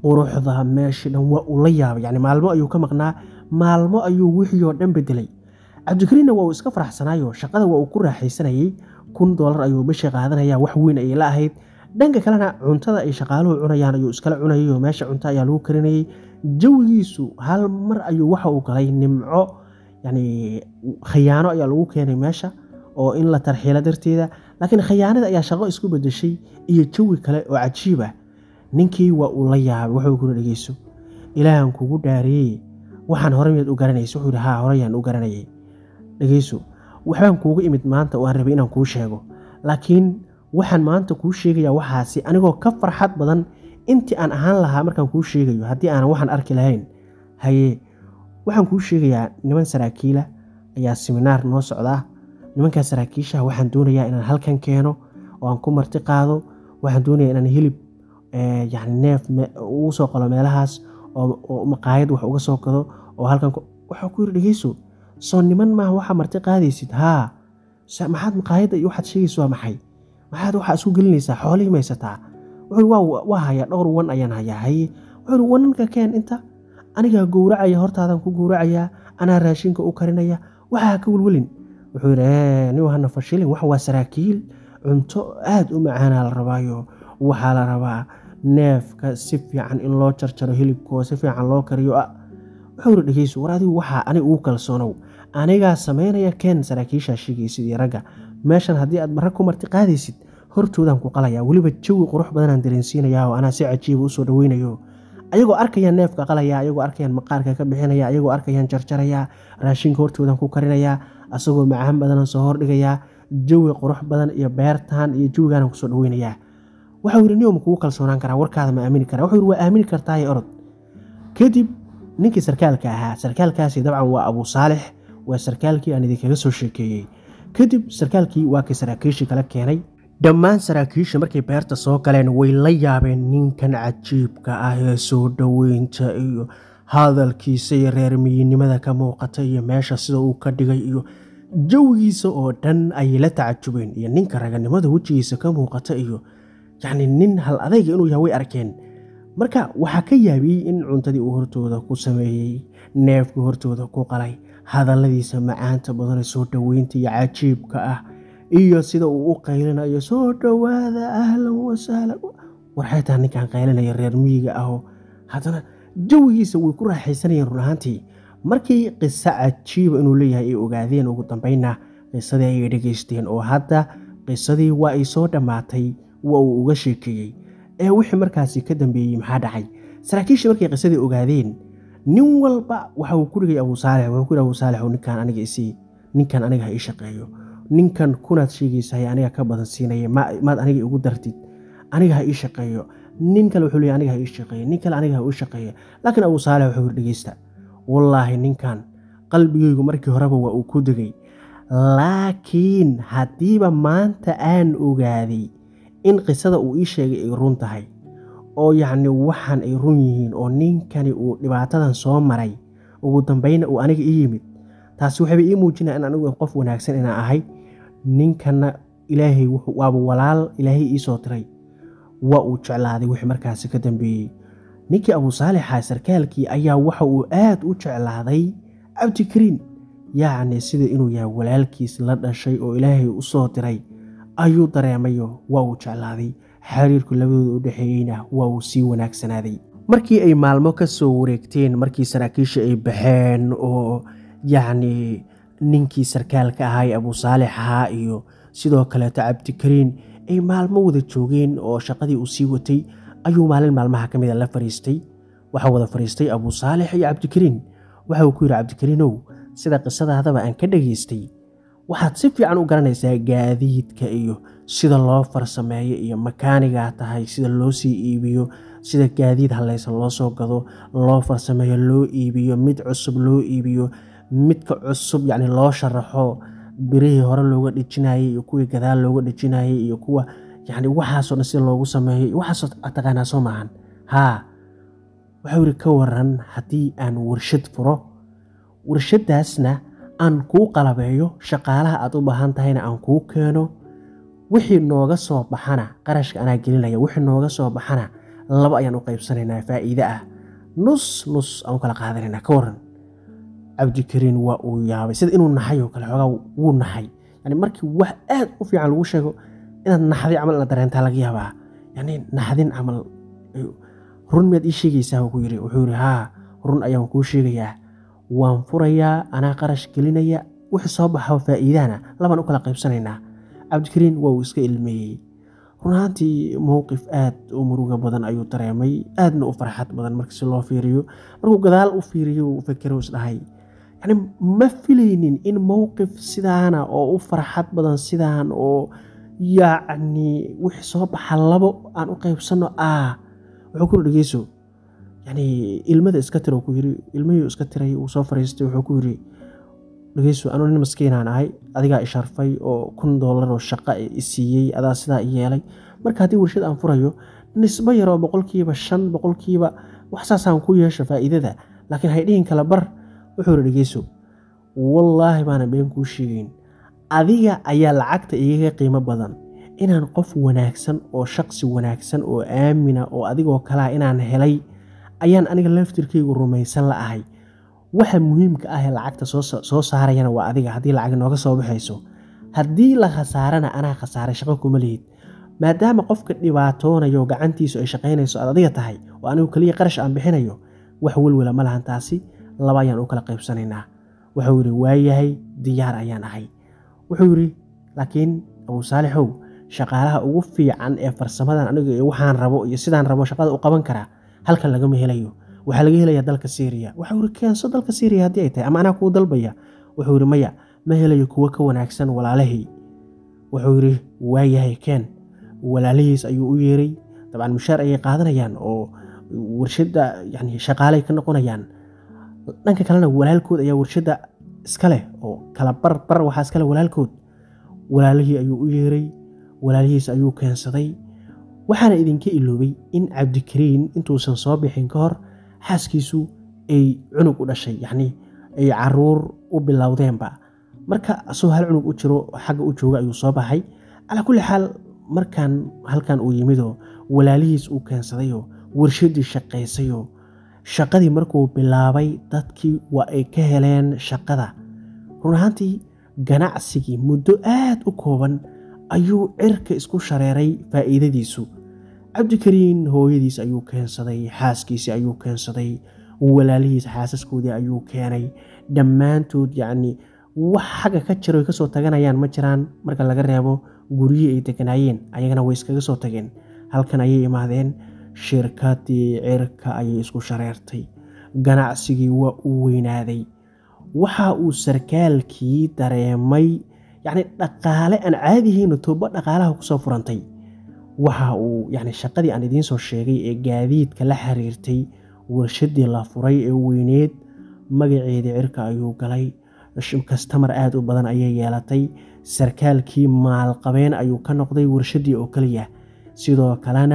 quruxda meeshii dhan waa uu la yaabay yani maalmo ayuu ka maqnaa maalmo ayuu wixii oo dhan bedelay cabdikariinna waa uu iska faraxsanaayo shaqada waa uu ku raaxaysanayey kun doolar ayuu bishii qaadanaya wax weyn ayay la ahayd dhanka kalena cuntada ay shaqaaluhu cunayaan ayuu iskala cunayay oo meesha cunto ayaa lagu karinayay jawigiisu hal mar ayuu waxa uu galay nimco yani khayaano ayaa lagu keenay meesha oo in la tarxiilo darteeda laakiin khayaanada ayaa shaqo isku bedeshay iyo jawi kale oo cajiib ah ninkii waa uu la yaabay wuxuu kuna dhegeyso ilaahan kugu dhaariyey waxaan hore miyaad u garanaysa wuxuu yihi haa horeyaan u garanayay dhegeyso waxbaan kuugu imid maanta oo aan rabay inaan kuu sheego laakiin waxaan maanta kuu sheegayaa waxaasi anigoo ka farxad badan intii aan ahaan lahaa markaan kuu sheegayo haddii aanan waxaan arki lahayn haye waxaan kuu sheegayaa niman saraakiila ayaa siminaar noo socdaa nimankaa saraakiishaha waxaan doonayaa inaan halkan keeno oo aan ku marti qaado waxaan doonayaa inaan hilib yani neef ugu soo qalo meelahaas oo maqaayad wax uga soo gado oo halkan waxaa ku yiri dhegeyso soo niman maaha waxaa marti qaadaysid haa maxaad maqaayadda iyo waxaad sheegaysa waa maxay maxaad waxaa isku gelinaysaa xoolihii maysataa wuxuu waa hayaa dhowr wan ayaan hayaa haye wuxuu wananka keen inta anigaa gowracaya hortaadan ku gowracayaa anaa raashinka u karinaya waxaa ka welwelin wuxuu yidhi nin hana fashilin wax waa saraakiil cunto aad u macaanaa la rabaayo waxaa la rabaa neefka si fiican in loo jarjaro hilibkoo si fiican loo kariyo wuxuu yidhi dhegeyso war adigu waxaa aniga ugu kalsoonow anigaa samaynaya keen saraakiishaa sheegaysid iyo ragga meeshan haddii aad marag ku marti qaadaysid hortoodaan ku qalaya weliba jawi qurux badanaan dareensiinayaa oo anaa si cajiiba usoo dhaweynayo ayagoo arkayaan neefka qalaya ayagoo arkayaan maqaarka ka bixinaya ayagoo arkayaan jarjaraya raashinka hortoodan ku karinaya asagoo macaan badanan soo hordhigayaa jawi qurux badan iyo beertaan iyo jawigaanaan kusoo dhaweynayaa waxau yidhi niyo ma kugu kalsoonaan karaa warkaada ma aamini karaa wuxuu yidhi waa aamini kartaaye orod kadib ninkii sarkaalka ahaa sarkaalkaasi dabcan waa abuu saalix waa sarkaalkii aan idinkaga soo sheekeeyey kadib sarkaalkii waa kii saraakiishii kala keenay dhammaan saraakiisha markay beerta soo galeen way la yaabeen ninkan cajiibka ah ee soo dhoweynta iyo hadalkiisa iyo reermiyinimada ka muuqata iyo meesha sida uu ka dhigay iyo jawigiisa oo dhan ayay la tacajubeen iyo ninka raganimada wejigiisa ka muuqata iyo yacni nin hal adayga inuu yahay way arkeen marka waxaa ka yaabiyey in cuntadii uu hortooda ku sameeyey neefkii hortooda ku qalay hadalladiisa macaanta badanee soo dhoweynta iyo cajiibka ah iyo sida uu u qaylinayo soo dhowaada ahlan wasahlan warxay taha ninkan qaylinaya reer miyiga ahoo haddana jawigiisa way ku raaxaysanayeen run ahaantii markii qiso cajiiba inuu leeyahay ay ogaadeen ugu dambeynna qisadii ayay dhegaysteen oo hadda qisadii waa ay soo dhammaatay waa uu uga sheekeeyey ee wixii markaasi ka dambeeyey maxaa dhacay saraakiishii markay qisadii ogaadeen nin walba waxa uu ku dhigay abuu saalix wuxuu ku yidhi abuu saalix ninkan aniga isii ninkan aniga ha ii shaqeeyo ninkan kunaad sheegaysahay aniga ka badan siinaya maad aniga igu dartid aniga ha ii shaqeeyo nin kale wuxuu leeyahy aniga ha ii shaqeeyo nin kale aniga ha ii shaqeeyo laakiin abuu saalix wuxuu yidhi dhegeysta wallaahi ninkan qalbigaygu markii horeba waa uu ku degay laakiin haddiiba maanta aan ogaaday in qisada uu ii sheegay ay run tahay oo yacni waxaan ay run yihiin oo ninkani uu dhibaatadan soo maray ugu dambayna uu aniga ii yimid taasi waxayba ii muujinaya in anigu qof wanaagsan inaan ahay ninkanna ilaahay waaba walaal ilaahay ii soo tiray waa uu jeclaaday wixii markaasi ka dambeeyey ninkii abuu saalixa sarkaalkii ayaa waxa uu aad u jeclaaday cabdikariin yacni sida inuu yahay walaalkiis la dhashay oo ilaahay u soo diray ayuu dareemayo waa uu jeclaaday xiriirku labadooda u dhexeeyeyna waa uu sii wanaagsanaaday markii ay maalmo ka soo wareegteen markii saraakiisha ay baxeen oo yacni ninkii sarkaalka ahaa ee abuu saalix ahaa iyo sidoo kaleeto cabdikariin ay maalmo wada joogeen oo shaqadii uu sii watay ayuu maalin maalmaha ka mida la fariistay waxaa wada fariistay abuu saalix iyo cabdikariin waxa uu ku yidhi cabdikariinow sida qisadaadaba aan ka dhageystay waxaad si fiican u garanaysaa gaadiidka iyo sida loo farsameeyo iyo makaanigaa tahay sida loo sii iibiyo sida gaadiid hallaysan loo soo gado loo farsameeyo loo iibiyo mid cusub loo iibiyo midka cusub yacni loo sharaxo birihii hore looga dhejinayay iyo kuwii gadaal looga dhejinayay iyo kuwa yacni waxaasoo dhan sida loogu sameeyo iyo waxaasoo taqaanaa soo maahan haa waxau yidhi ka waran haddii aan warshad furo warshaddaasna aan kuu qalabeeyo shaqaalaha aad u baahan tahayna aan kuu keeno wixii nooga soo baxana qarashka anaa gelinaya wixii nooga soo baxana laba ayaan u qaybsanaynaa faa'iide ah nus nus aan u kala qaadanaynaa ka waran cabdikariin waa uu yaabay sida inuu naxay oo kale xoogaa wuu naxay yani markii wax aad u fiican lagu sheego inaad naxday camal ina dareentaa laga yaabaa yani naxdin camal run miyaad ii sheegaysaa ku yiri wuxuu yidhi haa run ayaan kuu sheegayaa waan furayaa anaa qarash gelinaya wixii soo baxo faa'iidahana labaan u kala qaybsanaynaa cabdikariin waa uu iska ilmeeyey run ahaantii mowqif aad u muruga badan ayuu dareemay aadna u farxad badan marka si loo fiiriyo markuu gadaal u fiiriyo uu fakero isdhahay yani ma filaynin in mowqif sidaana oo u farxad badan sidaan oo yacni wixii soo baxa labo aan u qaybsanno ah wuxuu ku dhegeyso yani ilmada iska tira ku yiri ilmihii iska tiray uu soo fariistay wuxuu ku yiri dhegeyso anuu nin maskiinaan ahay adigaa isharfay oo kun doolar oo shaqo isiiyey adaa sidaa i yeelay marka haddii warshad aan furayo nisbo yaroo boqolkiiba shan boqolkiiba wax saasaan ku yeesho faa'iidada laakiin haydhihin kala bar wuxuu yiri dhegeyso wallaahi baana been kuu sheegeyn adiga ayaa lacagta igaga qiimo badan inaan qof wanaagsan oo shaqsi wanaagsan oo aamina oo adigoo kalea inaan helay ayaan aniga laftirkaygu rumaysan la ahay waxa muhiimka ah ee lacagta soo saarayana waa adiga haddii lacag nooga soo baxayso haddii la khasaarana anaa khasaaray shaqo kuma lihid maadaama qofka dhibaatoonayo gacantiisu ay shaqaynayso aad adiga tahay oo anigu keliya qarash aan bixinayo wax welwela ma lahan taasi laba ayaan u kala qaybsanaynaa wuxuu yidhi waayahay diyaar ayaan ahay wuxuu yidhi laakiin abuu saalixow shaqaalaha ugu fiican ee farsamadan aniga iyo waxaan rabo iyo sidaan rabo shaqada u qaban karaa halkan lagama helayo waxaa laga helayaa dalka syriya waxau yidhi keenso dalka syriya haddii ay tahay ama anaa kuu dalbaya wuxuu yidhi maya ma helayo kuwo ka wanaagsan walaalahii wuxuu yidhi waayahay keen walaalihiis ayuu u yeeray dabcan mushaar ayay qaadanayaan oo warshadda yani shaqaalay ka noqonayaan dhanka kalena walaalkood ayaa warshadda iska leh oo kala bar bar waxaa iska leh walaalkood walaalihii ayuu u yeeray walaalihiis ayuu keensaday waxaana idinka iloobay in cabdikariin intuusan soo bixin ka hor xaaskiisu ay cunug u dhashay yacnii ay caruur u bilowdeenba marka asagoo hal cunug u jiro xagga u jooga ayuu soo baxay calaa kulli xaal markaan halkan uu yimidoo walaalihiis uu keensadayoo warshaddii shaqaysayoo shaqadii markuu bilaabay dadkii waa ay ka heleen shaqada run ahaantii ganacsigii muddo aad u kooban ayuu cirka isku shareeray faa'iidadiisu cabdikariin hooyadiis ayuu keensaday xaaskiisii ayuu keensaday walaalihiis xaasaskoodii ayuu keenay dhammaantood yacni wax xagga ka jiro ay kasoo taganayaan ma jiraan marka laga reebo guryihii ay deganaayeen ayagana way iskaga soo tageen halkan ayay imaadeen shirkadii cirka ayay isku shareertay ganacsigii waa uu weynaaday waxa uu sarkaalkii dareemay yacni dhaqaale aan caadihiino tooba dhaqaalaha kusoo furantay waxa uu yani shaqadii aan idiin soo sheegay ee gaadiidka la xiriirtay warshaddii la furay ee weyneed magaceedii cirka ayuu galay kastamar aad u badan ayay yeelatay sarkaalkii maalqabeen ayuu ka noqday warshaddii oo keliya sidoo kalena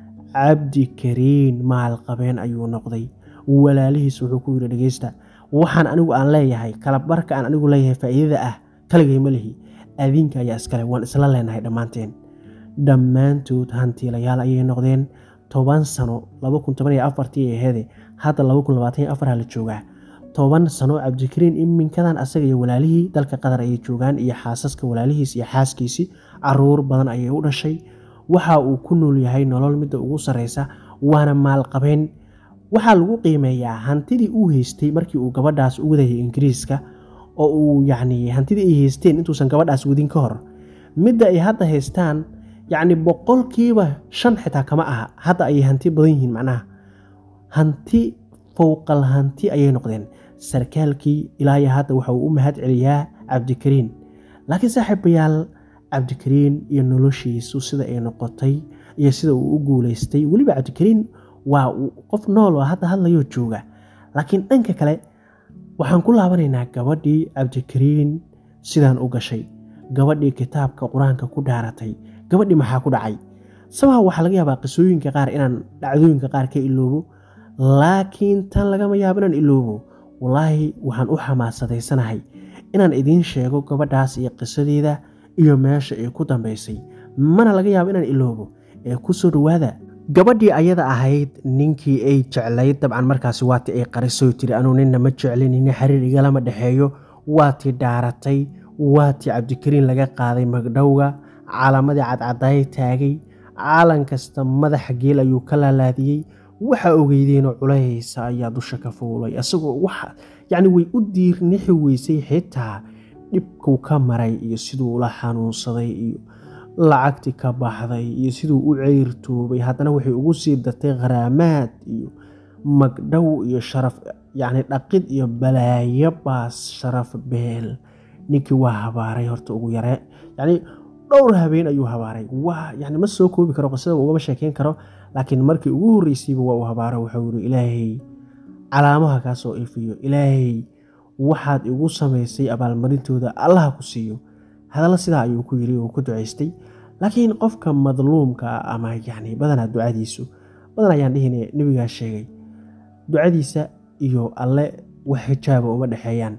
cabdikariin maalqabeen ayuu noqday walaalihiis wuxuu ku yidhi dhegeysta waxaan anigu aan leeyahay kalabarka aan anigu leeyahay faa'iidada ah kaligay ma lihi adinka ayaa iskale waan isla leenahay dhammaanteen dhammaantood hantiilayaal ayay noqdeen toban sano afartii aheede hadda la joogaa toban sano cabdikariin iminkadan asaga iyo walaalihii dalka qatar ayay joogaan iyo xaasaska walaalihiis iyo xaaskiisii caruur badan ayay u dhashay waxa uu ku nool yahay nolol midda ugu sarreysa waana maalqabeen waxaa lagu qiimeeyaa hantidii uu haystay markii uu gabadhaas u wadayay ingiriiska oo uu yacni hantidii ay haysteen intuusan gabadhaas wadin ka hor midda ay hadda haystaan yacni boqolkiiba shan xitaa kama aha hadda ayay hanti badan yihiin macnaha hanti fowqal hanti ayay noqdeen sarkaalkii ilaa iyo hadda waxa uu u mahad celiyaa cabdikariin laakiin saaxiibayaal cabdikariin iyo noloshiisu sida ay noqotay iyo sida uu u guulaystay weliba cabdikariin waa qof nool oo hadda hadlayoo jooga laakiin dhanka kale waxaan ku laabanaynaa gabadhii cabdikariin sidaan u gashay gabadhii kitaabka qur-aanka ku dhaaratay gabadhii maxaa ku dhacay sabaha waxaa laga yaabaa qisooyinka qaar inaan dhacdooyinka qaar ka iloobo laakiin tan lagama yaabo inaan iloobo wallaahi waxaan u xamaasadaysanahay inaan idiin sheego gabadhaas iyo qisadeeda iyo meesha ay ku dambaysay mana laga yaabo inaan iloobo ee ku soo dhowaada gabadhii ayada ahayd ninkii ay jeclayd dabcan markaasi waatii ay qarisoy tiri anuu ninna ma jeclin nin xiriir igalama dhexeeyo waatii dhaaratay waatii cabdikariin laga qaaday magdhowga calaamadii cadcadaay taagay caalan kasta madaxa geel ayuu ka laalaadiyey waxa ogeydeenoo culaysa ayaa dusha ka fuulay isagoo wax yacni way u diirnixi weysay xitaa dhibkuu ka maray iyo siduu ula xanuunsaday iyo lacagtii ka baxday iyo siduu u ceyrtoobay haddana waxay ugu sii dartay kharaamaad iyo magdhow iyo sharaf yacni dhaqid iyo balaayo baas sharaf beel ninkii waa habaaray horta ugu yare yacni dhowr habeen ayuu habaaray waa yani ma soo koobi karo qisada ugama sheekeyn karo laakiin markii ugu horreysayba waa uu habaaro wuxuu yiri ilaahay calaamaha kaa soo ifiyo ilaahay waxaad igu samaysay abaalmarintooda allaha ku siiyo hadalla sidaa ayuu ku yiri uu ku ducaystay laakiin qofka madluumka ah ama yani badanaa ducadiisu badan ayaan dhihine nebigaa sheegay ducadiisa iyo alle wax xijaaba uma dhexeeyaan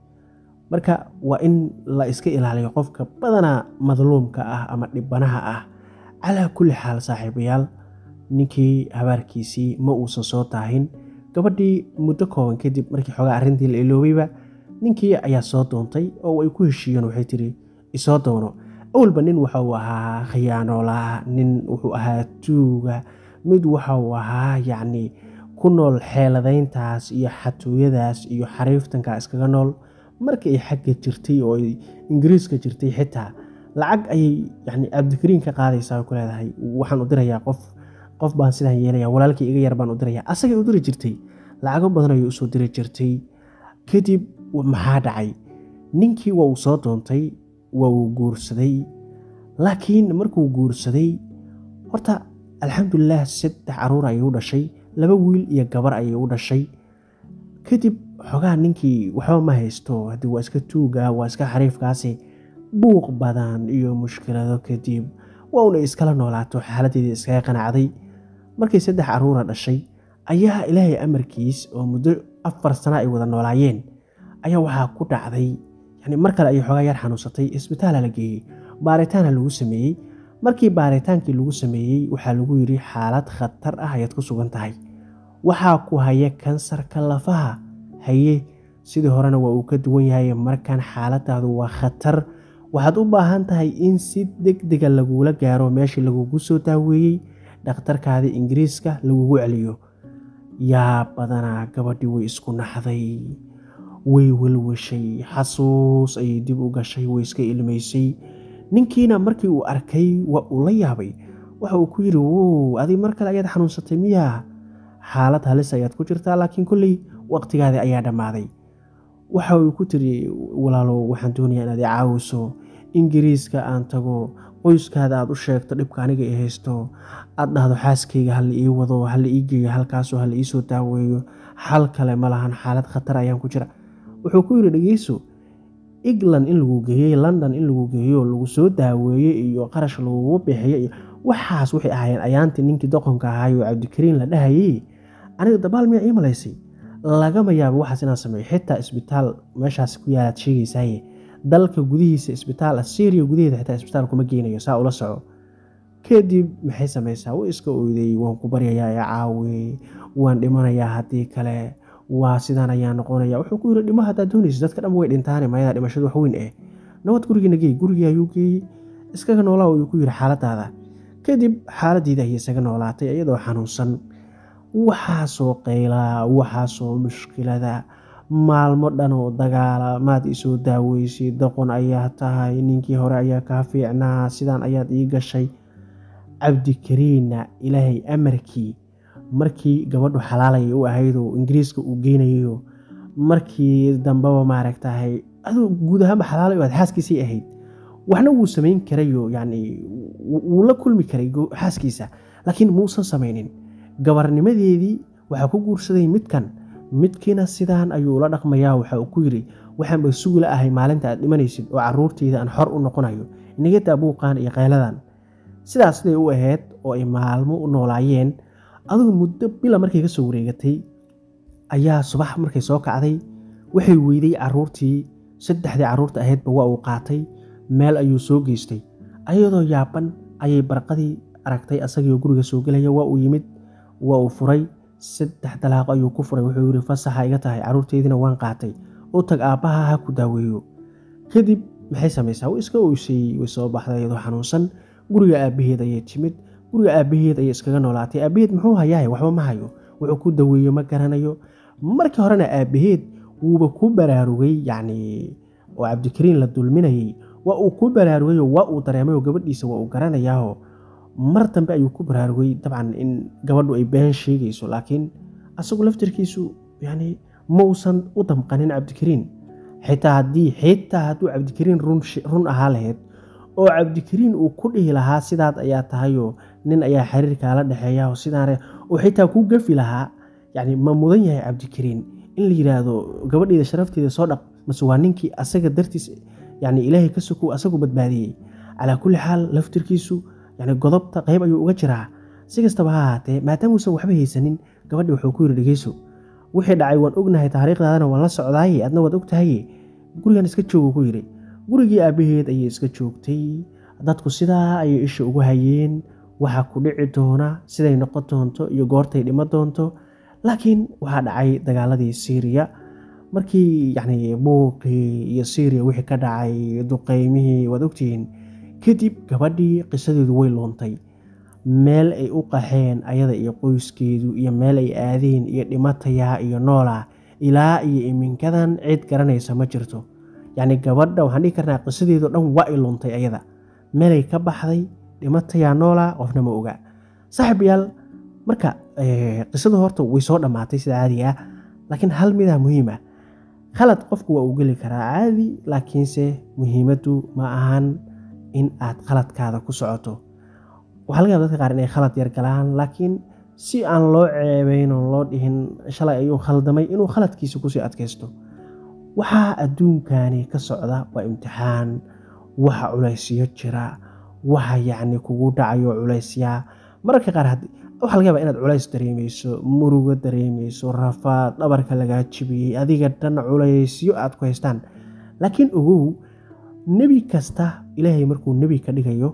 marka waa in la iska ilaaliyo qofka badanaa madluumka ah ama dhibanaha ah calaa kulli xaal saaxiibayaal ninkii habaarkiisii ma uusan soo taahin gabadhii muddo kooban kadib markii xoogaa arrintii la iloobayba ninkii ayaa soo doontay oo ay ku heshiiyeen waxay tiri isoo doono awalba nin waxauu ahaa khiyaanoolaa nin wuxuu ahaa tuuga mid waxauu ahaa yacni ku nool xeeladayntaas iyo xatooyadaas iyo xariiftanka iskaga nool markii ay xagga jirtay oo ay ingiriiska jirtay xitaa lacag ayay yani cabdikariin ka qaadaysaa ku leedahay waxaan u dirayaa qof qof baan sidaan yeelaya walaalkii iga yar baan u diraya asagay u diri jirtay lacago badan ayay usoo diri jirtay kadib maxaa dhacay ninkii waa uu soo doontay waa uu guursaday laakiin markuu guursaday horta alxamdulilah saddex caruur ayay u dhashay laba wiil iyo gabar ayay u dhashay kadib xogaa ninkii waxba ma haysto haddii waa iska tuuga waa iska xariifkaasi buuq badan iyo mushkilado kadib waa una iskala noolaato xaaladeedii iskaga qanacday markay saddex caruura dhashay ayaa ilaahay amarkiis oo muddo afar sana ay wada noolaayeen ayaa waxaa ku dhacday yani mar kale ayay xoogaa yar xanuunsatay isbitaala la geeyey baaritaana lagu sameeyey markii baaritaankii lagu sameeyey waxaa lagu yidhi xaalad khatar ah ayaad ku sugan tahay waxaa ku haya kansarka lafaha haye sidii horena waa uu ka duwan yahay markan xaaladaadu waa khatar waxaad u baahan tahay in si deg dega lagula gaaro meeshii lagugu soo daaweeyey dhakhtarkaadii ingiriiska lagugu celiyo yaa badanaa gabadhii way isku naxday way welwashay xasuus ayay dib u gashay way iska ilmaysay ninkiina markii uu arkay waa uu la yaabay waxa uu ku yidhi wow adig mar kale ayaad xanuunsatay miyaa xaalad halis ayaad ku jirtaa laakiin kolley waqtigaadii ayaa dhammaaday waxa uu ku tiri walaalo waxaan doonayaa inaad i caawiso ingiriiska aan tago qoyskaada aad u sheegto dhibka aniga i haysto aad dhahdo xaaskayga hala ii wado hala ii geeyo halkaasoo hala iisoo daaweeyo xal kale ma lahan xaalad khatar ayaan ku jira wuxuu ku yidhi dhegeyso england in lagu geeyey london in lagu geeyo lagu soo daaweeye iyo qarash lagugu bixiyo iyo waxaas waxay ahaayeen ayaantii ninkii doqonka ahaayo cabdikariin la dhahayey aniga dabaal miyaa ii malaysay lagama yaabo waxaas inaan sameeyo xitaa isbitaal meeshaas ku yaalaad sheegaysaaye dalka gudihiisa isbitaal syria gudaheeda xitaa isbitaal kuma geynayo saa ula soco kadib maxay samaysaa u iska oyday waan ku baryayaa ee caawi waan dhimanayaa haddii kale waa sidaan ayaa noqonaya wuxuu ku yiri dhimo haddaad doonaysa dadka dhan way dhintaane mayadaa dhimashadu wax weyn eh nabad gurigiina geey gurigii ayuu geeyey iskaga noolaa ayuu ku yiri xaaladaada kadib xaaladiida ayay isaga noolaatay iyadoo xanuunsan waxaasoo qaylaa waxaasoo mushkilada maalmo dhan oo dagaala maad isoo daaweysay doqon ayaa tahay ninkii hore ayaa kaa fiicnaa sidaan ayaad ii gashay cabdikariinna ilaahay amarkii markii gabadhu xalaalaya u ahayd oo ingiriiska uu geynayayo markii dambeba maaragtahay aduu guud ahaanba xalaalay aad xaaskiisay ahayd waxna wuu samayn karayo yani wuu la kulmi karay xaaskiisa laakiin muusan samaynin gabarnimadeedii waxaa ku guursaday midkan midkiina sidaan ayuu ula dhaqmayaa waxa uu ku yidhi waxaanba sugula ahay maalinta aad dhimanaysid oo caruurtayda aan xor u noqonayo inaga daa buuqaan iyo qayladan sidaas siday u ahayd oo ay maalmo u noolaayeen adugu muddo bila markay ka soo wareegatay ayaa subax markay soo kacday waxay weyday caruurtii saddexdii caruurta ahaydba waa uu qaatay meel ayuu soo geystay ayadoo yaaban ayay barqadii aragtay asagiioo guriga soo gelaya waa uu yimid waa uu furay saddex dalaaqo ayuu ku furay wuxuu yidhi fasaxa iga tahay carruurteydina waan qaatay u tag aabbaha ha ku daaweeyo kadib maxay samaysaa way iska oysay way soo baxday iyadoo xanuunsan guriga aabbaheed ayay timid guriga aabbaheed ayay iskaga noolaatay aabbaheed muxuu hayahay waxba ma hayo wuxuu ku daweeyo ma garanayo markii horena aabbaheed wuuba ku baraarugay yacni oo cabdikariin la dulminayay waa uu ku baraarugay oo waa uu dareemay oo gabadhiisa waa uu garanayaao mar dambe ayuu ku baraarugay dabcan in gabadhu ay been sheegayso laakiin asagu laftirkiisu yani mausan u damqanin cabdikariin xitaa haddii xitaa hadduu cabdikariin run ahaa lahayd oo cabdikariin uu ku dhihi lahaa sidaad ayaa tahayoo nin ayaa xiriirkaala dhexeeya oo sidaane oo xitaa ku gafi lahaa yani ma mudan yahay cabdikariin in la yidhaahdo gabadheeda sharafteeda soo dhaq mase waa ninkii asaga dartiis yani ilaahay ka sokow asagu badbaadiyey calaa kulli xaal laftirkiisu yani godobta qayb ayuu uga jiraa si kastaba ha ahaatee maadaamuusan waxba haysanin gabadhi wuxuu ku yidhi dhegeyso wixii dhacay waan ognahay taariikhdaadana waan la socdaaye adna waad ogtahaye gurigan iska joogu ku yidhi gurigii aabbaheed ayay iska joogtay dadku sidaa ayay isha ugu hayeen waxa ku dhici doona siday noqon doonto iyo goortay dhimo doonto laakiin waxaa dhacay dagaaladii syriya markii yani buuqii iyo syriya wixii ka dhacay duqeymihii waad ogtihiin kadib gabadhii qisadeedu way luuntay meel ay u qaxeen ayada iyo qoyskeedu iyo meel ay aadeen iyo dhimatayaa iyo noolaa ilaa iyo iminkadan cid garanaysa ma jirto yacni gabadha waxaan dhihi karnaa qisadeedu dhan waa ay luuntay ayada meelay ka baxday dhimatayaa noolaa qofna ma oga saaxiibayaal marka qisadu horta way soo dhammaatay sida caadiga ah laakiin hal midaa muhiim ah khalad qofku waa uu geli karaa caadi laakiinse muhiimaddu ma ahan in aad khaladkaada ku socoto waxaa laga yaba dadka qaar inay khalad yar galaan laakiin si aan loo ceebayn oon loo dhihin shalay ayuu khaldamay inuu khaladkiisa kusii adkaysto waxaa adduunkani ka socda waa imtixaan waxa culaysyo jira waxa yacni kugu dhacayo culaysyaa mararka qaar waxaa laga yaba inaad culays dareemeyso murugo dareemeyso rafaad dhabarka lagaa jibiyey adiga dhan culaysyo aad ku haystaan laakiin ogow nebi kasta ilaahay markuu nebi ka dhigayo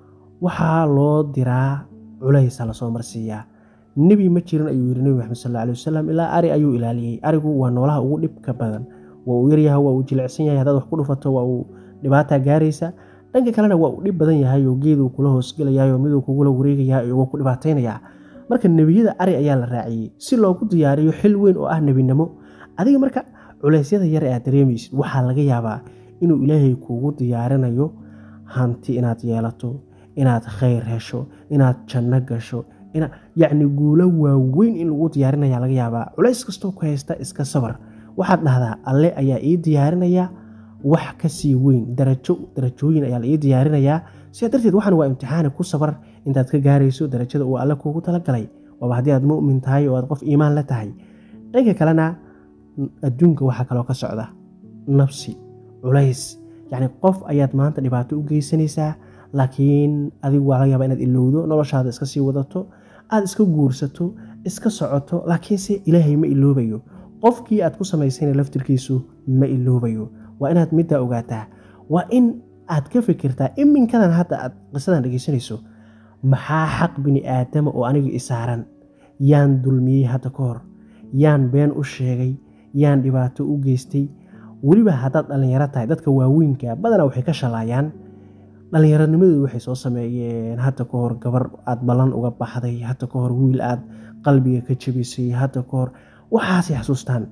waxaa loo diraa culaysa lasoo marsiiyaa nebi ma jirin ayuu yidhi nebi maxamed sal alay wasalam ilaa ari ayuu ilaaliyey arigu waa noolaha ugu dhibka badan waa uu yaryahay waa uu jilicsan yahay haddaad wax ku dhufato waa uu dhibaataa gaaraysa dhanka kalena waa uu dhib badan yahay oo geeduu kula hoosgelayayo miduu kugula wareegayaa iyo waa ku dhibaataynayaa marka nebiyada ari ayaa la raaciyey si loogu diyaariyo xil weyn oo ah nebinimo adiga marka culeysyada yar ee aad dareemaysid waxaa laga yaabaa inuu ilaahay kuugu diyaarinayo hanti inaad yeelato inaad khayr hesho inaad janno gasho yacni guulo waaweyn in lagu diyaarinaya laga yaabaa culays kastoo ku haysta iska sabar waxaad dhahdaa alle ayaa ii diyaarinaya wax kasii weyn darajo darajooyin ayaa la ii diyaarinayaa sidaa darteed waxaan waa imtixaani ku sabar intaad ka gaarayso darajada uu alle kuugu talagalay waaba haddii aad mu'min tahay oo aad qof iimaan la tahay dhanka kalena adduunka waxaa kaloo ka socda nafsi culays yacni qof ayaad maanta dhibaato u geysanaysaa laakiin adigu waa laga yaabaa inaad ilowdo noloshaada iska sii wadato aad iska guursato iska socoto laakiinse ilaahay ma iloobayo qofkii aad ku samaysayna laftirkiisu ma iloobayo waa inaad middaa ogaataa waa in aad ka fikirtaa iminkadan hadda aad qisadan dhegeysanayso maxaa xaq bini aadama oo aniga isaaran yaan dulmiyey hadda ka hor yaan been u sheegay yaan dhibaato u geystay weliba haddaad dhallinyaro tahay dadka waaweynka badanaa waxay ka shalaayaan dhallinyaronimadoodu waxay soo sameeyeen hadda ka hor gabar aad ballan uga baxday hadda ka hor wiil aad qalbiga ka jabisay hadda ka hor waxaasay xasuustaan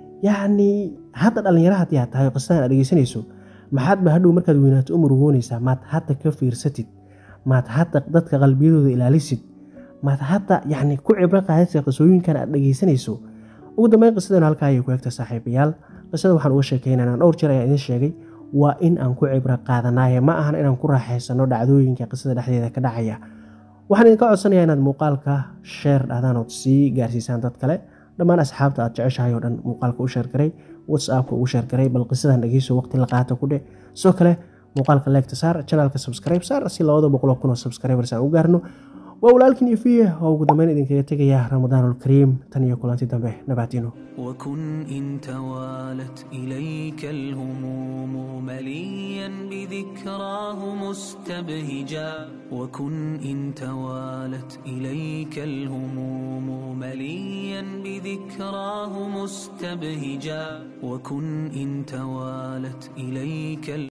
yacnii hadda dhallinyaro haddii aad tahay qisadan aad dhegeysanayso maxaadba hadhow markaad weynaato u murugoonaysaa maad hadda ka fiirsatid maad hadda dadka qalbiyadooda ilaalisid maad hadda yacni ku cibro qaadaysa qisooyinkan aad dhegeysanayso ugu dambeyn qisadan halkaa ayay ku egta saaxiibayaal qisada waxaan uga sheekeynanaa dhowr jeer ayaa idiin sheegay waa in aan ku cibro qaadanaaye ma ahan inaan ku raaxaysano dhacdooyinka qisada dhexdeeda ka dhacaya waxaan idinka codsanayaa inaad muuqaalka sheer dhahdaan ood sii gaarsiisaan dad kale dhammaan asxaabta aad jeceshahay oo dhan muuqaalka u sheergaray whatsappka ugu sheergaray bal qisadan dhegeyso waqti la qaata ku dhe sidoo kale muuqaalka leegta saar janaalka subscribe saar si labada boqoloo kun oo subscribers aan u gaarno waa walaalkin ifiye oo ugu dambeyn idinkaga tegaya ramadaanulkariim tan iyo kulanti dambe nabaadino وكن إن توالت إليك الهموم مليا بذكراه مستبهجا وكن إن توالت إليك الهموم مليا بذكراه مستبهجا وكن إن توالت إليك